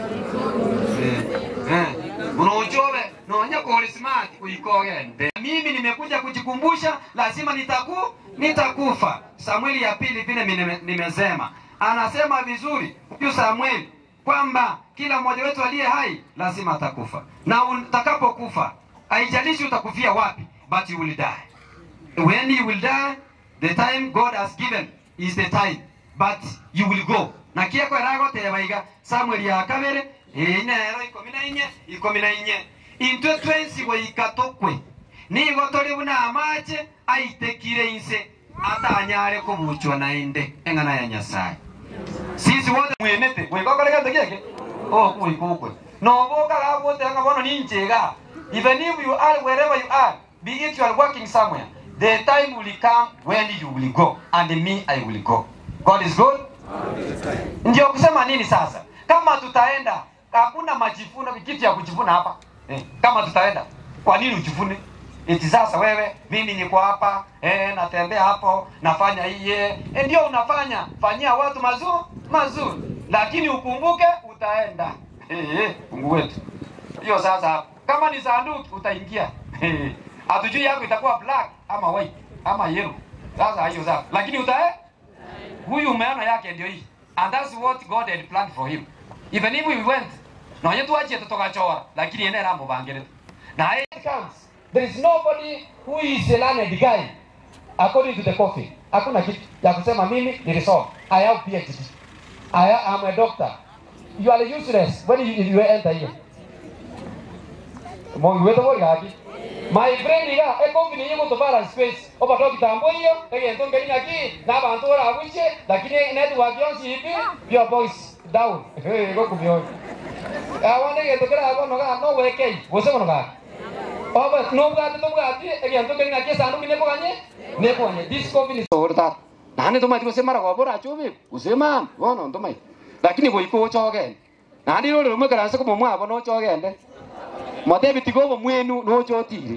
unochobe nonya kuli smart uikogende mimi nimekuja kujikumbusha lazima nitaku nitakufa samueli ya pili vile nime- nimesema anasema vizuri huyu samueli kwamba kila mmoja wetu aliye hai lazima atakufa na utakapokufa haijalishi utakufia wapi but you will die when you will die the time god has given is the time but you will go na kieko eragoteba iga samueli ya kabere inero ikomi na inye ikomi na inye intwe twensi goika tokwe nigo tori buna amache aitekire inse atanyare kubuchwa na inde eng'ana ya nyasaye sisi wote mwenete gwikokoregete gieke okuikukwe noboka gabote nga bono ninchega even if you are wherever you are be it you are working somewhere the time will come when you will go and me i will go god is good ndio kusema nini sasa kama tutaenda hakuna majifuno kitu ya kujivuna hapa eh, kama tutaenda kwa nini ujivune eti sasa wewe mimi niko hapa eh, natembea hapo nafanya iye eh, ndio unafanya fanyia watu mazuri mazuri lakini ukumbuke utaenda eh, eh, mungu wetu hiyo sasa hapo kama ni sanduki utaingia Eh, hatujui yako itakuwa black ama white ama yellow sasa hiyo sasa lakini utae huyu umeona yake ndio hii and that's what god had planned for him even if we went nonye twachie tutogachora lakini ene ramubangire na it counts there is nobody who is a learned guy according to the coffee hakuna kitu ya kusema mimi nilisoma i have phd i am a doctor you are useless when you, you enter here mongi wetu gori gaki my friend iga ecompany yenye to balance space obato kitambo hiyo egento ngeli ngaki na bantu ora abuche lakini network yonsi ipi your voice down eh go kumyo awande gento kera abo no ga no weke gose no ga oba no bwati to bwati egento ngeli ngaki sandu kine boganye ne boganye this company orta nane to mati kusema ko bora chubi usema wono ndo mai lakini go iko chogen nandi ro ro mukara se ko mwa abo no chogende matebi tigobo mwenu no chotiri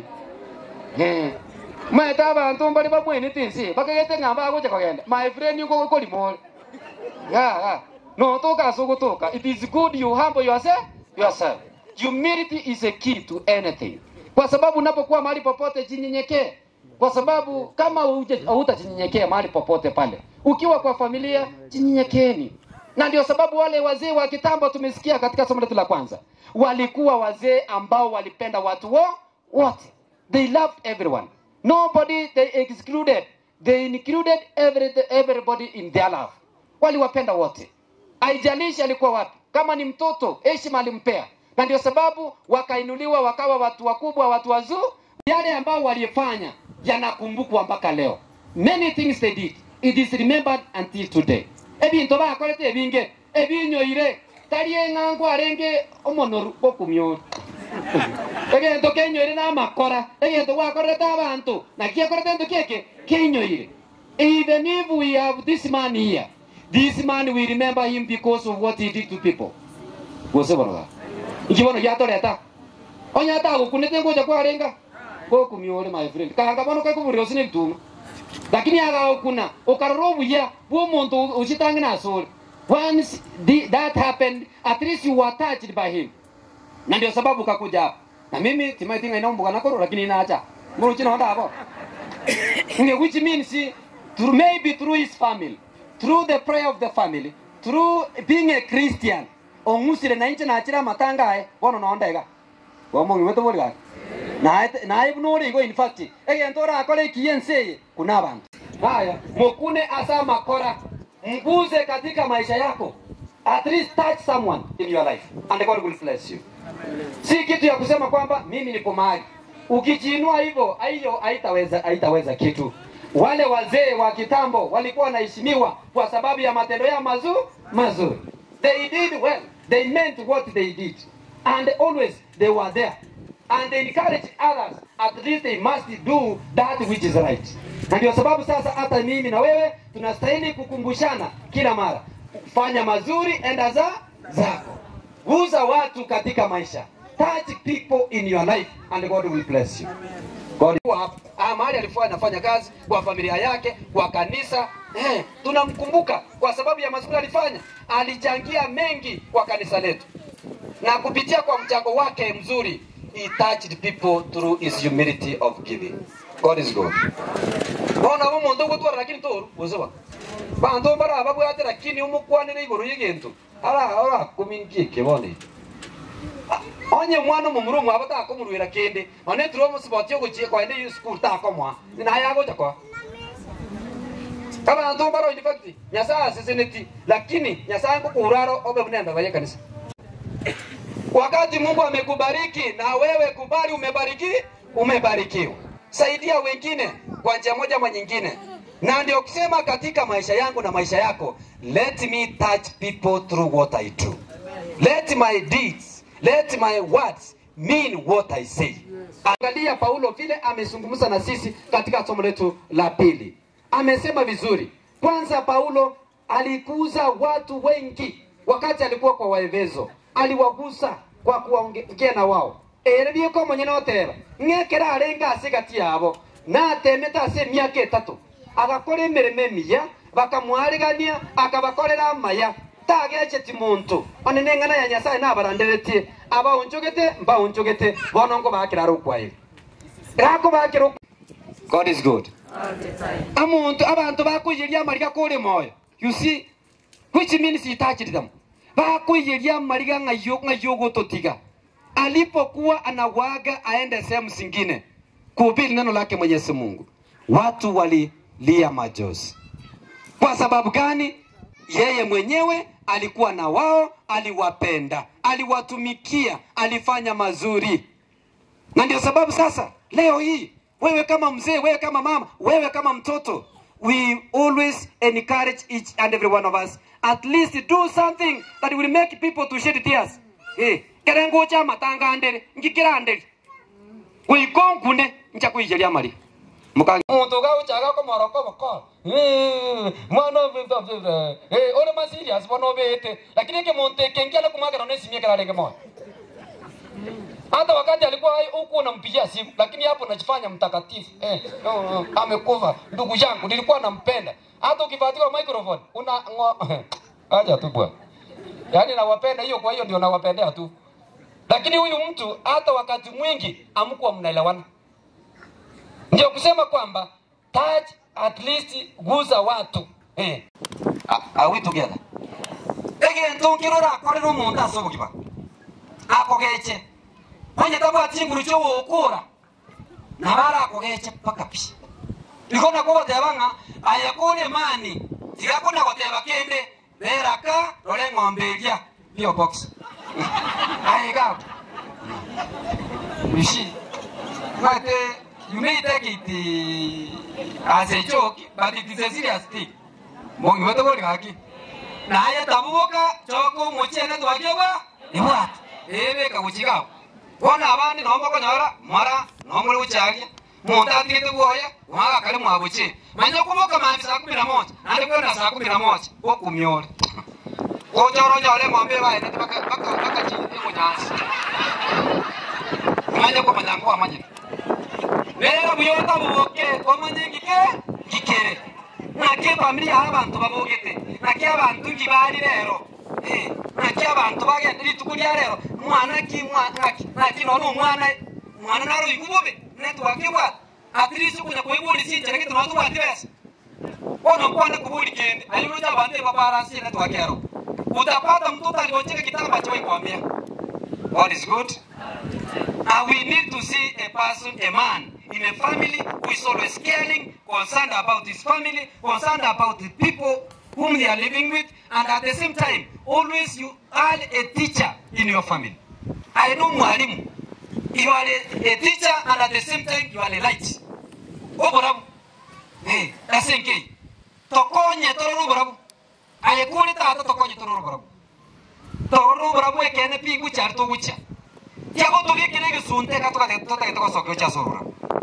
eh maeta abantu mbali bamwene tinsi bakagete ngamba agoche kogenda my friend yuko ko limol ya ya no toka so kutoka it is good you humble yourself yourself humility is a key to anything kwa sababu unapokuwa mahali popote jinyenyekee kwa sababu kama hutajinyenyekea mahali popote pale ukiwa kwa familia jinyenyekeni na ndio sababu wale wazee wa kitambo tumesikia katika somo letu la kwanza walikuwa wazee ambao walipenda watu wo wote they loved everyone nobody they excluded they included every, everybody in their love waliwapenda wote haijalishi alikuwa wapi kama ni mtoto heshima alimpea na ndio sababu wakainuliwa wakawa watu wakubwa watu wazuu yale ambao walifanya yanakumbukwa mpaka leo many things they did it is remembered until today ebinto bakorete ebinge ebinyoire tari eng'ango arenge omonoru gokumioru egento kenyoire namakora egento gwakorete abantu na giakorete ento kieke kenyoire even if we have this man here this man we remember him because of what he did to people gose bonoga ikibono giatoreta onyata agokunete ngoja kwarenga gokumiore my friend kanga bono kaikuburira osine bituma lakini agagukuna ukarora obuya bwa omonto uchitange nasore once the, that happened at least you were touched by him na ndio sababu kakuja hapa na mimi timaitinga inaumbuka nakoro lakini naacha muruchi naonda hapo nge which means through maybe through his family through the prayer of the family through being a christian ong'usire na inche nachira matangae bono nondega bomongi weto boriga naye nore igo in fact egento orakore ekienseye kuna abantu haya mukune asa makora mguze katika maisha yako at least touch someone in your life and God will bless you si kitu ya kusema kwamba mimi nipo mahali ukijiinua hivyo hiyo haitaweza haitaweza kitu wale wazee wa kitambo walikuwa wanaheshimiwa kwa sababu ya matendo yao mazuri mazuri they did well they meant what they did and always they were there and they encourage others at least they must do that which is right na ndio sababu sasa hata mimi na wewe tunastahili kukumbushana kila mara fanya mazuri enda za zako guza watu katika maisha touch people in your life and God will bless you God ah, mahali alikuwa anafanya kazi kwa familia yake kwa kanisa eh, tunamkumbuka kwa sababu ya mazuri alifanya alichangia mengi kwa kanisa letu na kupitia kwa mchango wake mzuri he touched people through his humility of giving God is good bona umuntu gutwara lakini toru uzuba bantu bara babwate lakini umukwanire iguru y'egintu ara ara kumingiye bone onye mwana mumuru mwa bata kumurwira kende one turo musiboti yo guchie kwa ende school ta komwa na ya goja kwa kama ntu baro in fact nyasaa sisiniti lakini nyasaa kukuraro obe bunenda baye kanisa wakati Mungu amekubariki na wewe kubali umebariki umebarikiwa saidia wengine kwa njia moja ama nyingine na ndio kusema katika maisha yangu na maisha yako let me touch people through what I do let my deeds let my words mean what I say angalia Paulo vile amezungumza na sisi katika somo letu la pili amesema vizuri kwanza Paulo alikuza watu wengi wakati alikuwa kwa Waefeso aliwagusa kwa kuongea na wao erebie ko mwenye notera ng'ekera arenga ase gati yabo natemete ase emiaka etatu agakora emeremo emiya bakamwarigania akabakorera amaya tagecheti muntu one neng'ana ya nyasaye nabaranderetie abaunchogete mbaunchogete bono ngo bakira rukwaire rako bakira God is good amuntu abantu bakuyiria amariga kuri moyo you see which means he touched them bakuyiria amariga ng'ayo ng'ayo gututiga alipokuwa anawaga aende sehemu zingine kuhubiri neno lake Mwenyezi Mungu, watu walilia machozi. Kwa sababu gani? Yeye mwenyewe alikuwa na wao, aliwapenda, aliwatumikia, alifanya mazuri, na ndio sababu sasa leo hii wewe kama mzee wewe kama mama wewe kama mtoto we always encourage each and every one of us at least do something that will make people to shed tears eh kerengo cha matanga ndere ngikira ndere kuikongune ncha kuijeria mari mukangi muntu ga uchaga ko moroko boko eh mwana vita vita eh ore ma serious bono bete lakini ke muntu kengiala kumagera ne simie kala rege mo hata wakati alikuwa hai huku unampigia simu, lakini hapo unajifanya mtakatifu eh, oh, oh, amekufa ndugu yangu, nilikuwa nampenda. Hata ukifuatiwa microphone una ngo, acha tu bwana, yaani nawapenda hiyo, kwa hiyo ndio nawapendea tu. Lakini huyu mtu hata wakati mwingi amkuwa mnaelewana, ndio kusema kwamba touch at least guza watu eh. Are- Are we together? Egento ngirora akorera omonto ase obogiba akogeche onye tabwati inguru kyo wokora nabara akogeche paka pi ikona ko bateba nga ayakore mani tigakona goteba kende beraka rore ng'ombe iria pio box aiga bishi but uh, you may take it uh, as a joke but it is a serious thing mongi wetu bori gaki naye tabuboka choko muchene twagyewa ibwat ebeka guchigawo bona abandi nomokonyora mara nomuri gucharia muntu atigite bwoya waga kari mwabuchi manya kuboka mambi saa kumi na moja nandi kwenda saa kumi na moja gokumyore gochoronyore ng'ombe baenete bakachirite munyasi manya komanya kwamanyire rero buyota buboke komanye ngike ngikere nake famili yaha abantu babogete nake abantu ngibari rero Eh, nake abantu bagenda rituku ria rero mwana ki mwana ki naki nono mwana mwana naro igubobe netwakibwa atirisi kunya kuiburi sinjere kitu natu bati besa ono kwana kuburi kende ayuno ja bande babarasi netwakero utapata mtoto aliocheka kitamba cha kwambia what is good and we need to see a person a man in a family who is always caring concerned about his family concerned about the people whom they are living with and at the same time always you are a teacher in your family i know mwalimu you are a, a teacher and at the same time you are a light oborabu eh asenke tokonye tororo borabu ayekuri tata tokonye tororo borabu tororo borabu ekene pingu charto gucha yago tugikire gisunte katoka tota kitoko sokyo cha sorora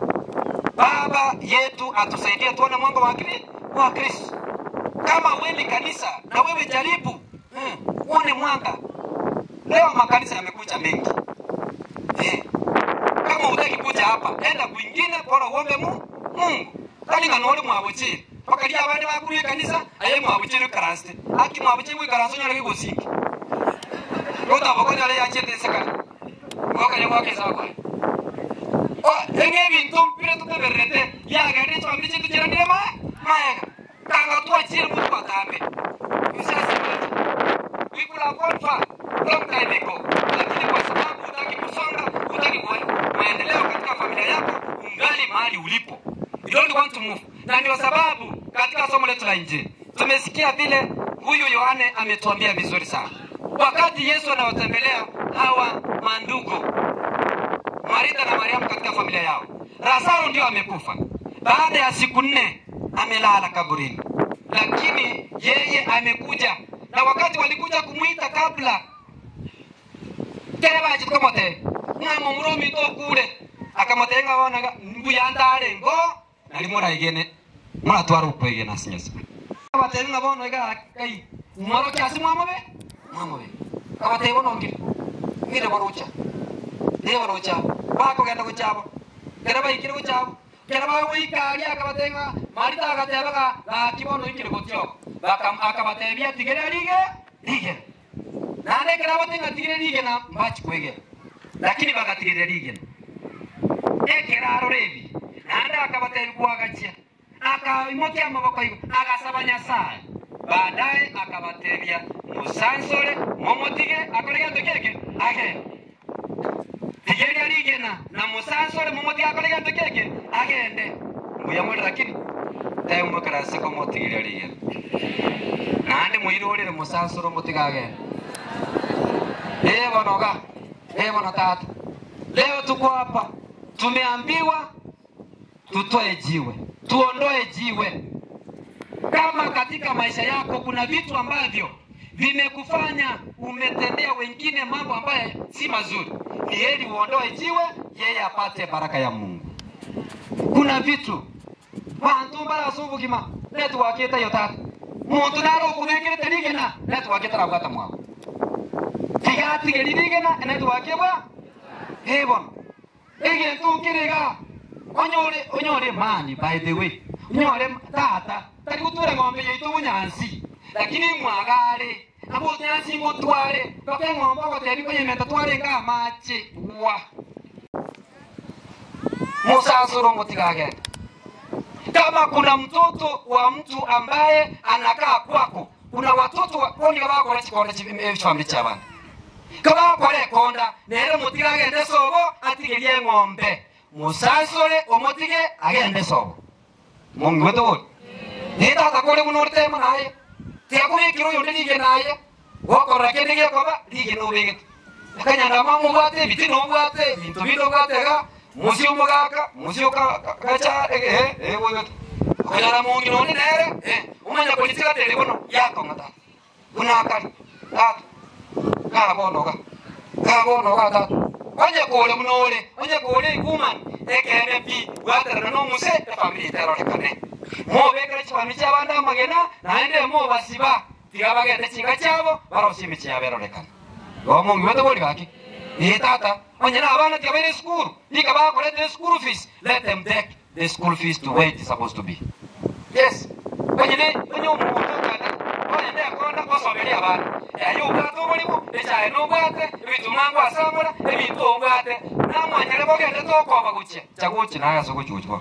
baba yetu atusaidie tuone mwanga wa kri wa Kristo kama wewe ni kanisa na wewe jaribu eh, uone mwanga leo makanisa yamekuja mengi eh, kama utaki kuja hapa enda kwingine bora uombe mu Mungu kani nganori mwabuchiri pakali abandi bakuruye kanisa aye mwabuchiri karaste aki mwabuchiri kwi karaste nyara kigusingi Kota bokonya le yachete sekali wakanya wake sawa enge bintu mpire tuteberete yagende twambire kintu kirandire ma maega kanga twachire mu twatambe usasi we could have gone far long time ago lakini kwa sababu hutaki kusonga hutaki kuona maendeleo katika familia yako ungali mahali ulipo you don't want to move na ndio sababu katika somo letu la nje tumesikia vile huyu yohane ametuambia vizuri sana wakati yesu anawatembelea hawa mandugu Marita na Mariamu katika familia yao. Lazaro ndio amekufa. Baada ya siku nne amelala kaburini, lakini yeye amekuja, na wakati walikuja kumwita kabla kere bachikomote ng'amo muromi to kure akamote ng'abonaga mbuyandare ngo nari muraigene muratwara ukwege na sinyesa abateri ng'abono iga kai mwaro kiasi mwamobe mwamobe abateri bono ngire ngire borucha niba rocha bakogenda guchabo kera baikire guchabo kera bagwikaria akabatenga marita agatebaga gakibono ikire gutyo bakam akabatebia tigere rige rige nande kera batenga tigere rige na mbachi kwege lakini bagatigere rige ekeraro rebi nande akabatebi kuagachia akaimokia amaboko igo agasaba nyasaye baadaye akabatebia musansore momotige akorega ndokeke agenda tigeri arigena na musansore mumuti akorega ndokeke agende mbuyamuri lakini tayo mukarasi ko mutigeri arigena nandi muirurire musansore muti gagenda ebo noga ebo na tata leo tuko hapa tumeambiwa tutoe jiwe, tuondoe jiwe. Kama katika maisha yako kuna vitu ambavyo vimekufanya umetendea wengine mambo ambayo si mazuri, ni heri uondoe jiwe, yeye apate baraka ya Mungu. Kuna vitu bantu barasubugima netu wakita yo tata muntu naro kubekirete rigena netu wakita rabwata mwao tigatige ririgena netu wakibwa hebon ege tukiriga onyore onyore mani by the way onyore tata tari gutura ng'ombe yaitu bunyansi lakini mwagare abo nyansi mutware toke ng'ombe goteri kunyemeta tware nga mache wa musasuro mutigagenda kama kuna mtoto wa mtu ambaye anakaa kwako kuna watoto woni bakora kikonda kifamili ky'abana kabakora ekonda nere mutige agende sobo atigerie ng'ombe musasore omutige agende sobo mungu wetu uri nitata kuri muno uritema naye tiakubikira uyu ndi rige naye wokorora kindi giekoba rige nubigite akanyandama mubwate ebiti nubwate ebintu bindi ubwatega musi umugaka musi ukacha eh eh wewe kanyara mungi noni nere eh umanya kulitira tele bono yako ngata kuna akali tatu ka bono ka ka bono ka tatu onye kule munole onye kule ikuman ekene pi watera no muse te family tero lekane mo bekere chifami cy'abandi amagena naende mo basiba tigabagende kinga cyabo barosimi cyabero lekane go mungi weto boli baki Eh tata, onye na abana tigabere school, tika ba collect school fees, let them take the school fees to where it is supposed to be. Yes. Onye ne, onye umuntu kana, onye ne akonda kosomeri abana. Yayo ubwato bulimu, echaye n'ubwate, ebintu mwangu asamura, ebintu ubwate, namwanyere bogende tokoba guche, chaguchi naye sokuchuchwa.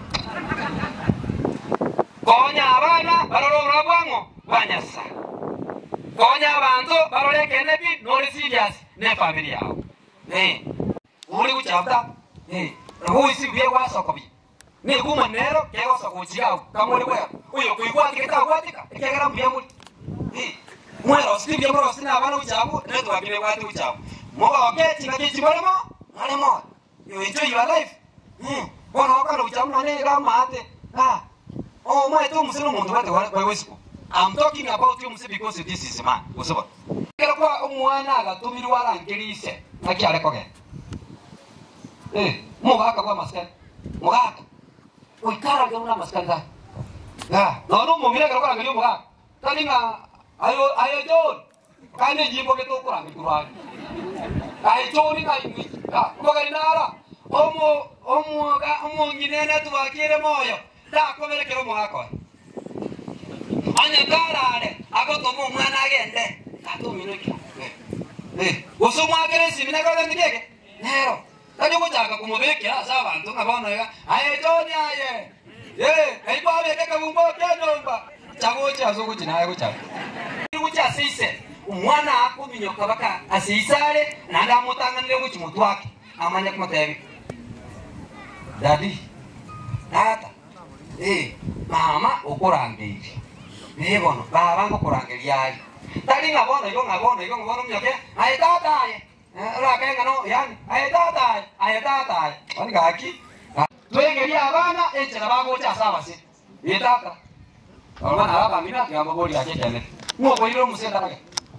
Konya abana barora obura bwango bwanyasa. Konya abantu barore kene bi nori serious ne family yao. Eh. Uri kuchafta. Eh. Huisi bie wasoko bi. Ni kuma nero ke wasoko chiao kamuri kwa. Uyo kuigwa tiketa kwatika. Ekegera mbia muri. Eh. Mwero stibia mro sina abana uchabu neto wabile watu uchabu. Moba waketi na kichi molemo. Molemo. You enjoy your life. Hmm. Bona wakana uchabu na ne kama ate. Ah. Oh, mwe tu musino muntu wate wewe siku. I'm talking about you muse because this is man. Usoba. Kera kwa umwana agatumirwa arangirise nakiare koge. Eh, mugaka kwa maskani. Mugaka. Uikara ga una maskani ga. Ah, no no mumira kera kwa ngiri mugaka. Tani nga ayo ayo jon. Kane jimbo ke to kurang kurang. Ayo joni ka ingi. Ah, mugari nara. Omo omo ga omo nginene tu akire moyo. Da komere kero mugaka. Anya karare agotomo mwana agende. Katumino ki. Eh, usumwakire simina kale ndike. Nero. Kali kuchaka kumubekera asa abantu ngabona ya. Aye joni aye. Eh, kaiba beke kabumbo kyanomba. Chagocha azokuchi naye kuchaka. Kucha sise. Umwana akuminyoka baka asisale nanda amutanganire kuchi mutu wake. Amanya kumatebi. Dadi. Tata. Eh, mama ukurangire. Nibono, baba ngukurangiria ari. Tari ngabona igo ngabona igo ngabona mnyoke. Aye tata aye. Rake ngano yani. Aye tata aye. Aye tata aye. Oni gaki. Twegeria abana enchera bagocha sabase. Ye tata. Abana aba mina kiyamba boli ake kene. Ngo boiro musenda rake.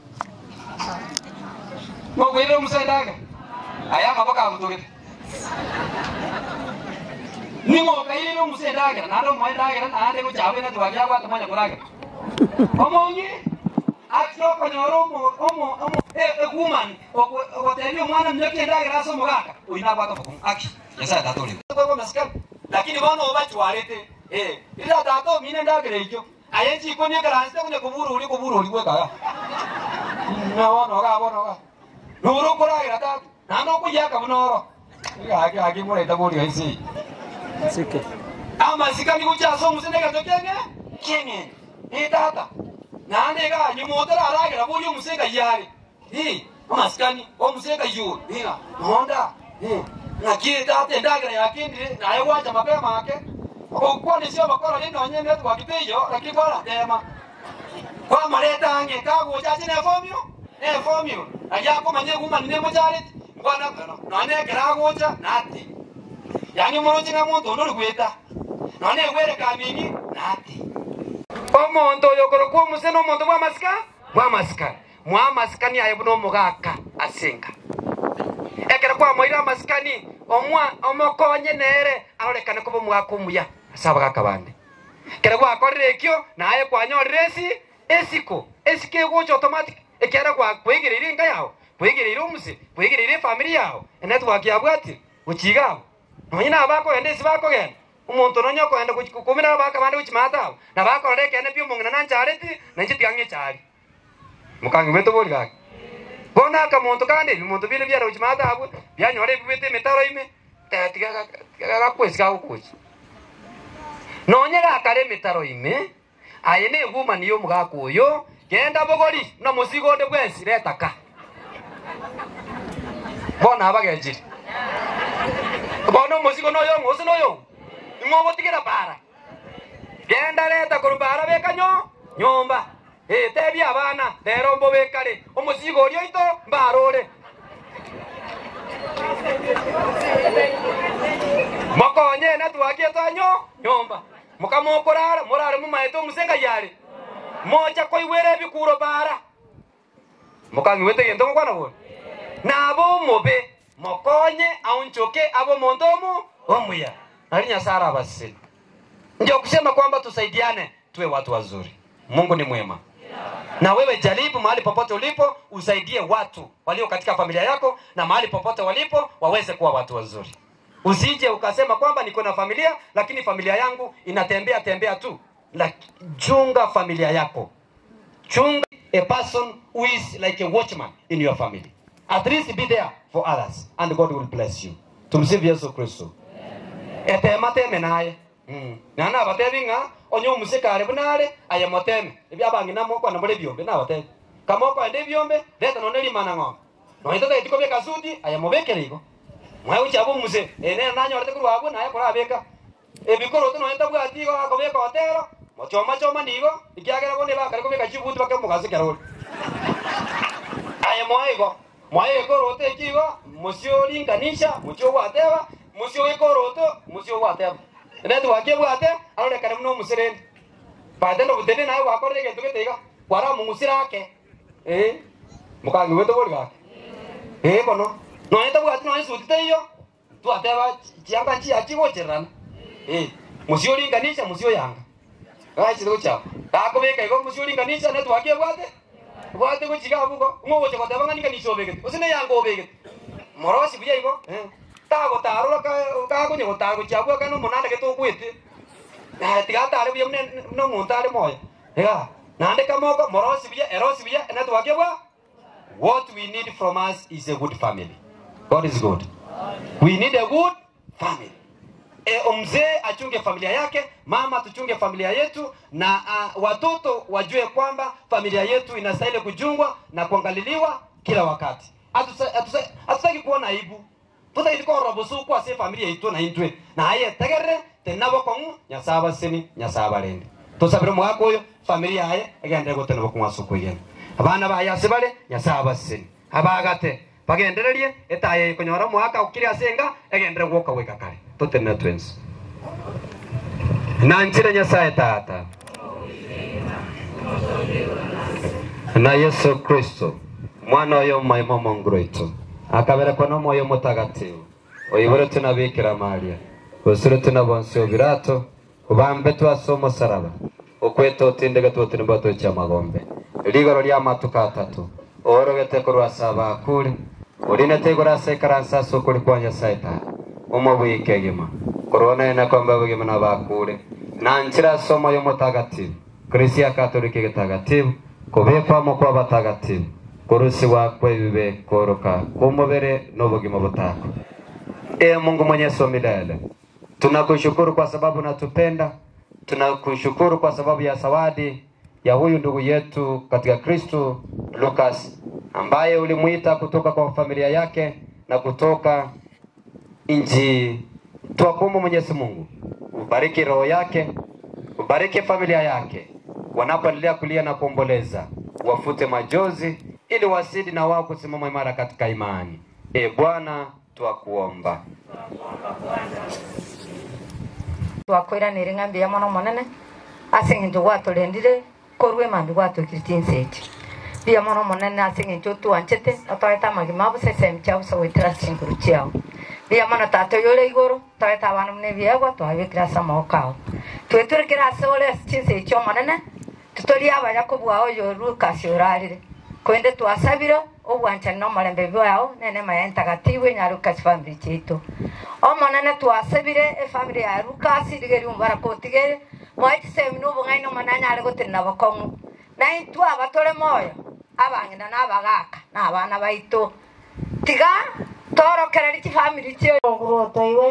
Ngo boiro musenda rake. Aya mabaka mutugete. Ningo kairo musenda rake. Naro mwenda rake na ande kuchawe na tuwagia kwa tumanya kurake. Omongi atoko nyoro omo omo omo e woman okoteri omwana mnyoki endagira ase omogaka oina bwata bokum aki yasa tatoli kwa maskal lakini bono obachwarete eh ira tato mine ndagira ikyo aye chiko ni karanste kunya kuburu uri kuburu uri gwekaga na bono ga bono ga nuru kuragira tatu nano kuyaka bunoro aki aki mureta buri gaisi Sike. ama sikani kuchaso musene gatokenge kenge ni tata nande ga ni motara aragira buri umusenga yari hi amaskani omusenga yu hina honda hi na kiri tata ndagira yakindi naye wacha mapema ake okwani sio bakora lino nyene tu wakitejo lakini bora tema kwa mareta ange kago chachi ne formio ne formio aja ko manye kuma ne mo charit ngwana nane kera gocha nati yani muruchi nga muntu undu rigwita none gwere kamini nati omonto oyo korokwa omuse nomonto bwamasika bwamasika mwamasikani aye buno omugaka asinga ekero kwamoire amasikani omwa omokonye nere arorekane koba omwaka omuya ase abagaka bande kero gwakorire ekio naye kwanyorire esi esiko esiko egocha automatic ekiara gwa kwegereire enka yao kwegereire omuse kwegereire efamili yao enetwork yabwati gochiga abo nonye nabo bakogenda esi bakogenda omonto nonye okogenda kumira abaka bande gochimata abo nabakorora ekende pi omong'ina nanchareti nanchetiang'e chari mokangi bwetu bori gake bona akamonto kandi ebimonto bire byara gochimata abwo byanyora ebibwete emitaro ime tiga gakwesi gagokochi nonye gakare emitaro ime aye negumani ya omogaka oyo genda bogori na musigonde bwensi retaka bona abagechiri bona omusigo noyo ng'osi noyo ing'ogotigera bara genda reta koru bara bekanyo nyomba Eh, tebia abana rero mbo bekare omusigo orio ito mbarore mokonye netwakie tanyo nyomba mukamokorara morare mumaete omusenga yare mocha koigwera ebikuro bara mukang'wete gento ngokwana bono nabo omobe mokonye aunchoke abo monto omu omuya nari nyasaye arabasiseni ndio kusema kwamba tusaidiane tuwe watu wazuri mungu ni mwema na wewe jaribu mahali popote ulipo usaidie watu walio katika familia yako na mahali popote walipo waweze kuwa watu wazuri usije ukasema kwamba niko na familia lakini familia yangu inatembea tembea tu Laki, chunga familia yako chunga a person who is like a watchman in your family at least be there for others and god will bless you tumsifu yesu kristo etemateme naye Mm. nana abatebi ng'a onye omusekare bunare aye moteme ebi abangi namo kwana muri byombe nabatebi kamoko ende byombe leta none limana ng'ombe noita taiti kobia kasudi aye mobekere igo mwae uchabo muse ene nanyorete kurwabwo naye korabeka ebikoroto noita bwati igo akobeka otero mochoma choma nigo ikiagera bone bakare kobeka chibuti bake mugase kerori aye mwae igo mwae ekoroto ekigo musio linganisha musio gwateba musio ekoroto musio gwateba netu wakie bwate arorekane muno omuserende bate nobutende naye gwakorire egento getaiga kwara mung'usira ake eh mukangi bwetu bori gake eh bono noe tabwati noe sutite iyo twateba chianga chia chigochererana eh musio linganisha musio yanga gachire gochapa gakobeka igo musio linganisha netu wakie bwate bwate gochiga bugo ng'ogocha goteba ng'ani kanisa obegete osine yanga obegete morosi buya igo eh tagotarora kagonye gotago chiabwa kana omonande getogwete tigatare buya no omonto are moyo iga nande kamoko morosi buya erosi buya enetwake bwa what we need from us is a good family god is good we need a good family e, mzee achunge familia yake mama tuchunge familia yetu na uh, watoto wajue kwamba familia yetu inastahili kujungwa na kuangaliliwa kila wakati hatutaki kuona aibu tutaiti korora busuku ase familia itu na intwe naye tegerere tenabo kong'u nyasaye abaseni nyasaye abarende tusabire omwaka oyo familia yaye egendere gotena bokong'wa suku igene abana baye ase bare nyasaye abaseni abagate bagendererie etaye ekonyora omwaka okire ase enga egendere gwoka goika kare totenera twensi nanchire nyasaye tata na yesu kristo mwana oyo omaima omongoro itu akaberekwa n'omwoyo mutagatifu oiborete na bikira maria osurete na bonsi obirato ubambe twase omusaraba okwete otindege twotini mbato cha magombe ligoro lya matuka atatu orogete kurwasa abakuri urinete igoro ase ekaransa ase okori kwa nyasaye ta omobwike gima koronene kwamba bugima na bakure nanchira ase omwoyo mutagatifu krisia katoliki gitagatifu kubikwamo kwa batagatifu kurusiwa kwebibe koroka kumubere n'ubugima butako e mungu mwenyezi wa milele tunakushukuru kwa sababu natupenda tunakushukuru kwa sababu ya zawadi ya huyu ndugu yetu katika kristo lukas ambaye ulimwita kutoka kwa familia yake na kutoka nchi twakumu mwenyezi mungu ubariki roho yake ubariki familia yake wanapoendelea kulia na kuomboleza wafute majozi ili wasidi na wao kusimama imara katika imani. E Bwana, twakuomba. twakwiranire ng'ambi ya mono monene ase eng'encho gwatũrendire korwa emambi gwatwĩkĩrĩtie nseti ria mono monene ase eng'encho twanchete otogete amagima abusesemi chia busa gwĩtĩra chinguru chiao ria mono tata oyo ore igũrũ togete abandu buna ebiegwa twabĩkĩra ase amaboko ao twĩtũrĩkĩra ase ore ase chinsechi omonene tũtoria abaya kobua oyo lukas orarire koende twasabire obwanchani na omorembe bwao nene maya entagatifu enya lukas family chiaito omonene twasabire efamily ya lukas rigeri umbara kotigere mwaichisemi na obong'aini omona anyare gotirina bokong'u naintwe aba tore moyo abang'ina na abagaka na abana baito tiga torokereri chifamily chio ogurotoiwe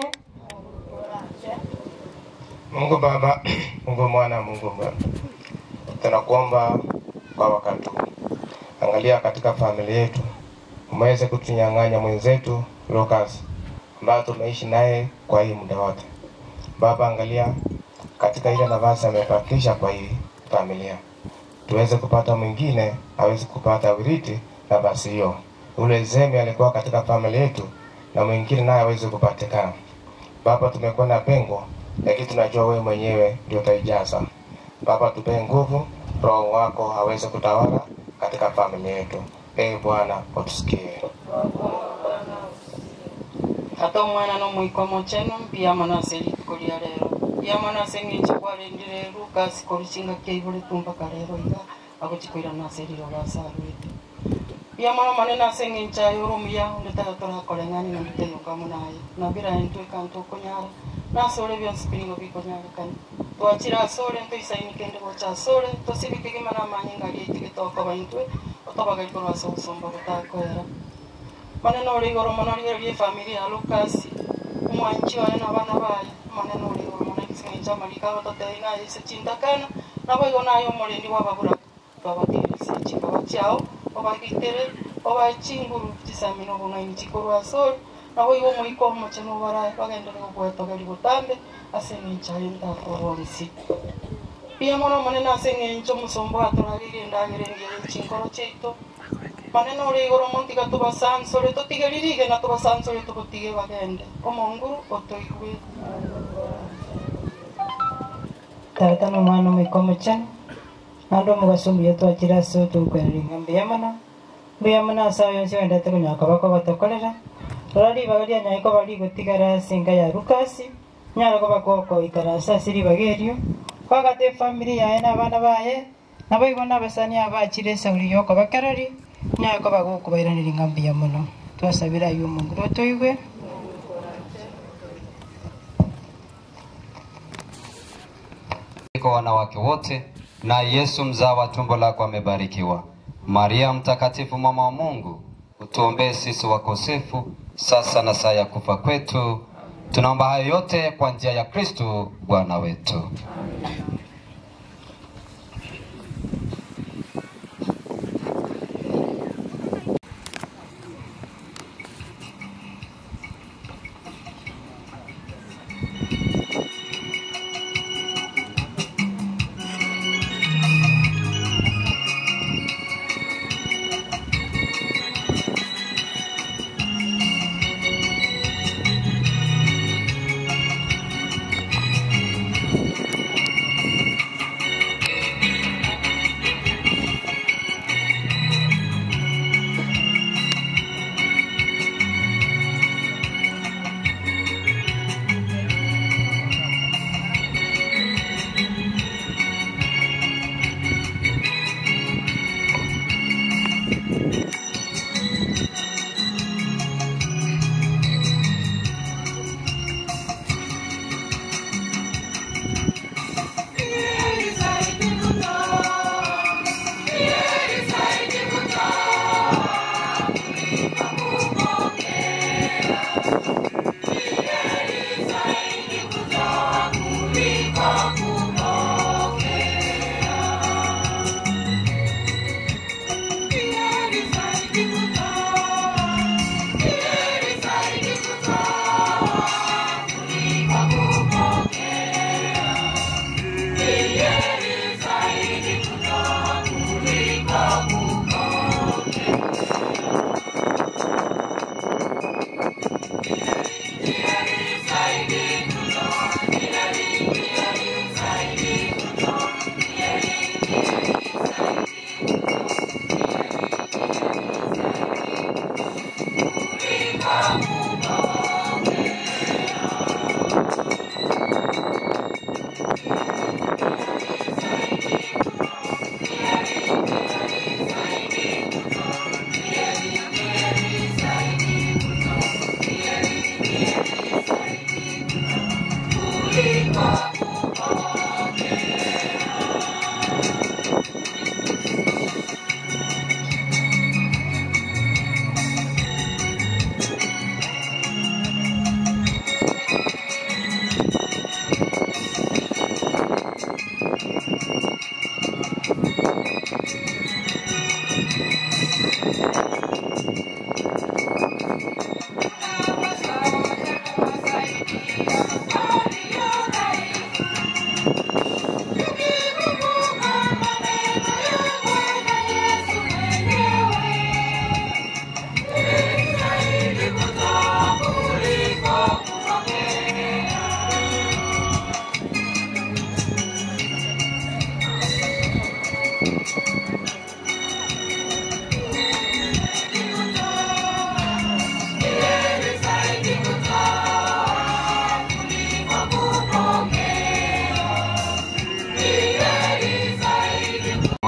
Mungu Baba, Mungu Mwana, Mungu Baba, tunakuomba kwa wakati huu, angalia katika familia yetu, umeweze kutunyang'anya mwenzetu Lucas ambayo tumeishi naye kwa hii muda wote. Baba, angalia katika ile nafasi amebakisha kwa hii familia, tuweze kupata mwingine aweze kupata urithi nafasi hiyo. Ule Zemi alikuwa katika familia yetu na mwingine naye aweze kupatikana. Baba, tumekuwa na pengo, lakini tunajua wewe mwenyewe ndio utaijaza. Baba, tupe nguvu, Roho wako aweze kutawala katika familia yetu. Ee Bwana, utusikie. ata omwana n'omwikomo chenu mpiyamo nase rituko ria rero mpiyamo nase eng'encho kwarendire lukas koruchinga kiaibore tumpaka rero iga agochikwira nase riroga asarwete mpiyamo nomone nase eng'encho aye ore omuya onde taga torakore ng'ani na mbitenyokamo naye nabira entweka ntokonyara nase ore bionsi binigo bikonyarekani twachire ase ore ntoisaini kende gocha ase ore tosibike gima na amanye ngari aite getokoba intwe otobagari korwa ase obosomba botakoera maneno ore igoro mono rie rie family ya Lucas mwanchi one na bana baye maneno ore igoro mono kisinga cha malika batotei na ise chindakana na boigo nayo morendi wababura twabatirisi chika bachao obagitere obachinguru chisamino bong'aini chikorwa asori na boigo moiko mocheno baraye bagendere gobwetogeri botambe ase ng'encha entakororisi pia mono manene ase ng'encho omosombo atoraririe endagera engere chinkoro chiaito maneno ore igoro montiga tubasansore tutigeririge na tubasansore tubutige bagende omonguru otoigwe tata n'omwana omwikomo chenu nandi omugaso mbuya twachire ase otogukwereri ng'ambi ya mono mbuya mono ase ayo yonsi wendete konyoka bako batokorera rora ribaga rianyaye koba rigotigara ase enka ya lukasi nyare koba kokoikara ase ase ribaga erio kwagata efamili yaye na abana baye nabo igo na abasani abachire esauri yokobakereri nyaye koba gokobairaneri ng'ambi ya mono twasabira ayo omonguru otoigwe kwa wanawake wote na Yesu mzao wa tumbo lako amebarikiwa. Maria mtakatifu mama wa Mungu, utuombee sisi wakosefu sasa na saa ya kufa kwetu. Tunaomba hayo yote kwa njia ya Kristo Bwana wetu.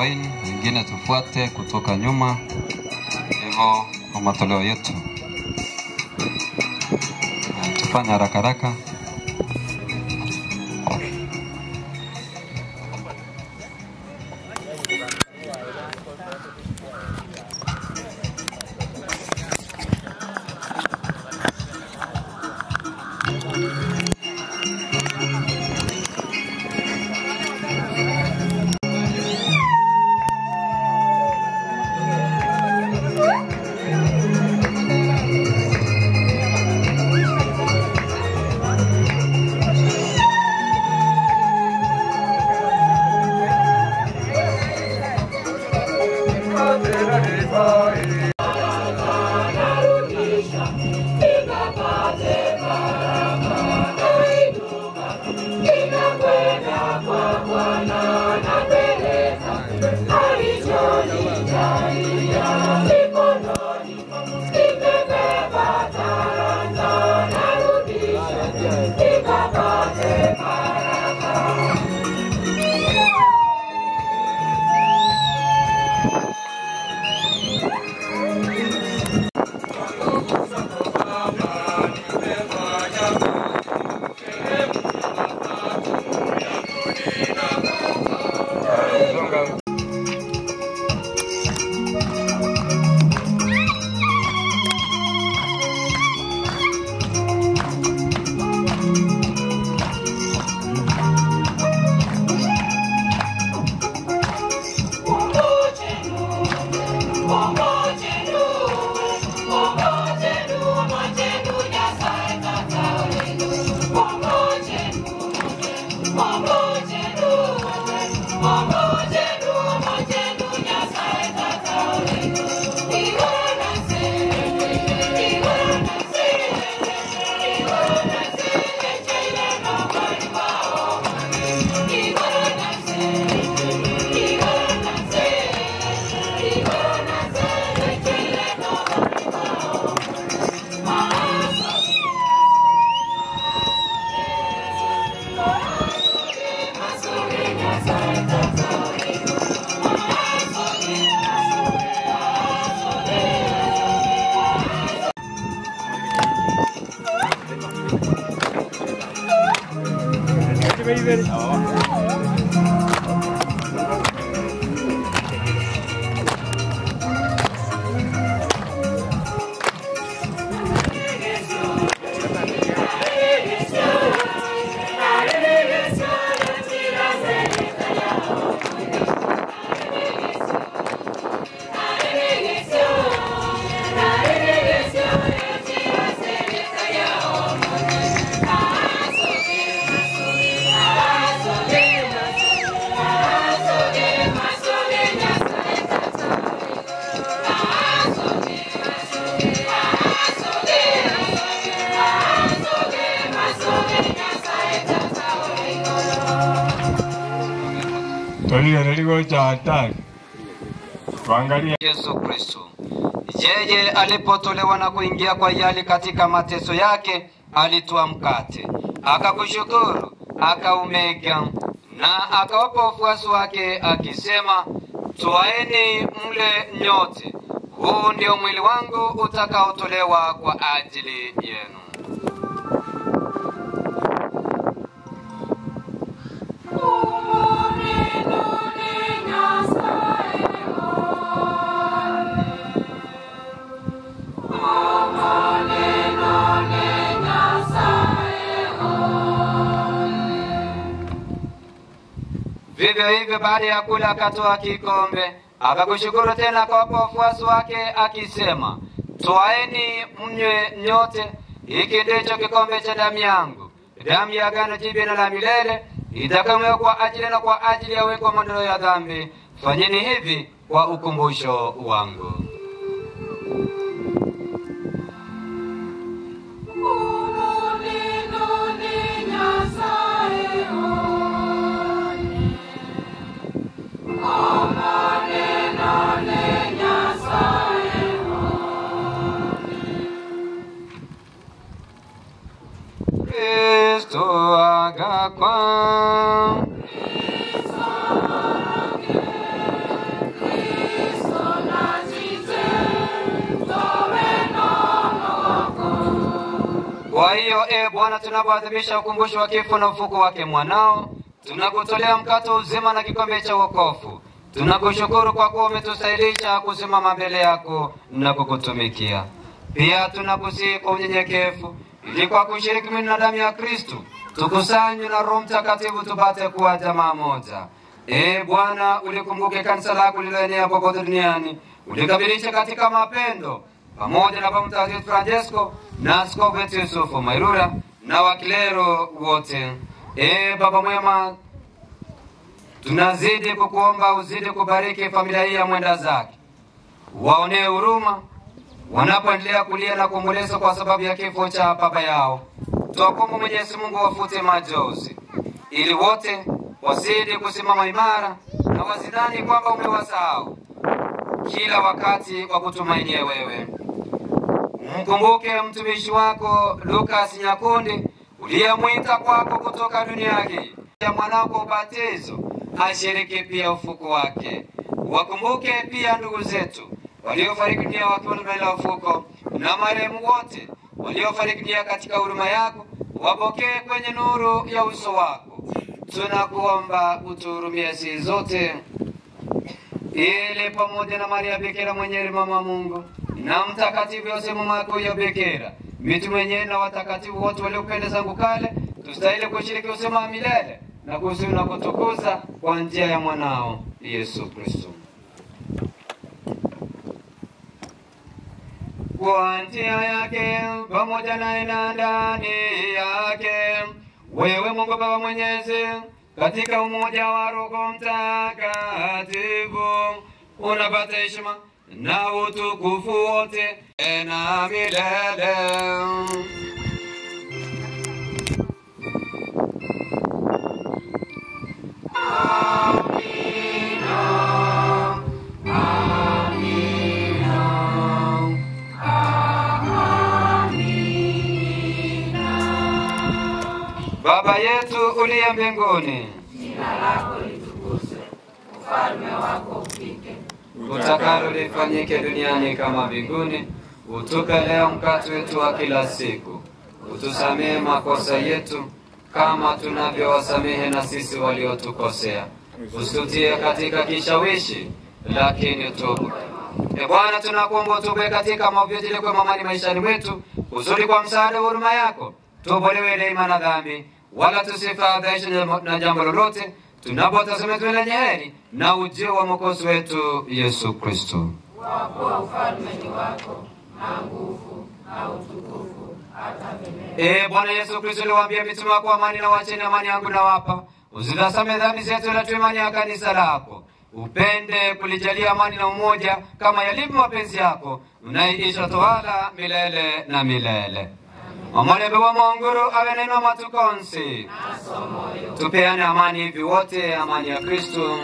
Wayne, wengine tufuate kutoka nyuma, hivyo kwa matoleo yetu. Na Tufanye haraka haraka. Tolile niligo cha hatari. Tuangalie Yesu Kristo. Yeye alipotolewa na kuingia kwa yali katika mateso yake, alitwaa mkate, akakushukuru, akaumega na akawapa wafuasi wake akisema, twaeni mle nyote, huu ndio mwili wangu utakaotolewa kwa ajili yenu. Vivyo hivyo baada ya kula akatoa kikombe, akakushukuru tena, akawapa wafuasi wake akisema, twaeni mnywe nyote, hiki ndicho kikombe cha damu yangu, damu ya agano jipya na la milele, itakayomwagwa kwa ajili na kwa ajili ya weko maondoleo ya dhambi. Fanyeni hivi kwa ukumbusho wangu. Kristo agakwa Kwa hiyo e Bwana, tunapoadhimisha ukumbusho wa kifo na ufuko wake mwanao, tunakutolea mkate wa uzima na kikombe cha wokovu. Tunakushukuru kwa kuwa umetustahilisha kusimama mbele yako na kukutumikia. Pia tunakusihi kwa unyenyekevu, ili kwa kushiriki mwili na damu ya Kristu tukusanywe na Roho Mtakatifu tupate kuwa jamaa moja. E Bwana, ulikumbuke kanisa lako lililoenea popote duniani, ulikamilisha katika mapendo pamoja na Baba Mtakatifu Francesco na askofu wetu Yusufu Mairura na wakilero wote. E Baba mwema, tunazidi kukuomba uzidi kubariki familia hii ya mwenda zake, waonee huruma wanapoendelea kulia na kuomboleza kwa sababu ya kifo cha baba yao. Twakuomba Mwenyezi Mungu wafute machozi, ili wote wazidi kusimama imara na wazidhani kwamba umewasahau kila wakati wa kutumainia wewe. Mkumbuke mtumishi wako Lukas Nyakundi uliyemwita kwako kutoka dunia hii ya mwanao kwa ubatizo, ashiriki pia ufuko wake. Wakumbuke pia ndugu zetu waliofariki dunia wakiwa ndani ya ufuko na marehemu wote waliofariki dunia katika huruma yako, wapokee kwenye nuru ya uso wako. Tunakuomba utuhurumie sisi zote ili pamoja na Maria Bikira mwenyewe mama wa Mungu na mtakatifu Yosefu mama yako ya Bikira, mitume wenyewe na watakatifu wote waliopenda zangu kale, tustahili kushiriki usema wa milele na kusifu na kutukuza kwa njia ya mwanao Yesu Kristo. Kwa njia yake pamoja naye na ndani yake, wewe Mungu Baba Mwenyezi, katika umoja wa Roho Mtakatifu unapata heshima na utukufu wote na milele. Baba yetu uliye mbinguni, Jina lako litukuzwe, ufalme wako ufike, utakalo lifanyike duniani kama mbinguni. Utupe leo mkate wetu wa kila siku, utusamehe makosa yetu kama tunavyowasamehe na sisi waliotukosea, usitutie katika kishawishi, lakini tubu. E Bwana, tunakuomba utupe katika maovu yote, ili kwa amani maishani mwetu, uzuri kwa msaada wa huruma yako, tuopolewe daima na dhambi, wala tusifadhaishwe na jambo lolote, tunapotazamia tuwe lenye heri na ujio wa mwokozi wetu Yesu Kristo. kwa kuwa ufalme ni wako na nguvu na utukufu hata milele. E Bwana Yesu Kristo, uliwaambia mitume wako, amani na wacheni, amani yangu nawapa, usitazame dhambi zetu, ila tu imani ya kanisa lako. Upende kulijalia amani na umoja kama yalivyo mapenzi yako, unaiisha tawala milele na milele. Omulebe wa Mwanguru abe neno matukonsi, tupeane amani hivi wote, amani ya Kristo.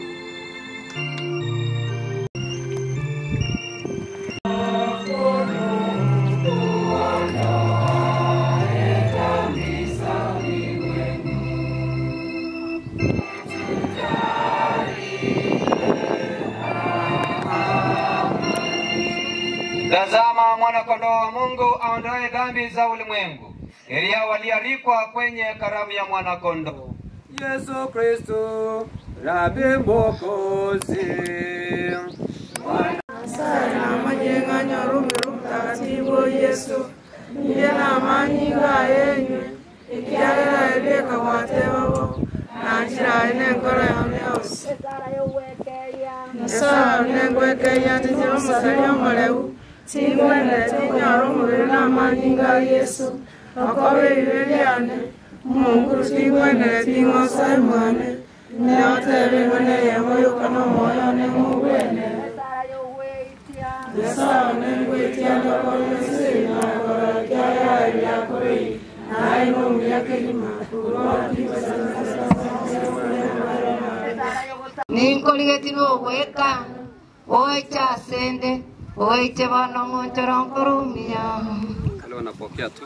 Tazama mwana-kondoo wa Mungu aondoe dhambi za ulimwengu. Heri yao walioalikwa kwenye karamu ya mwana-kondoo. Yesu Kristo, Rabi Mwokozi. sana majenga nyarumiru mtakatifu Yesu ndiye na amani nga yenyu ikiagera eleka watebabo na njira ine nkoro yaone yose nyasaye nengwekeya tijiro musali omuleu tingwene tinyara omubiri n'amani nga Yesu akobe ibibe byane omunguru tingwenere ting'osa emwane neotebirwe neyemo yuka n'omwoyo nemubwene nyasaye nengwetia ndokonesina kora kyaya byakorei naye nomuyaka enyuma ninkoligeti nogweka oiche asende oiche bono ng'onchora nkorumia Kale wanapokea tu.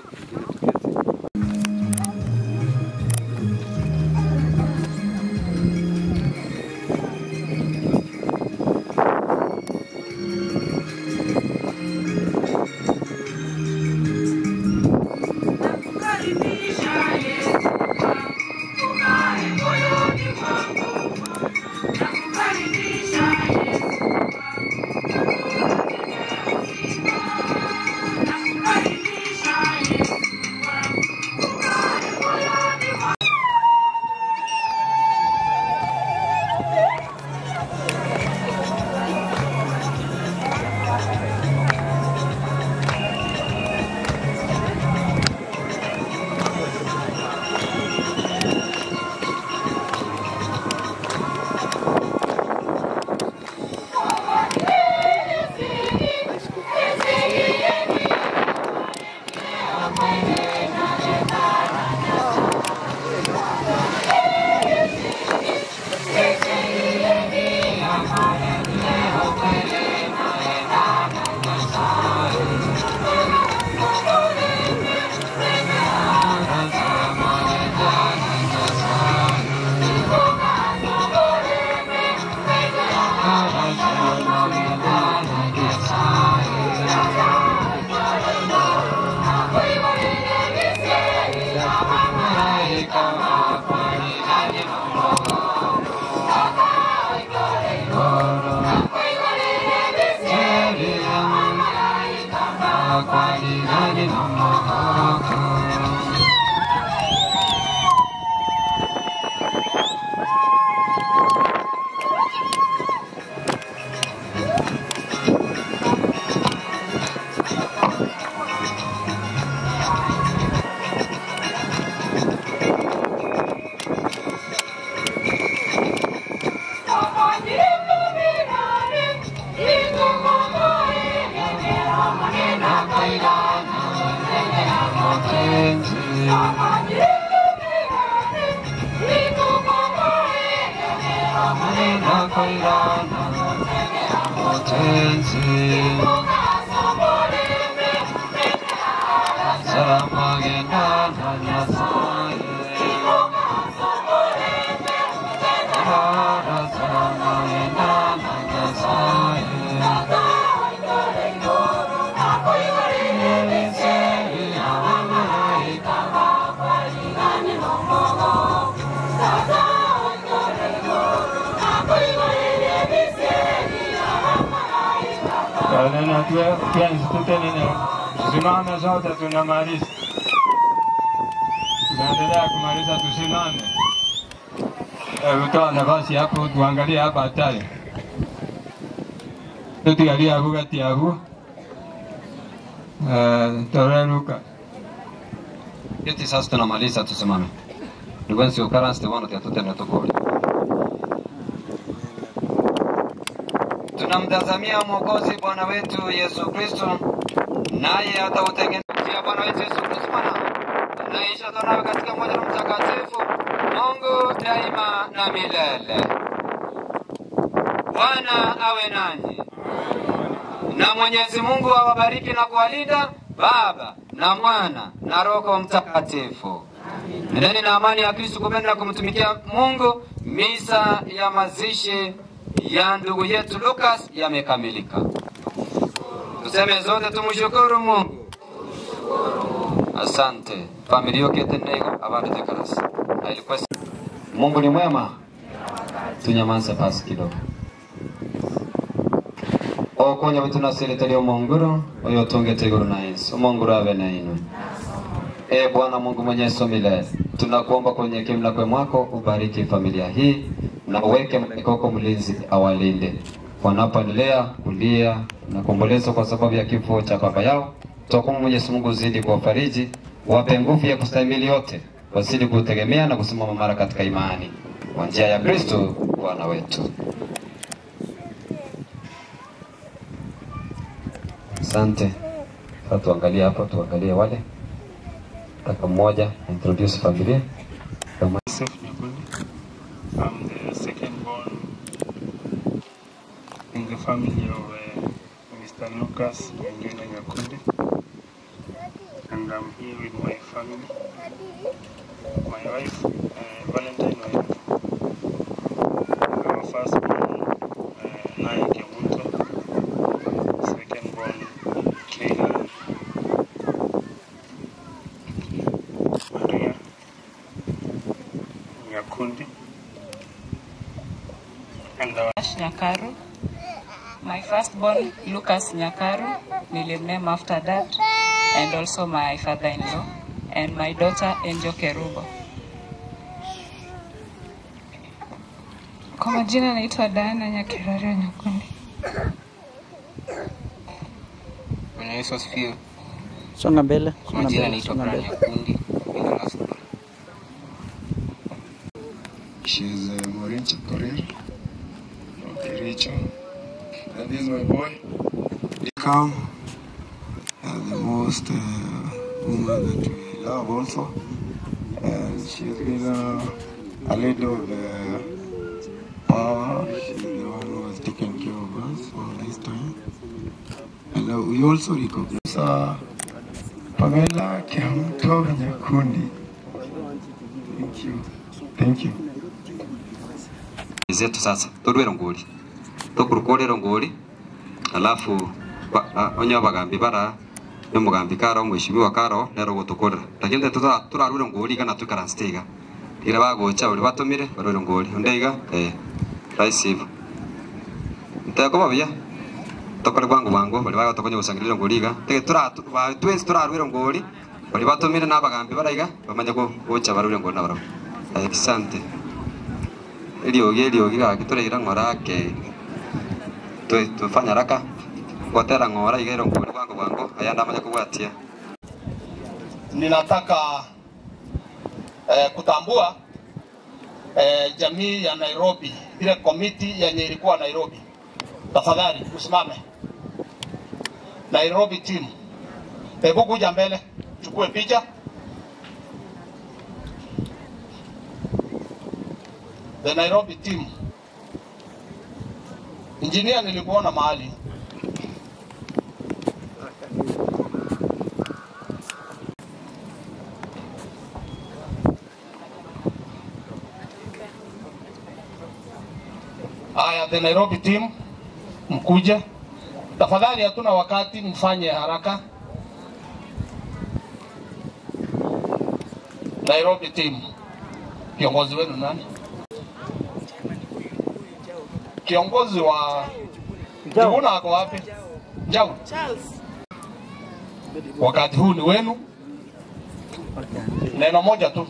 kwalingani na mahaka Neno tuenzi tutenene, tusimame sote, tunamaliza, tunaendelea kumaliza, tusimame. Hebu toa nafasi hapo, tuangalie hapa hatari, tutigalie hapo kati hapo, toreruka Eti sasa tunamaliza, tusimame. Ndugu ukara Stefano tiatutene tukuli. Tunamtazamia Mwokozi Bwana wetu Yesu Kristo, naye atautengenezea Bwana wetu Yesu Kristo Bwana anaisha nawe katika moja na Mtakatifu Mungu daima na milele. Bwana awe nanyi na Mwenyezi Mungu awabariki na kuwalinda Baba na Mwana na Roho Mtakatifu. Nendeni na amani ya Kristo kupenda na kumtumikia Mungu. Misa ya mazishi ya ndugu yetu Lucas yamekamilika. Tuseme zote tumshukuru Mungu. Asante. Familia yote tenego abado tekarasi. Na ilikuwa Mungu ni mwema. Tunyamaze basi kidogo. okonya bitu nasirite lyo mongoro oyo tungete iguru na Yesu omongoro abe na inwe e Bwana Mungu mwenyezi milele tunakuomba kwenye kimla kwe mwako ubariki familia hii na uweke mkoko mlinzi awalinde wanapoendelea kulia na kuomboleza kwa sababu ya kifo cha baba yao tutakuomba Mwenyezi Mungu uzidi kuwafariji wape nguvu ya kustahimili yote wazidi kutegemea na kusimama mara katika imani kwa njia ya Kristo Bwana wetu Asante. Sasa tuangalie hapa, tuangalie wale taka mmoja introduce familia kama Joseph Nyakundi. I'm the second born in the family of uh, Mr. Lucas Wengine Nyakundi. And I'm here with my family, my wife, uh, Valentine wife, our first born, uh, Nai Kemuto, second born, Kayla Maria Nyakundi. And our Ash Nyakaru. My firstborn, Lucas Nyakaru, will name after that, and also my father-in-law, and my daughter, Angel Kerubo. Kwa majina naitwa Diana Nyakirario Nyakundi. Bwana Yesu asifiwe. Songa mbele. Kwa songa majina mbele, naitwa songa Brian mbele. Nyakundi. Jina la Sura. She's uh, Maureen Chikorir from Kericho. And this is my boy. Come, and the most uh, woman that we love also. And she's been uh, a lady of uh, power. She's the one who has taken care of us all this time. And uh, we also recognize uh, Pamela Kiamto Nyakundi. Thank you. Thank you. zetu sasa turwero nguli tukurukorero nguli alafu ba- a- onyo bagambi bara nyomugambi karo mweshimiwa karo nero gutukorera lakini te tuta turarwire nguli kana tukaranstiga ira bagocha uri batumire barwire nguli ndeiga eh raisi hivyo nteko babia tokore bwangu bwangu bali bagatokonya gusangirira ngoriga tege tura ba twins turarwira ngori bali batumire n'abagambi baraiga bamanya ko gocha barure ngona baro asante iliogi iliogi gaki tureira ng'orake tu- tufanya raka gwatera ng'ora igairo ngori bwangu bwangu aya ndamanya kugwatia ninataka eh, kutambua eh, jamii ya Nairobi, ile komiti yenye ilikuwa Nairobi. Tafadhali usimame. Nairobi team, hebu kuja mbele, chukue picha. The Nairobi team. Engineer, nilikuona mahali Haya, the Nairobi team mkuje tafadhali, hatuna wakati, mfanye haraka. Nairobi team, kiongozi wenu nani? Kiongozi wa Jivuna ako wapi? Njau. Wakati huu ni wenu. Neno moja tu.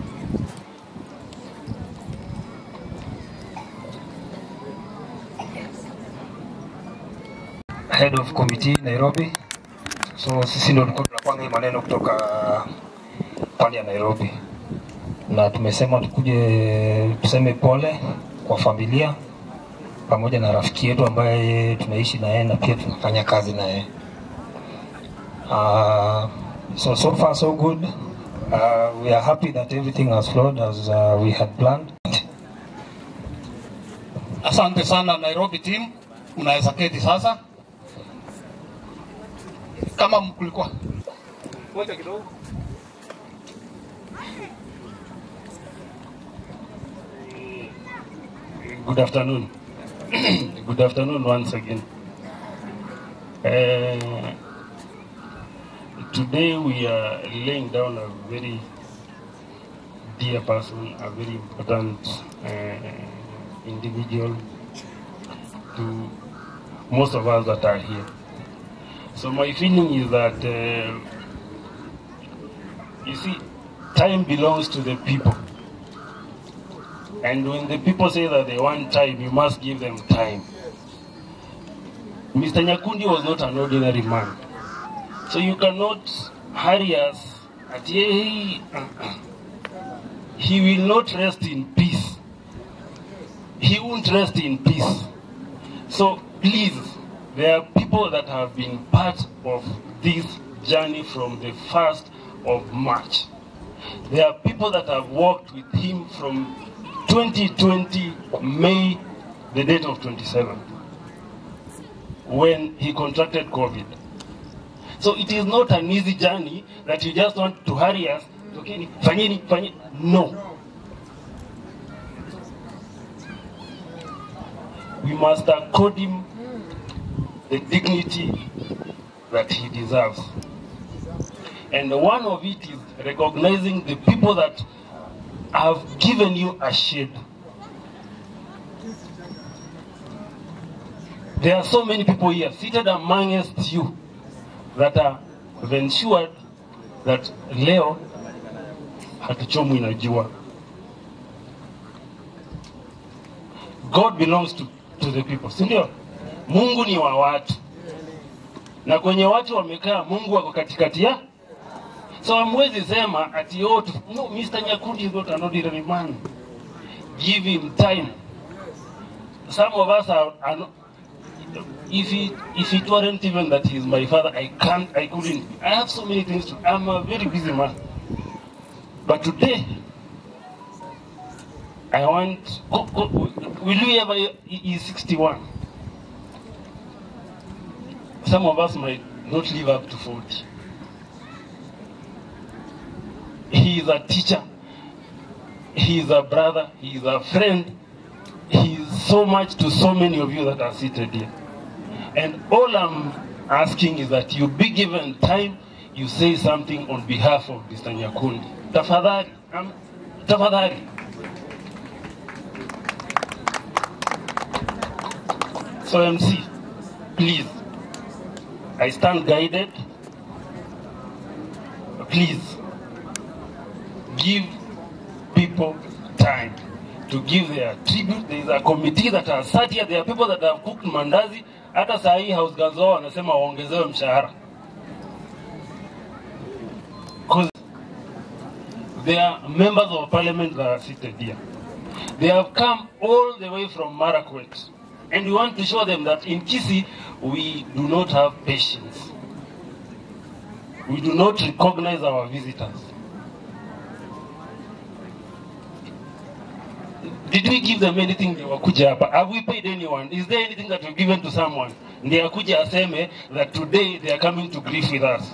head of committee Nairobi. So sisi ndio tulikuwa tunapanga hii maneno kutoka pande ya Nairobi, na tumesema tukuje tuseme pole kwa familia pamoja na rafiki yetu ambaye tunaishi na yeye na pia tunafanya kazi na yeye. Uh, so so far so good. Uh, we are happy that everything has flowed as uh, we had planned. Asante sana Nairobi team, mnaweza keti sasa. Kama mkulikuwa ngoja kidogo. Good afternoon. Good afternoon once again. Uh, today we are laying down a very dear person, a very important uh, individual to most of us that are here. So my feeling is that, uh, you see, time belongs to the people. And when the people say that they want time, you must give them time. Mr. Nyakundi was not an ordinary man. So you cannot hurry us at he, he will not rest in peace. He won't rest in peace. So please, there are people that have been part of this journey from the 1st of March. There are people that have worked with him from 2020 May, the date of 27, when he contracted COVID. So it is not an easy journey that you just want to hurry us. Okay, fanyeni, fanyeni. No. We must accord him the dignity that he deserves. And one of it is recognizing the people that have given you a shade. There are so many people here seated amongst you that are ensured that leo hatuchomwi na jua. God belongs to, to the people, si ndio? Mungu ni wa watu, na kwenye watu wamekaa, Mungu wako katikati ya So hamwezi sema ati oh, tu- no, Mr. Nyakundi is not an ordinary man. Give him time. Some of us are, are not, if it if it weren't even that he is my father, I can't, I couldn't. I have so many things to. I'm a very busy man. But today, I want. Go, go, will you ever? He is 61. Some of us might not live up to 40. He is a teacher. He is a brother. He is a friend. He is so much to so many of you that are seated here. And all I'm asking is that you be given time, you say something on behalf of Mr. Nyakundi. Tafadhali, um, tafadhali. So MC, please, I stand guided. Please, give people time to give their tribute. There is a committee that has sat here. There are people that have cooked mandazi. Hata saa hii house girls wao wanasema waongezewe mshahara. Because there are members of parliament that are seated here. They have come all the way from Marakwet. And we want to show them that in Kisi, we do not have patience. We do not recognize our visitors. Did we give them anything they wakuja hapa? Have we paid anyone? Is there anything that we've given to someone? Ndiye akuja aseme that today they are coming to grief with us.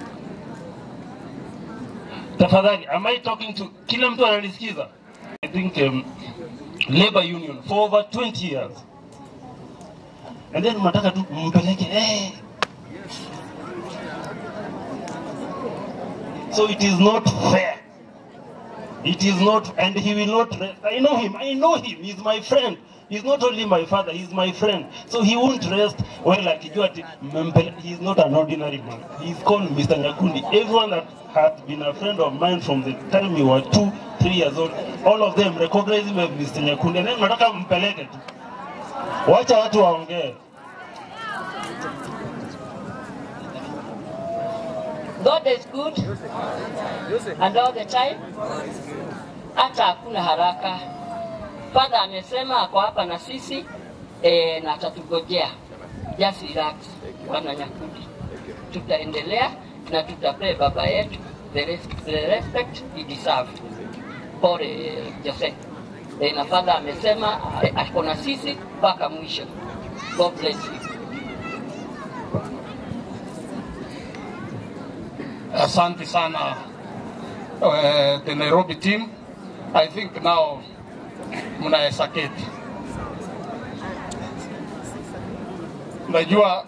Tafadhali, am I talking to kila mtu ananisikiza? I think um, labor union for over 20 years. And then mnataka tu mpeleke eh. So it is not fair. It is not, and he will not rest. I know him, I know him, he's my friend. He's not only my father, he's my friend. So he won't rest well akijua ati mmempele- he's not an ordinary man. He's called Mr. Nyakundi. Everyone that had been a friend of mine from the time you were two, three years old, all of them recognize him as Mr. Nyakundi. And then nataka mpeleke tu. Wacha watu waongee. God is good and all the time, hata hakuna haraka. Father amesema ako hapa na sisi eh, na atatugojea. Just relax, Bwana Nyakundi, tutaendelea na tutapea baba yetu the, res the respect he deserve. Pole eh, Jose. Eh, na Father amesema eh, ako na sisi mpaka mwisho. God bless you. Asante sana uh, the Nairobi team. I think now mnaweza keti. Najua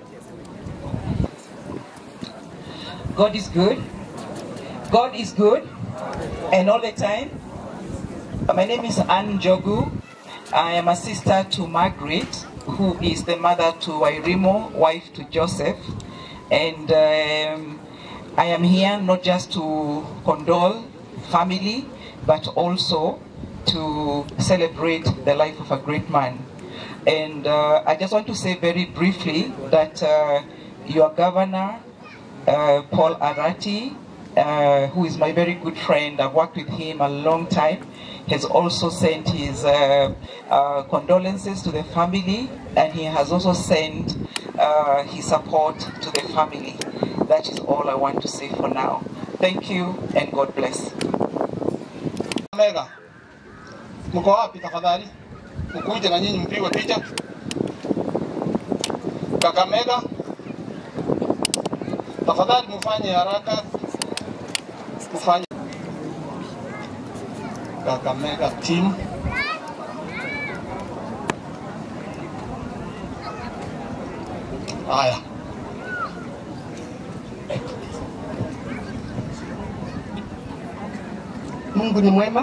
God is good. God is good. And all the time. My name is Anne Jogu. I am a sister to Margaret, who is the mother to Wairimo, wife to Joseph. And um, I am here not just to condole family, but also to celebrate the life of a great man. And uh, I just want to say very briefly that uh, your governor, uh, Paul Arati, uh, who is my very good friend, I've worked with him a long time, has also sent his uh, uh, condolences to the family, and he has also sent uh, his support to the family. That is all I want to say for now. Thank you, and God bless. Mega, mko wapi tafadhali? Mkuje na nyinyi mpigwe picha. Kakamega, tafadhali mfanye haraka, mfanye Kakamega team. Haya. Mungu ni mwema.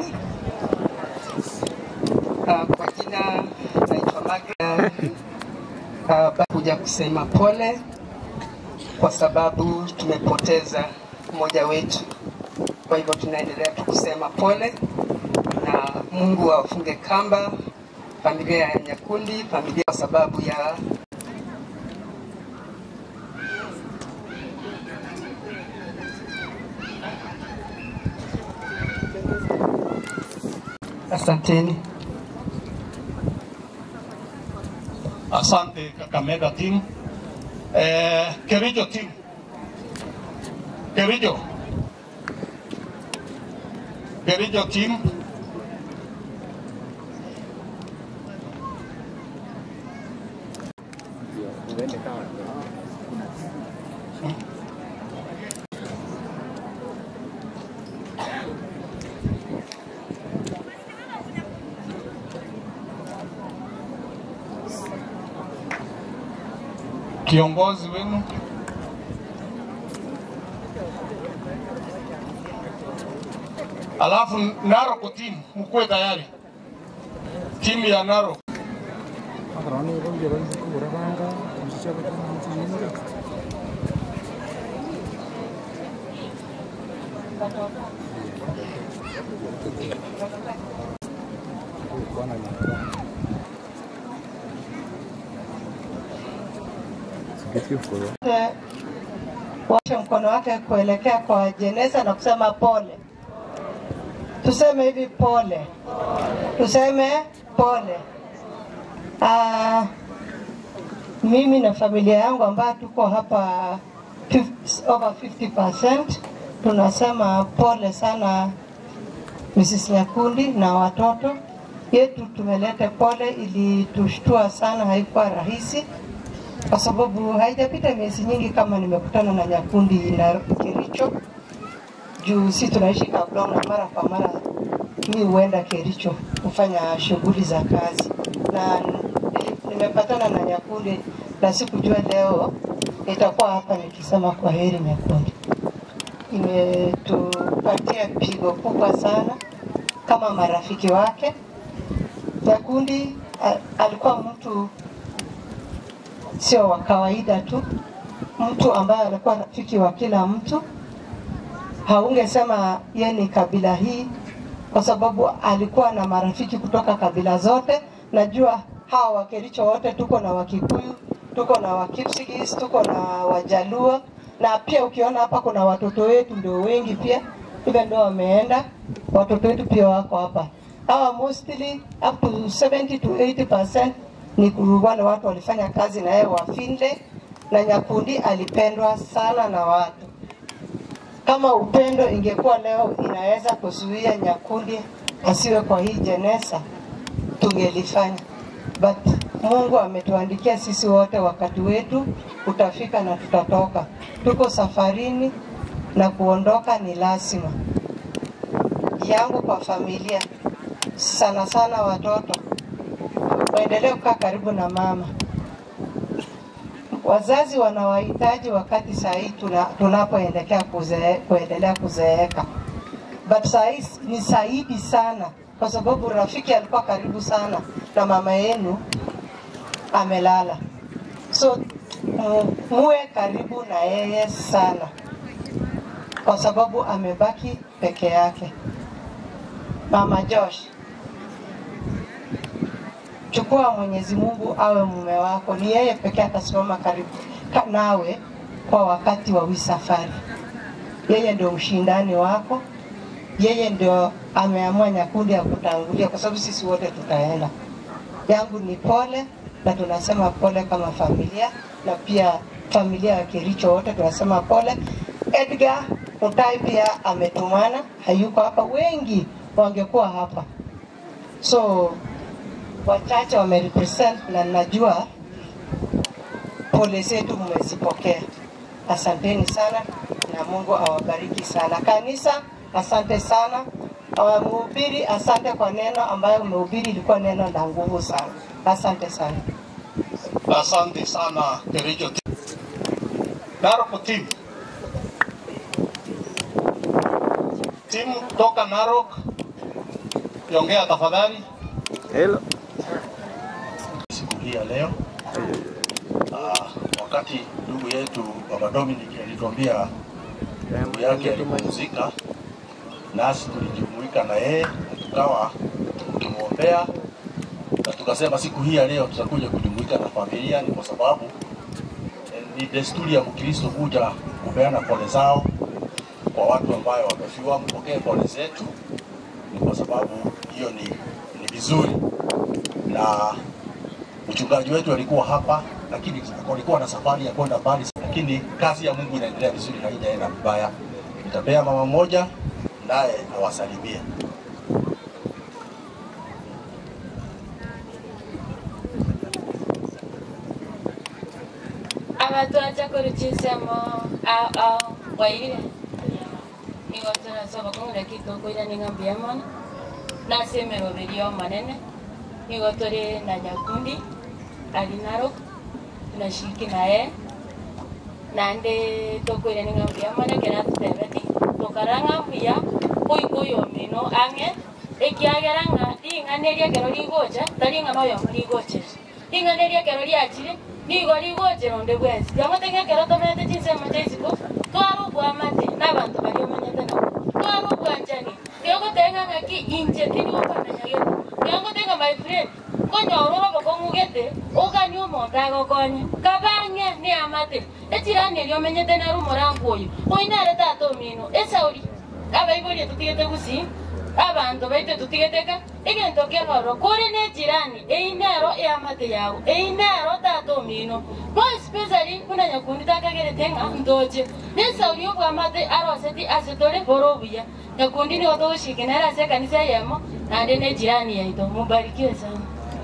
Uh, kwa jina naitwa Margaret. Uh, kuja kusema pole kwa sababu tumepoteza mmoja wetu. Kwa hivyo tunaendelea tu kusema pole na Mungu awafunge kamba familia ya Nyakundi, familia kwa sababu ya Asanteni. Asante Kakamega team. Eh, Kericho team. Kericho. Kericho team. Kiongozi wenu alafu Narok team mkuwe tayari, timu ya Narok. watoto. Eh, washe mkono wake kuelekea kwa jeneza na kusema pole. Tuseme hivi pole, tuseme pole. Ah, mimi na familia yangu ambayo tuko hapa 50, over 50% tunasema pole sana Mrs. Nyakundi na watoto yetu. Tumeleta pole, ilitushtua sana, haikuwa rahisi kwa sababu haijapita miezi nyingi kama nimekutana na Nyakundi na Kericho juu si tunaishi Kablong na mara kwa mara mi huenda Kericho kufanya shughuli za kazi, na nimepatana na Nyakundi na sikujua leo nitakuwa hapa nikisema kwa heri Nyakundi. Imetupatia pigo kubwa sana kama marafiki wake. Nyakundi a- alikuwa mtu sio wa kawaida tu, mtu ambaye alikuwa rafiki wa kila mtu. Haungesema ye ni kabila hii, kwa sababu alikuwa na marafiki kutoka kabila zote. Najua hawa Wakericho wote tuko na Wakikuyu, tuko na Wakipsigis, tuko na Wajaluo, na pia ukiona hapa kuna watoto wetu ndio wengi pia, even ndio wameenda, watoto wetu pia wako hapa. Hawa mostly up to 70 to 80% ni ku- wale watu walifanya kazi na yeye Wafinde, na Nyakundi alipendwa sana na watu. Kama upendo ingekuwa leo inaweza kuzuia Nyakundi asiwe kwa hii jeneza, tungelifanya but Mungu ametuandikia sisi wote, wakati wetu utafika na tutatoka. Tuko safarini na kuondoka ni lazima. Yangu kwa familia, sana sana watoto waendelee kukaa karibu na mama. Wazazi wanawahitaji wakati saa hii tuna, tunapoendelea kuzee, kuendelea kuzeeka, but saa hii ni zaidi sana, kwa sababu rafiki alikuwa karibu sana na mama yenu amelala, so mu- muwe karibu na yeye sana, kwa sababu amebaki peke yake. Mama Josh, chukua Mwenyezi Mungu awe mume wako, ni yeye pekee atasimama karibu ka- nawe kwa wakati wa hii safari. Yeye ndio mshindani wako, yeye ndio ameamua Nyakundi ya kutangulia, kwa sababu sisi wote tutaenda. Yangu ni pole, na tunasema pole kama familia, na pia familia ya Kericho wote tunasema pole. Edgar Mutai pia ametumana, hayuko hapa, wengi wangekuwa hapa so wachache wamerepresent na najua pole zetu mmezipokea. Asanteni sana na Mungu awabariki sana. Kanisa, asante sana. Uh, Mhubiri, asante kwa neno ambayo umehubiri, ilikuwa neno la nguvu sana. Asante sana. Asante sana Kericho. Narok team. Timu toka Narok. Yongea tafadhali. Hello. siku hii ya leo. Ah, wakati ndugu yetu Baba Dominic alituambia ndugu yake alipumzika, nasi tulijumuika na yeye na tukawa tukimwombea na tukasema siku hii ya leo tutakuja kujumuika na familia, ni kwa sababu eh, ni desturi ya Mkristo kuja kupeana pole zao kwa watu ambayo wamefiwa. Mpokee pole zetu, ni kwa sababu hiyo ni, ni vizuri na mchungaji wetu alikuwa hapa, lakini alikuwa na safari ya kwenda mbali, lakini kazi ya Mungu inaendelea vizuri na haijaenda vibaya. Nitapea mama mmoja naye awasalimie. abantu aja kuruchisemo ao ao waire igoto nasaba kongera kitokoira ning'ambi yamona nasemero berio manene igoto ri na nyakundi ali narok tunashiriki naye nande tokoire ning'ambi yamona kera tutebeti tokaranga mbuya koikoyo mino ang'e ekiagera ng'a ing'ana eriekero rigocha tari ing'ana oyomo rigochera ing'ana eriekero riachire nigo rigochera onde bwensi yamoteng'ekero tomerete chinsemo chaisiko twara obwamate na abanto bari omanyete nabo tagokonye kabang'e ni amate echirani erio omenyete nero omorango oyo oinere tata omino esauri abaiborie tutigete gusi abanto baite tutigete egento kegoro kore ne jirani einero eamate yago einero tata omino mo especially kuna nyakundi takagerete ng'a ntoche nesauri obwamate aroseti asetore boro obuya nyakundi nigo togoshirikiana ase ekanisa yemo nande ne jirani yaito mubarikiwe sana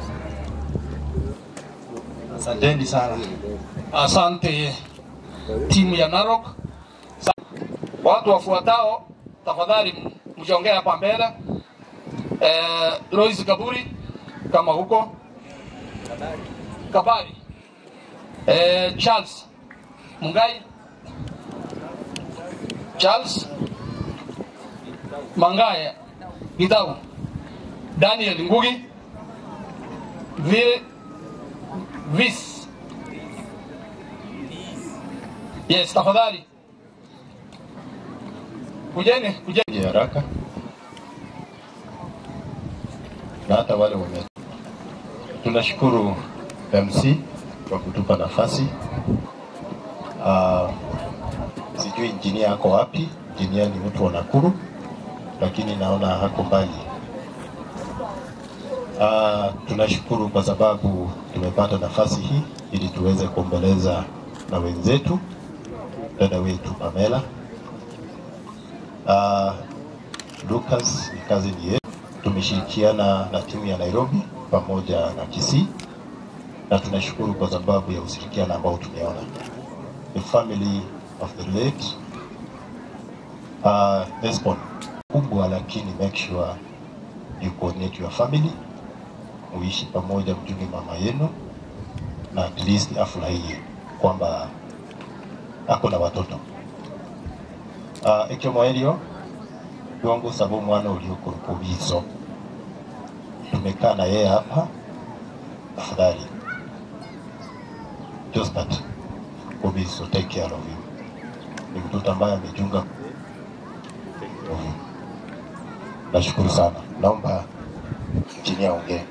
Asanteni sana. Asante timu ya Narok. Sa- Watu wafuatao tafadhali mjongee hapa mbele. Eh, Lois Kaburi kama huko. Kabari. Eh, Charles Mungai. Charles Mangaya Gitau. Daniel Ngugi. Vi Vis. Yes, tafadhali. Kujeni, kujeni. haraka na hata wale wame. Tunashukuru MC kwa kutupa nafasi. Uh, sijui injinia ako wapi. Injinia ni mtu wa Nakuru, lakini naona hako mbali. Uh, tunashukuru kwa sababu tumepata nafasi hii ili tuweze kuomboleza na wenzetu, dada wetu Pamela. Uh, Lucas ni kazi ni yetu. Tumeshirikiana na timu ya Nairobi pamoja na Kisii na tunashukuru kwa sababu ya ushirikiano ambao tumeona. The family of the late uh, Esbon kubwa, lakini make sure you coordinate your family, muishi pamoja, mjunge mama yenu na at least afurahie kwamba ako na watoto uh, ekyomo elio lwangu saba omwana olioko lukubizo tumekaa na yeye hapa afadhali just that kubizo take care of him ni mtoto ambaye amejunga of him. nashukuru sana naomba chini aongee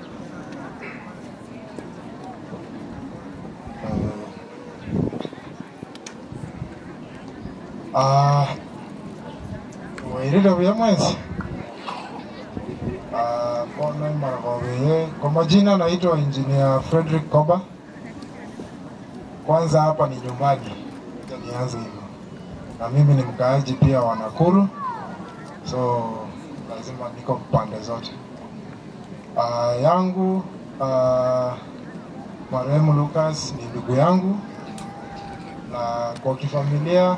Ah, wairire buya mwezi Ah, mbona maragowie kwa majina naitwa engineer Frederick Koba kwanza hapa ni nyumbani Acha nianze hivyo na mimi ni mkaaji pia wa Nakuru so lazima niko pande zote Ah, yangu ah, marehemu Lucas ni ndugu yangu na kwa kifamilia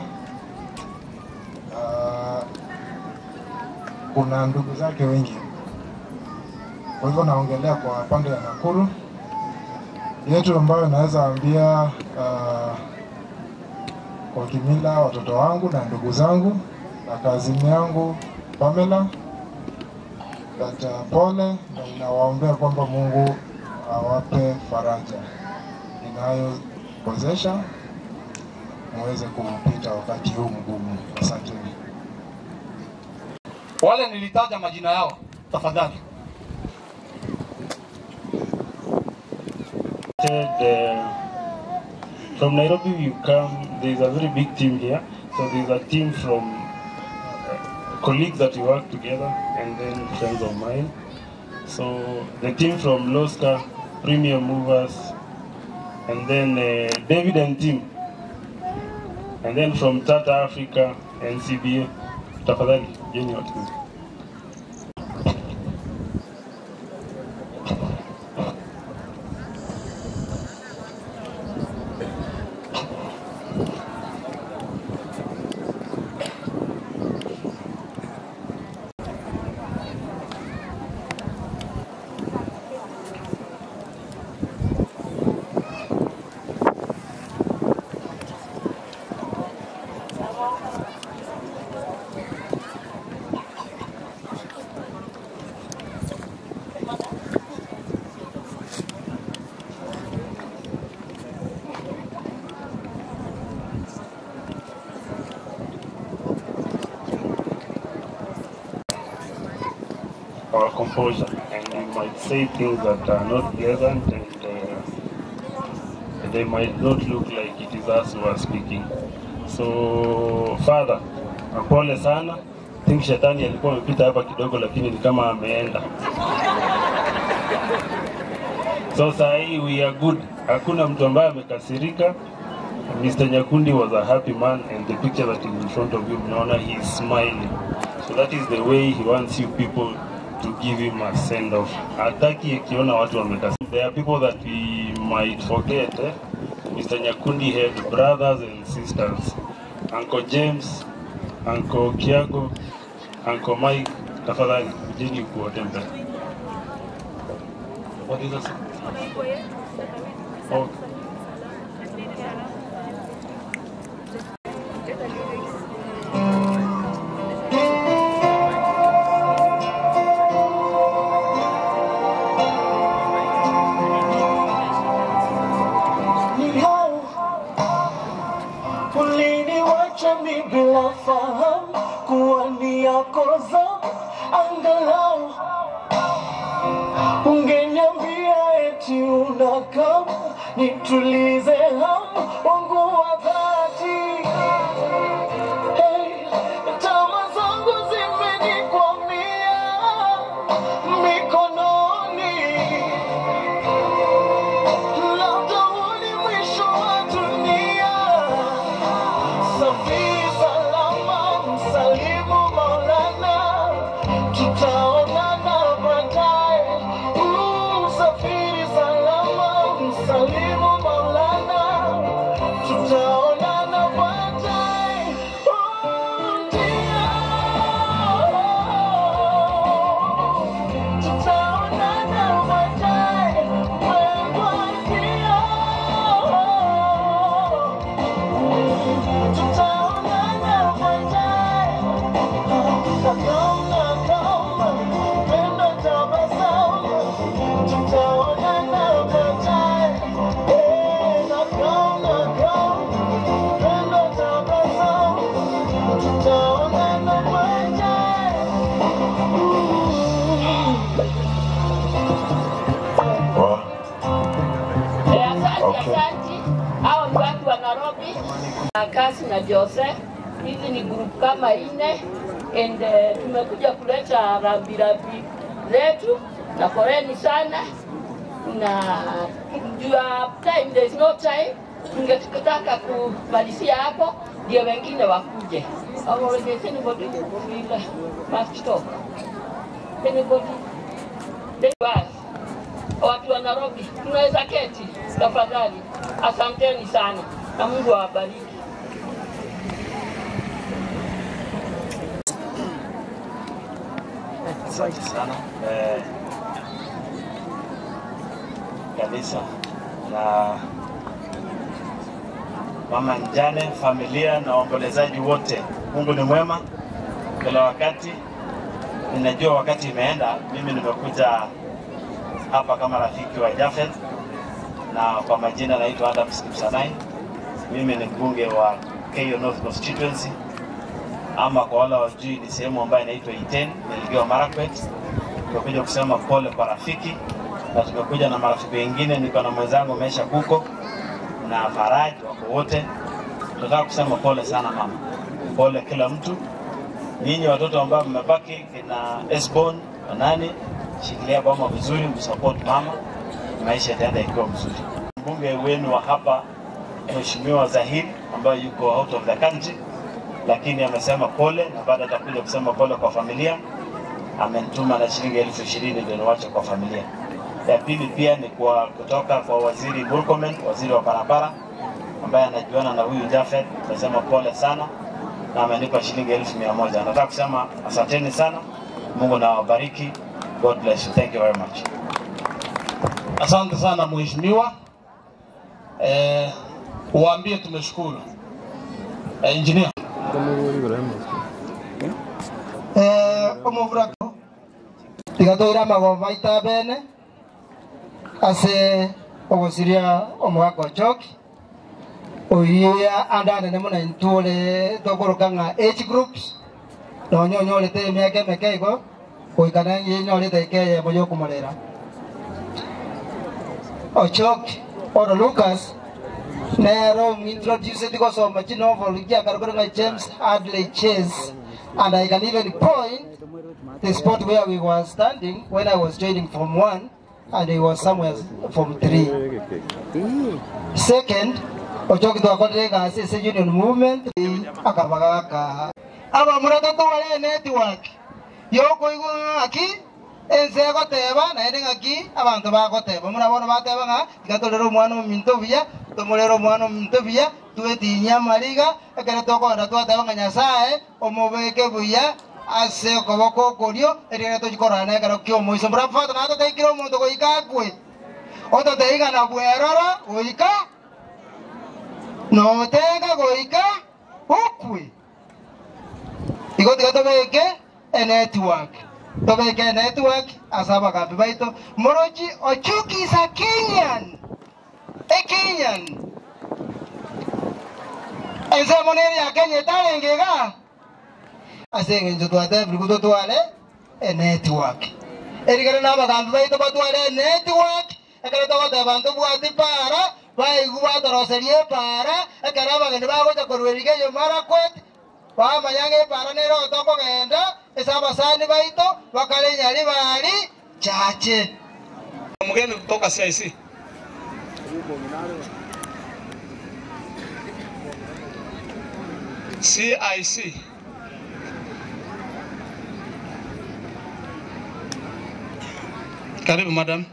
Ah, kuna ndugu zake wengi, kwa hivyo naongelea kwa pande ya Nakuru yetu ambayo naweza ambia uh, kwa kimila watoto wangu na ndugu zangu na kazini yangu Pamela that uh, pole na inawaombea kwamba Mungu awape faraja inayowezesha muweze kupita wakati huu mgumu. Asanteni. Wale nilitaja majina yao, tafadhali. uh, from Nairobi you come, there is a very big team here. So there is a team from uh, colleagues that we work together and then friends of mine. So the team from Loska, Premium Movers, and then uh, David and team. And then from Tata Africa and CBA, tafadhali, jeni watu. our composure and we might say things that are not pleasant and uh, they might not look like it is us who are speaking. So Father, pole sana. I think shetani alikuwa amepita hapa kidogo, lakini ni kama ameenda. So saa hii we are good. Hakuna mtu ambaye amekasirika. Mr. Nyakundi was a happy man and the picture that is in front of you, mnaona he is smiling. So that is the way he wants you people to give him a send off. Hataki akiona watu wamekasirika. There are people that we might forget. Eh? Mr. Nyakundi had brothers and sisters. Uncle James, Uncle Kiago, Uncle Mike, tafadhali kujeni kuwatembea. What is that? Oh. Nihau uliniwacha mi bila fahamu kuwa ni yako zamu, angalau ungeniambia eti unakam nitulize hamu wangu wa dhati. Hey, tama zangu zimenikwamia mikononi labda huu ni mwisho wa dunia. Safiri salama, msalimu Maulana, tutaonana baadaye. Uh, Safiri salama, msalimu Maulana, tutaonana baadaye. Uh, ndio. Tutaonana baadaye, wewe ndio. Tutaonana baadaye. Nakoma, nakoma, pendo tabasamu. Tutaonana baadaye. Eh, nakoma, nakoma, pendo tabasamu. Tutaonana baadaye. Eh, Asante, asante. Hao ni watu wa Nairobi, na Kasi na Jose. Hizi ni group kama ine and eh, tumekuja kuleta rambirambi letu na koreni sana na juu ya time, there is no time. Tungetaka kumalizia hapo ndio wengine wakuje. Or is anybody feel must talk? Anybody? They was watu wa Nairobi, tunaweza keti tafadhali. Asanteni sana na Mungu awabariki. Asante sana eh, kanisa na mama mjane, familia na waombolezaji wote. Mungu ni mwema kila wakati. Ninajua wakati imeenda, mimi nimekuja hapa kama rafiki wa Jafet na kwa majina naitwa Adams Kipsanai. Mimi ni mbunge wa Keyo North Constituency ama kwa wale wajui ni sehemu ambayo inaitwa Iten, Elgeyo Marakwet. Tumekuja kusema pole kwa rafiki na tumekuja na marafiki wengine, niko na mwenzangu Mesha Kuko na Faraj, wako wote. Tunataka kusema pole sana mama, pole kila mtu. Nyinyi watoto ambao mmebaki kina Esbon na nani, shikilia boma vizuri, msupport mama, maisha yataenda ikiwa mzuri. Mbunge wenu wa hapa Mheshimiwa Zahir ambaye yuko out of the country lakini amesema pole na baada atakuja kusema pole kwa familia. Amenituma na shilingi elfu ishirini ndio niwache kwa familia. Ya pili pia ni kwa kutoka kwa waziri Murkomen, waziri wa barabara ambaye anajuana na huyu Jafet, amesema pole sana na amenipa shilingi elfu mia moja. Nataka kusema asanteni sana, Mungu na wabariki. God bless you. Thank you very much. Asante sana mheshimiwa, eh, uwaambie tumeshukuru. Eh, engineer. omuvura tigatwira magomba ita bene ase ogusiria omwaka ochoki oiria ande anene muna intore tokoroka ng'a age groups nonya onyorete emiaka emeke igo goikana inyorete ekeyemo ya okomorera ochoki oro lucas nero introduce tikosoma chinovel kiakarukura James Hadley Chase and I can even point the spot where we were standing when I was joining from one and he was somewhere from three. Second, ochoki twakorire gasi ase union movement akabagaka aba muratoto wale network yokoigwa ng'aki ense egoteba naende ng'aki abanto bagoteba murabona bateba ng'a tiga torere omwana ominto buya tomorere omwana ominto buya twetinya amariga ekero tokonda twateba ng'a nyasaye omobeke buya ase okoboko okorio eriere tochikorana na ekero kia omoiso murabafata naye toteikire omonto goika akwe ototeigana bweroro goika notega goika okwe igo tiga tobeke enetwork tobeke enetwork ase abagambi baito morochi ochukisa kenyan ekenyan ense monere ya kenya etarengega ase eng'encho twatebiri gototware enetwork erigere na abagambi baito batware enetwork ekero togoteba ntobwati para baigu batoroserie epara ekero abageni bagocha korweriga eyo marakwet bamanya ng'a epara nerota okogenda ase abasani baito bakare enyari bari chache mgeni kutoka CIC. CIC. Karibu madam.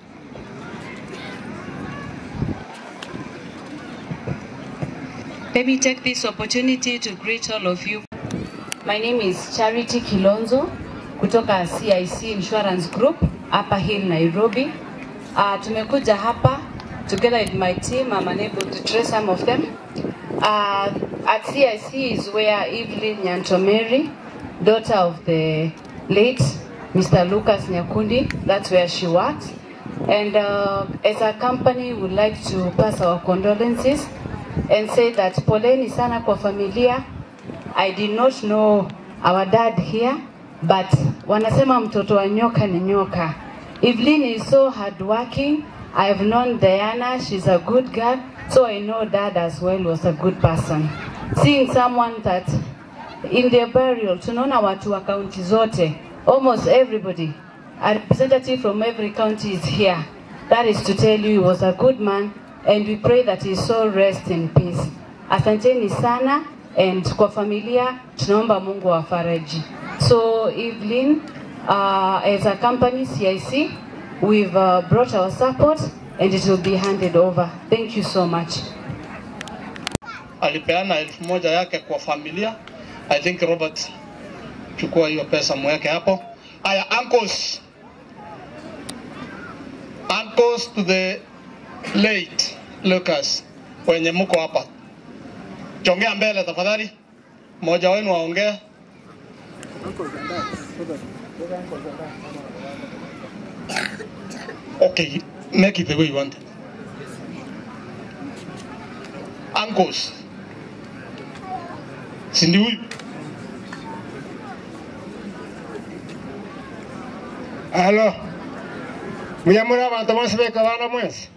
Let me take this opportunity to greet all of you. My name is Charity Kilonzo kutoka CIC Insurance Group hapa Hill Nairobi. Uh, tumekuja hapa together with my team. I'm unable to trace some of them. Uh, at CIC is where Evelyn Nyantomeri, daughter of the late Mr. Lucas Nyakundi, that's where she works. And uh, as a company, we would like to pass our condolences and say that poleni sana kwa familia. I did not know our dad here, but wanasema mtoto wa nyoka ni nyoka. Evelyn is so hardworking. I have known Diana, she's a good girl, so I know dad as well was a good person. Seeing someone that in their burial, tunaona watu wa kaunti zote, almost everybody, a representative from every county is here. That is to tell you he was a good man and we pray that his soul rest in peace. Asanteni sana and kwa familia tunaomba Mungu awafariji. So Evelyn, uh, as a company CIC, we've uh, brought our support and it will be handed over. Thank you so much. alipeana elfu moja yake kwa familia. I think Robert, chukua hiyo pesa mweke hapo. Aya, uncles, uncles to the late Lucas wenye mko hapa, chongea mbele tafadhali, mmoja wenu aongee. Okay, make it the way you want it. Uncles, si ndi huyu? Alo, muyamura abantu bose beka bana mwese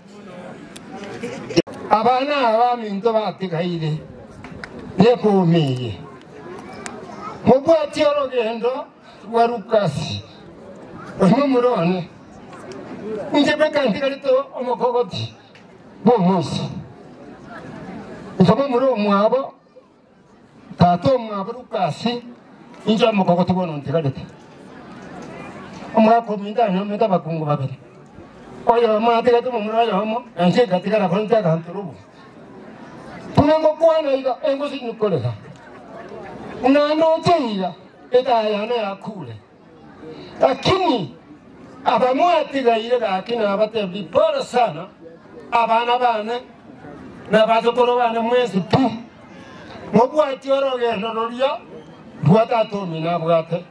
abana aba minto batigaire nekumiye mubwati orogendo rwa lukasi omwe murone nje beka ntigarito omukogoti bw'omunsi nsome muri omwabo tata omwabo lukasi inje omukogoti bono ntigarite omwaka omindani ometa abakungu babiri oyo omo atigate omumuri oyo omo ensi ekatigara konti akantu rubu tunengo kwana iga engo sinyikoleka unando oteiga etayana yakule lakini abamwatigaire gaki nabatebi pole sana abana bane nabathukuru bane mwesi tu mubwati orogendo roria rwatatomi nabwate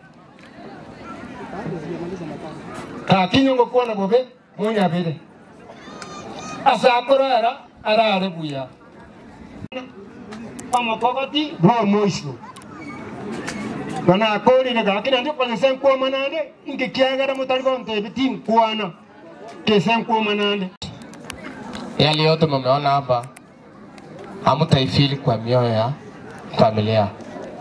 kakinyo ngokuona bobe munyabire asakorara arare buya omokogoti bwomoiso banakorire gakina ndi kwanse nkuomanande ngikiagara mutari gontebi ti nkwana kese nkuomanande Yale yote mmeona hapa hamtaifili kwa mioyo ya familia,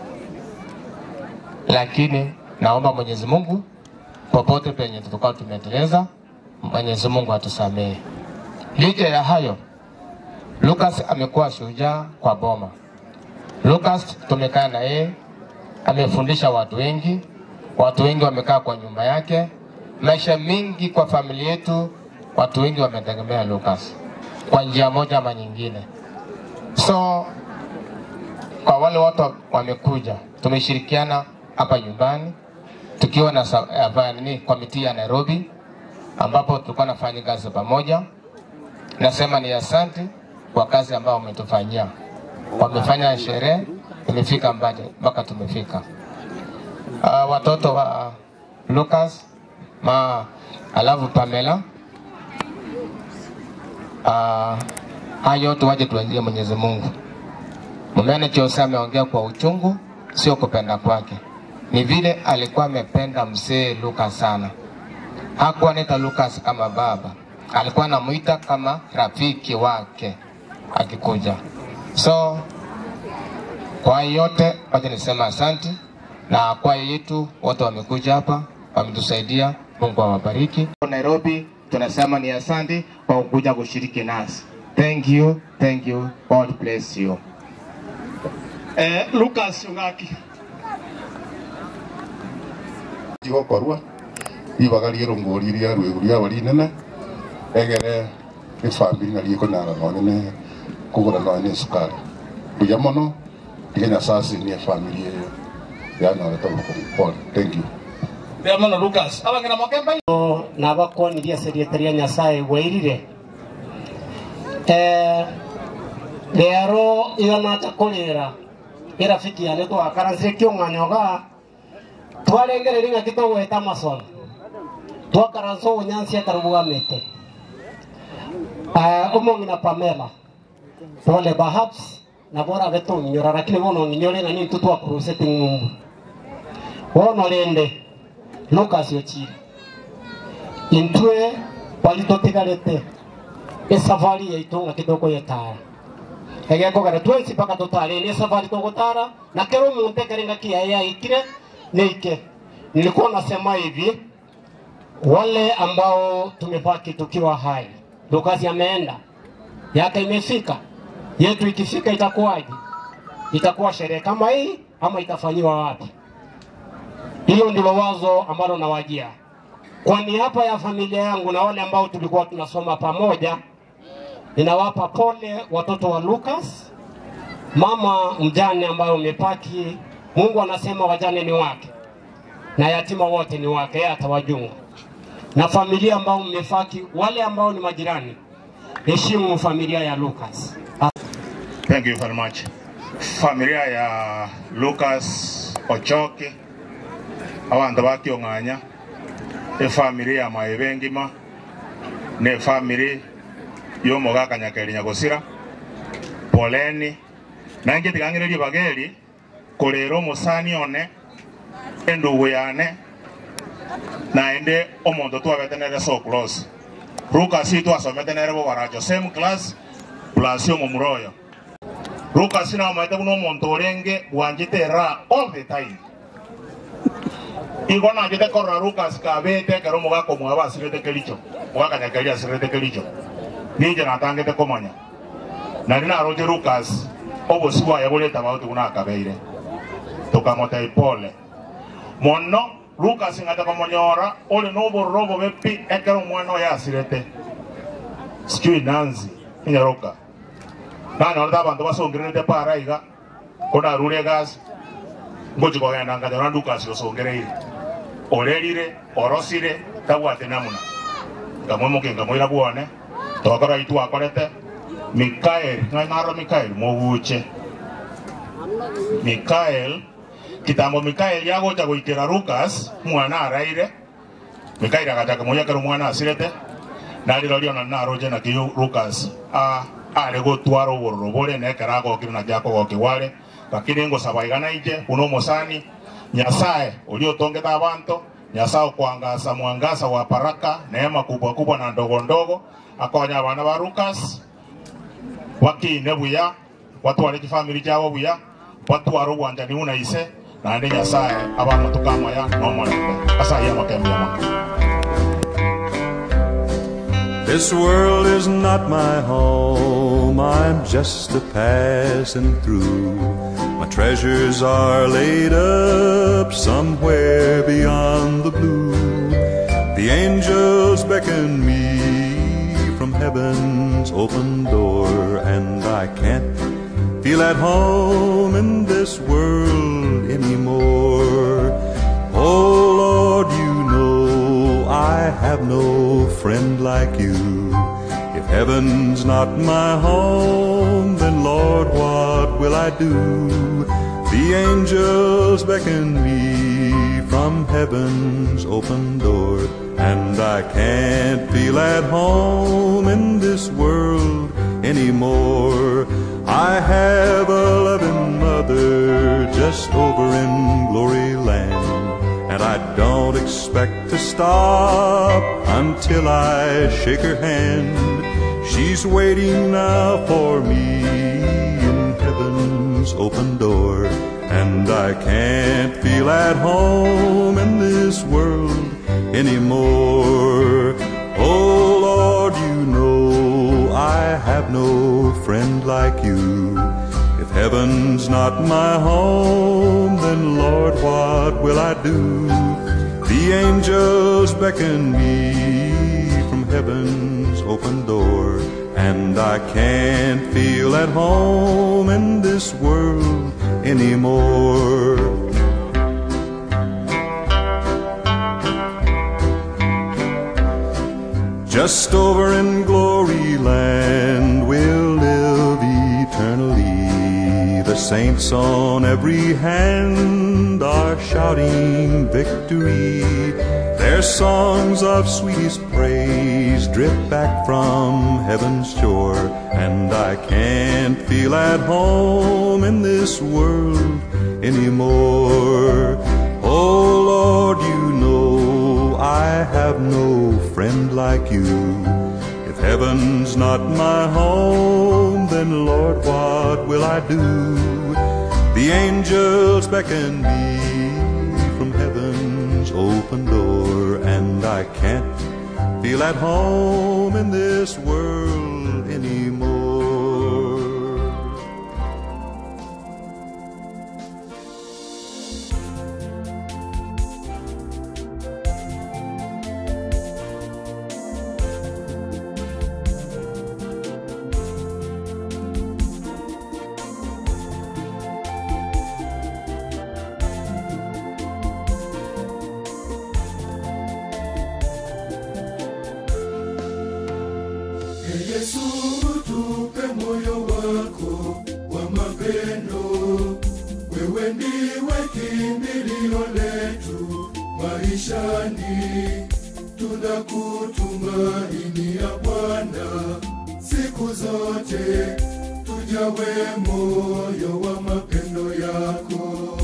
lakini naomba Mwenyezi Mungu popote penye tutakuwa tumeteleza, Mwenyezi Mungu atusamehe. Licha ya hayo, Lucas amekuwa shujaa kwa boma. Lucas tumekaa na yeye, amefundisha watu wengi, watu wengi wamekaa kwa nyumba yake, maisha mingi kwa familia yetu, watu wengi wametegemea Lucas kwa njia moja ama nyingine. So kwa wale watu wamekuja, tumeshirikiana hapa nyumbani tukiwa na sa- hapa nini komiti ya Nairobi ambapo tulikuwa nafanya kazi pamoja. Nasema ni asante kwa kazi ambayo wametufanyia. Wamefanya sherehe, tumefika mbali mpaka tumefika. Uh, watoto wa Lucas ma alafu Pamela uh, hayo yote waje tuajie Mwenyezi Mungu. Mumene Jose ameongea kwa uchungu, sio kupenda kwake, ni vile alikuwa amependa mzee Lucas sana. Hakuwa anaita Lucas kama baba, alikuwa anamuita kama rafiki wake akikuja. So kwa yote, wacha nisema asante, na kwa yetu wote wamekuja hapa, wametusaidia. Mungu awabariki. Nairobi tunasema ni asante kwa kuja kushiriki nasi. Thank you, thank you. God bless you. Eh, Lucas Ung'aki. tigokorwa ibagarie rongori ria rwegu ria bari nene egere ifamiri na rieko nara nonene kugura nonene sukari buya mono tige nyasasi ni family eyo yanyorete pole thank you Bea mono Lucas. Abangena mokemba. nabakonirie seriete ria nyasaye gwairire eh rero iyo nacha kurira irafiki yane twakaransire kiung'anyoga twarengereri ng'aki togweta masoro twakaransa obunyansi atarubugamite uh, omong'ina pamela pole perhaps nabora betunyora lakini bono nginyore ng'ani ntu twakurusete ng'umbu bono rende lucas ochire intwe bali tutigarite esafari yaitu ng'aki tukwetara egekogera twensi mpaka tutare ni safari tugutara na kero muntu ekere ng'aki yaye yaikire nike nilikuwa nasema hivi wale ambao tumebaki tukiwa hai Lucas ameenda yake imefika yetu ikifika itakuwaje itakuwa sherehe kama hii ama itafanyiwa wapi hilo ndilo wazo ambalo nawajia kwa niaba ya familia yangu na wale ambao tulikuwa tunasoma pamoja ninawapa pole watoto wa Lucas mama mjane ambayo umepaki Mungu anasema wajane ni wake na yatima wote ni wake, yeye atawajunga. Na familia ambao mmefaki, wale ambao ni majirani, heshimu familia ya Lucas. Thank you very much. Familia ya Lucas Ochoki abantu bakiong'anya efamily ya maebe ngima ne efamily y'omogaka nyakeri nyagosira poleni nange tigang'ererie bageri korera omosani one endugu yane naende omonto twabete nere so close Lucas twasomete nere bo baracho same class plus omomuroyo Lucas namoete buna omonto orenge bwanjete ra all the time igo nanjete korora Lucas kabete ekero omogaka omwaba asirete kericho mogaka nyakeri asirete kericho ninche natangete komanya nari naroche Lucas obosi bwaye boreta bao tiguna akabeire tukamota ipole mono Lucas ngata komonyora ori nobororo obobe pi ekero omwana oyo asirete sijui nanzi inyaroka nanyorete abanto basongererete para iga konarure egasi ngochi kogenda nganyora Lucas osongereire orerire orosire tabwate namuna ngamwemoke ngamwira bwone tokora itu akorete Mikael ng'anaro Mikael moguche Mikael kitambo Mikael yagocha goikera Lucas mwana araire Mikael agachaka moyakero mwana asirete nariro riona naroche na kiyo Lucas a are gotwara obororo bore nekera agokire na gyako gokiware lakini ngosaba igana ije uno mosani nyasaye uliotongeta abantu nyasaye okwangasa mwangasa wa baraka neema kubwa kubwa na ndogo ndogo akonya abana ba Lucas wakine buya watware kifamili kyabo buya batware obwanjani buna ise naende nyasaye abana tukamaya nomolembe asaye amakembe yamo This world is not my home, I'm just a passing through. My treasures are laid up somewhere beyond the blue. The angels beckon me from heaven's open door, and I can't feel at home in this world anymore. Oh Lord, you know I have no friend like you. If heaven's not my home, then Lord, what will I do? The angels beckon me from heaven's open door, and I can't feel at home in this world anymore. I have a loving mother just over in glory land. And I don't expect to stop until I shake her hand. She's waiting now for me in heaven's open door. And I can't feel at home in this world anymore. Oh Lord, you know I have no friend like you. If heaven's not my home, then Lord, what will I do? The angels beckon me from heaven's open door, and I can't feel at home in this world anymore. Just over in glory land we'll live eternally. The saints on every hand are shouting victory. Their songs of sweetest praise drip back from heaven's shore. And I can't feel at home in this world anymore. Oh Lord, you know I have no friend like you. If heaven's not my home, then Lord, what will I do? The angels beckon me from heaven's open door, and I can't feel at home in this world anymore. Ee Yesu, tupe moyo wako wa mapendo. Wewe ndiwe kimbilio letu maishani, tunakutumainia Bwana siku zote, tujawe moyo wa mapendo yako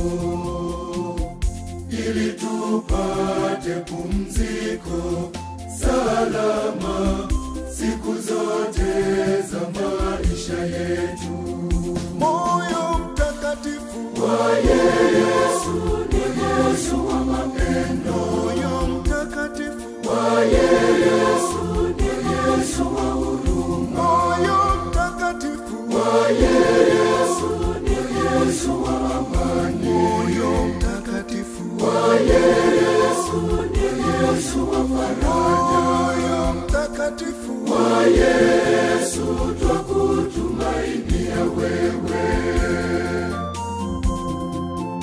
ili tupate pumziko salama siku zote za maisha yetu. Moyo mtakatifu wa Yesu ni Yesu wa mapendo. Moyo mtakatifu wa Yesu ni Yesu wa huruma. Moyo mtakatifu wa Yesu ni Yesu wa amani. Moyo mtakatifu wa Yesu ni Yesu wa faraja. Moyo mtakatifu wa Yesu twakutumainia wewe.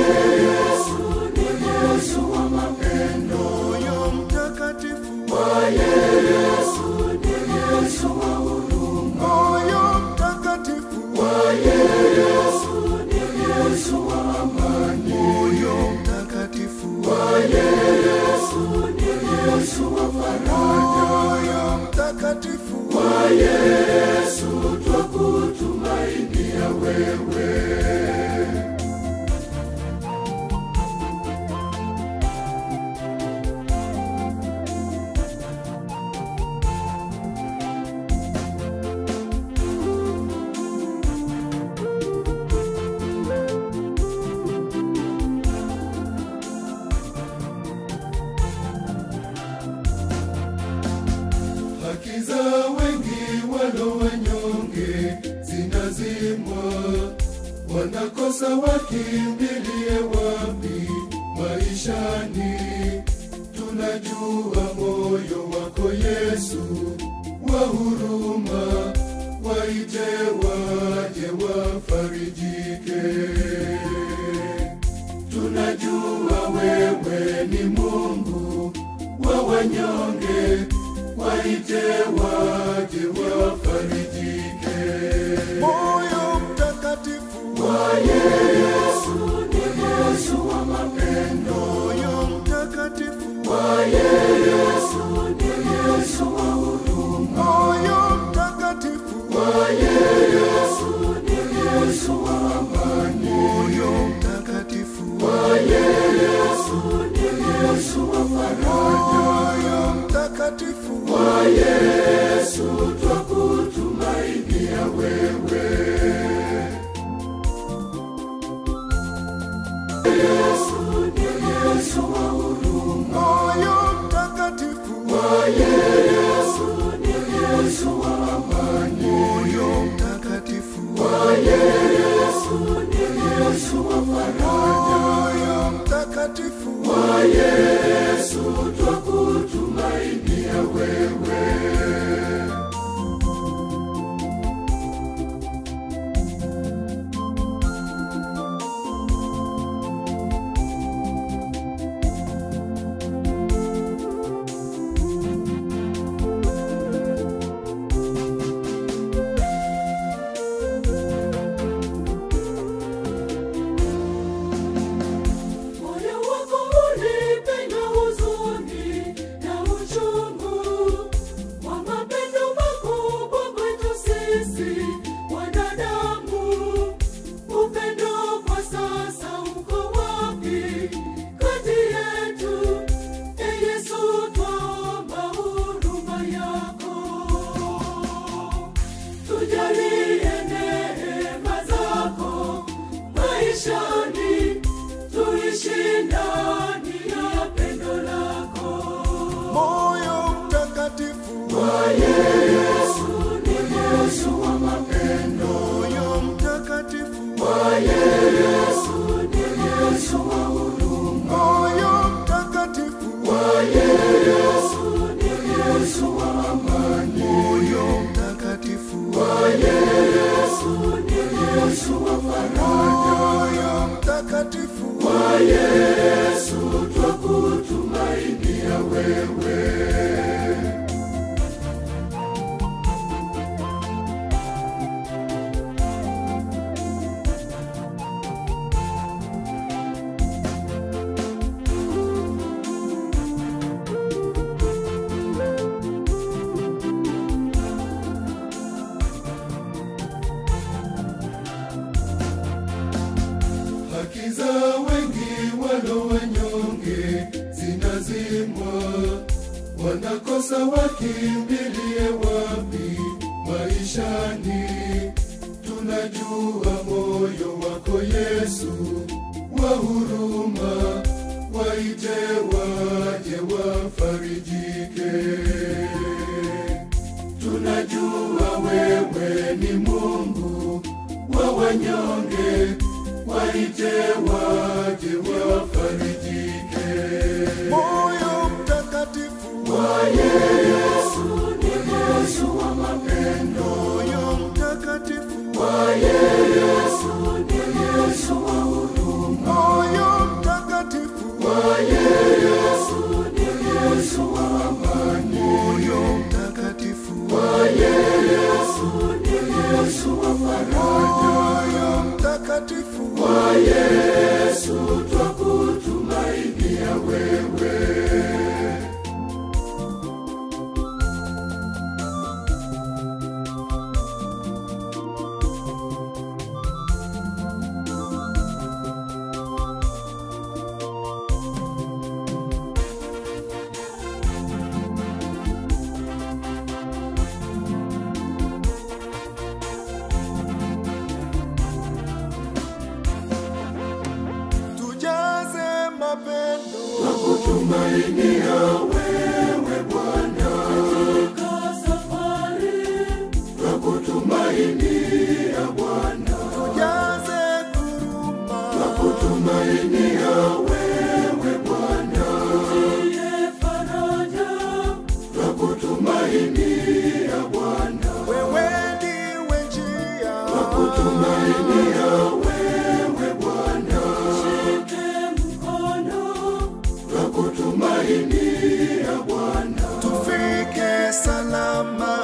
Yesu ni Yesu wa mapendo, moyo mtakatifu wa Yesu ni Yesu wa huruma, moyo mtakatifu wa Yesu ni Yesu wa amani, moyo mtakatifu wa Yesu ni Yesu wa faraja, moyo mtakatifu wa Yesu twakutumainia wewe. haki za wengi walo wanyonge zinazimwa, wanakosa wakimbilie wapi maishani? Tunajua moyo wako Yesu wa huruma, waite waje wafarijike. Tunajua wewe ni Mungu wa wanyonge, waite waje wafarijike. Moyo mtakatifu wa Yesu ni Yesu wa mapendo, moyo mtakatifu wa Yesu ni Yesu wa huruma, moyo mtakatifu wa Yesu ni Yesu wa amani, moyo mtakatifu wa Yesu ni Yesu wa faraja, moyo mtakatifu wa Yesu twakutumainia wewe. Yesu ni Yesu wa huruma, moyo mtakatifu wa Yesu ni Yesu wa amani, moyo mtakatifu wa Yesu ni Yesu wa faraja, moyo mtakatifu wa Yesu twakutumainia wewe. Moyo wako ulipenda huzuni na uchungu wa mapendo makubwa kwetu sisi wanadamu. Upendo kwa sasa uko wapi kati yetu? E Yesu, twaomba huruma yako, tujalie neema zako maishani tuishi ndani ya pendo lako. Moyo mtakatifu wa Yesu ni Yesu wa mapendo. Moyo mtakatifu wa Yesu ni Yesu wa huruma. Moyo mtakatifu wa Yesu ni Yesu wa amani. Moyo mtakatifu wa Yesu ni Yesu wa faraja. Moyo mtakatifu wa Yesu twakutumainia wewe. haki za wengi walo wanyonge zinazimwa, wanakosa wakimbilie wapi maishani? Tunajua moyo wako Yesu wa huruma, waite waje wafarijike. Tunajua wewe ni Mungu wa wanyonge, waite waje wafarijike. Moyo mtakatifu wa Yesu ni Yesu wa mapendo, moyo mtakatifu wa Yesu ni Yesu wa huruma, moyo Nakutumainia wewe Bwana katika safari, nakutumainia Bwana tujaze kuruma, nakutumainia wewe Bwana tutie faraja, nakutumainia Bwana wewe ndiwe njia, nakutumainia wewe Bwana shike mkono nakutumainia Bwana, tufike salama.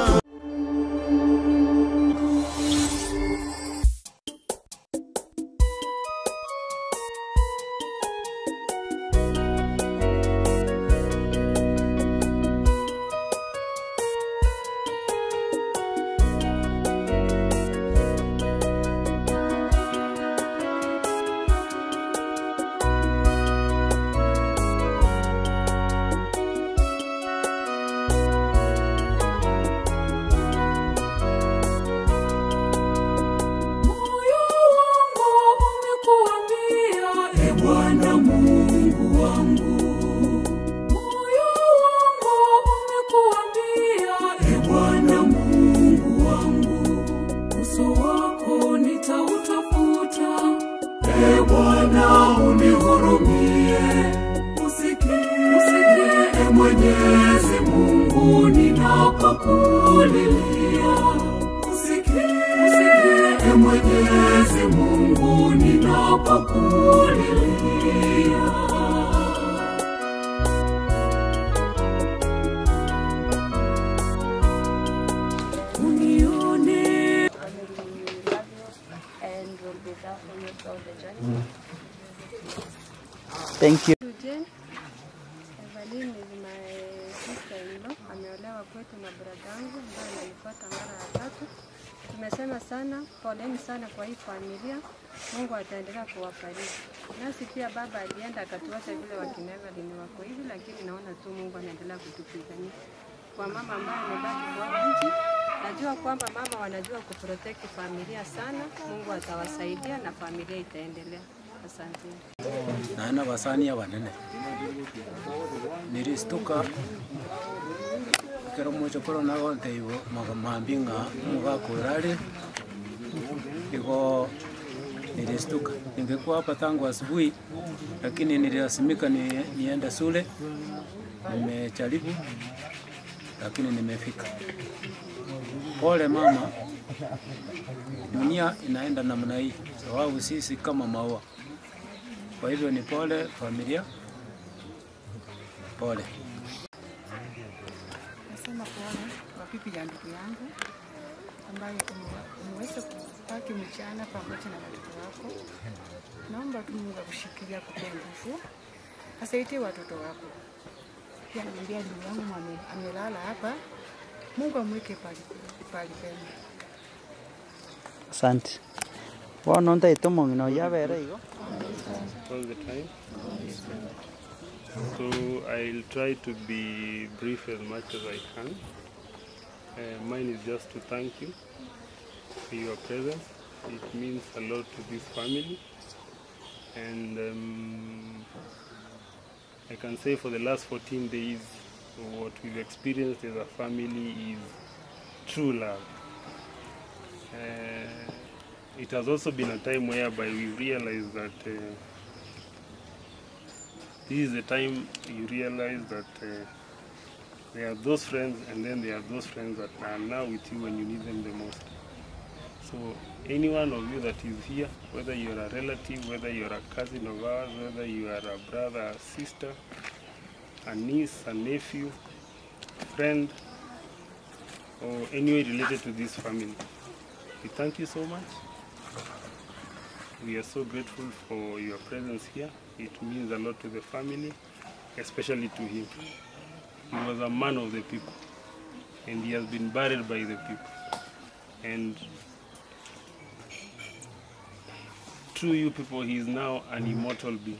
Moyo wangu umekuambia, e Bwana Mungu wangu. Moyo wangu umekuambia, e Bwana Mungu wangu. Uso wako nitautafuta, e Bwana unihurumie. Usikie, usikie, e Mwenyezi Mungu ninapokulilia. Usikie, usikie, e Mwenyezi Mungu ninapokulilia. Unione and will be there for you throughout the journey. Thank you. Jane, Evelyn is my sister-in-law. Ameolewa kwetu na bradangu ambaye ananifuata mara ya tatu. Tumesema sana, poleni sana kwa hii familia. Mungu ataendelea kuwafariji. Nasi pia baba alienda akatuacha vile wakina Evelyn wako hivi, lakini naona tu Mungu anaendelea kutupigania. Kwa mama ambaye amebaki kwa nchi, najua kwamba mama wanajua kuprotect familia sana. Mungu atawasaidia na familia itaendelea. Asante. naena basania banene niristuka kero mocho koro nagonte ibo magamambi ng'a mugakwirari igo nilistuka ningekuwa hapa tangu asubuhi lakini nililazimika ni, niende shule nimejaribu lakini nimefika pole mama dunia inaenda namna hii sababu sisi kama maua kwa hivyo ni pole familia, pole. Nasema pole kwa pipi ya ndugu yangu ambayo ume- umeweza kubaki mchana pamoja na watoto wako. Naomba tu Mungu akushikilia kupe nguvu, asaidie watoto wako. Pia namwambia ndugu yangu ame- amelala hapa, Mungu amweke pali pali pema. Asante. Bono ntaito mong'ino yabere igo. all the time. So I'll try to be brief as much as I can. Uh, mine is just to thank you for your presence. It means a lot to this family. And um, I can say for the last 14 days, what we've experienced as a family is true love. Uh, it has also been a time whereby we realized that uh, this is the time you realize that uh, there are those friends and then there are those friends that are now with you when you need them the most. So any one of you that is here, whether you're a relative, whether you're a cousin of ours, whether you are a brother, a sister, a niece, a nephew, friend, or any way related to this family, we thank you so much. We are so grateful for your presence here. It means a lot to the family, especially to him. He was a man of the people, and he has been buried by the people. And through you people, he is now an immortal being.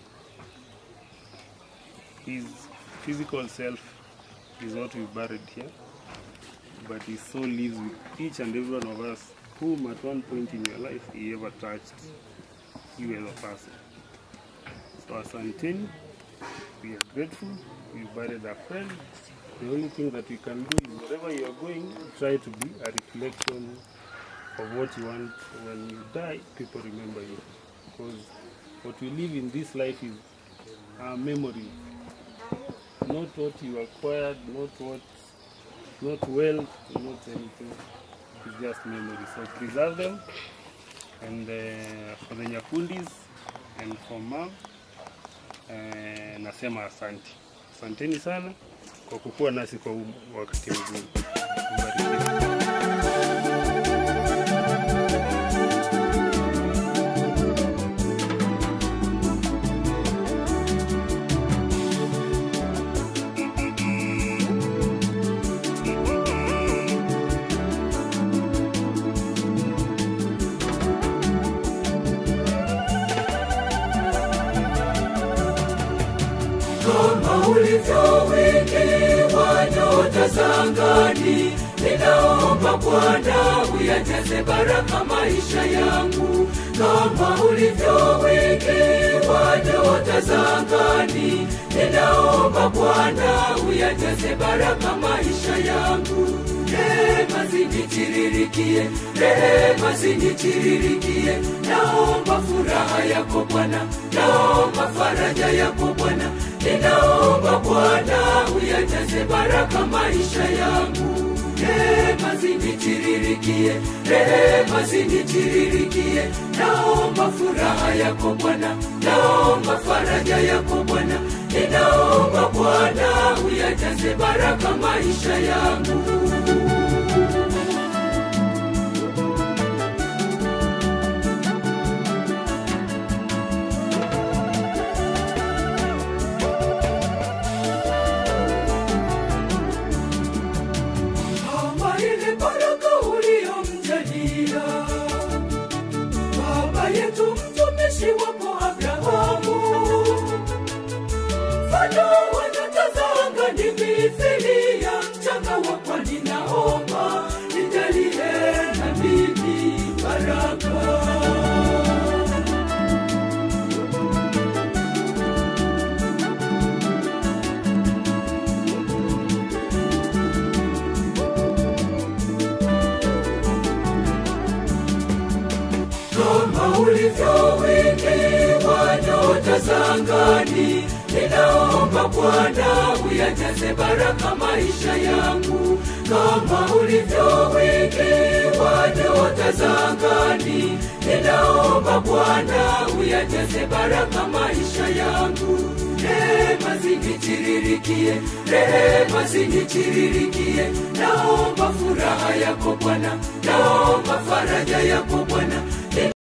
His physical self is what we buried here, but his soul lives with each and every one of us whom at one point in your life he ever touched you as a person. So asanteni we are grateful. We buried a friend. The only thing that we can do is wherever you are going, try to be a reflection of what you want when you die, people remember you. Because what we live in this life is our memory. Not what you acquired, not what not wealth, not anything. It's just memory. So preserve them. And uh, for the Nyakundis and for mom, uh, nasema asante. Asanteni sana kwa kukuwa nasi kwa huu wakati mgumu. Mbarikiwe. kama ulivyo wingi wa nyota za angani, ninaomba Bwana uyajaze baraka maisha yangu, kama ulivyo wingi wa nyota za angani, ninaomba Bwana uyajaze baraka maisha yangu. Rehema zinitiririkie, rehema zinitiririkie, naomba furaha yako Bwana, naomba faraja yako Bwana, ninaomba Bwana uyajaze baraka maisha yangu. Rehema zinitiririkie, rehema zinitiririkie, naomba furaha yako Bwana, naomba faraja yako Bwana, ninaomba Bwana uyajaze baraka maisha yangu. kama ile baraka uliyomjalia baba yetu mtumishi wako Abrahamu. Mfano wa nyota za angani mithili ya mchanga wa pwani, naomba nijalie na mimi baraka. kama ulivyo wingi wa nyota za angani, ninaomba Bwana uyajaze baraka maisha yangu, kama ulivyo wingi wa nyota za angani, ninaomba Bwana uyajaze baraka maisha yangu. Rehema zinitiririkie, rehema zinitiririkie, naomba furaha yako Bwana, naomba faraja yako Bwana,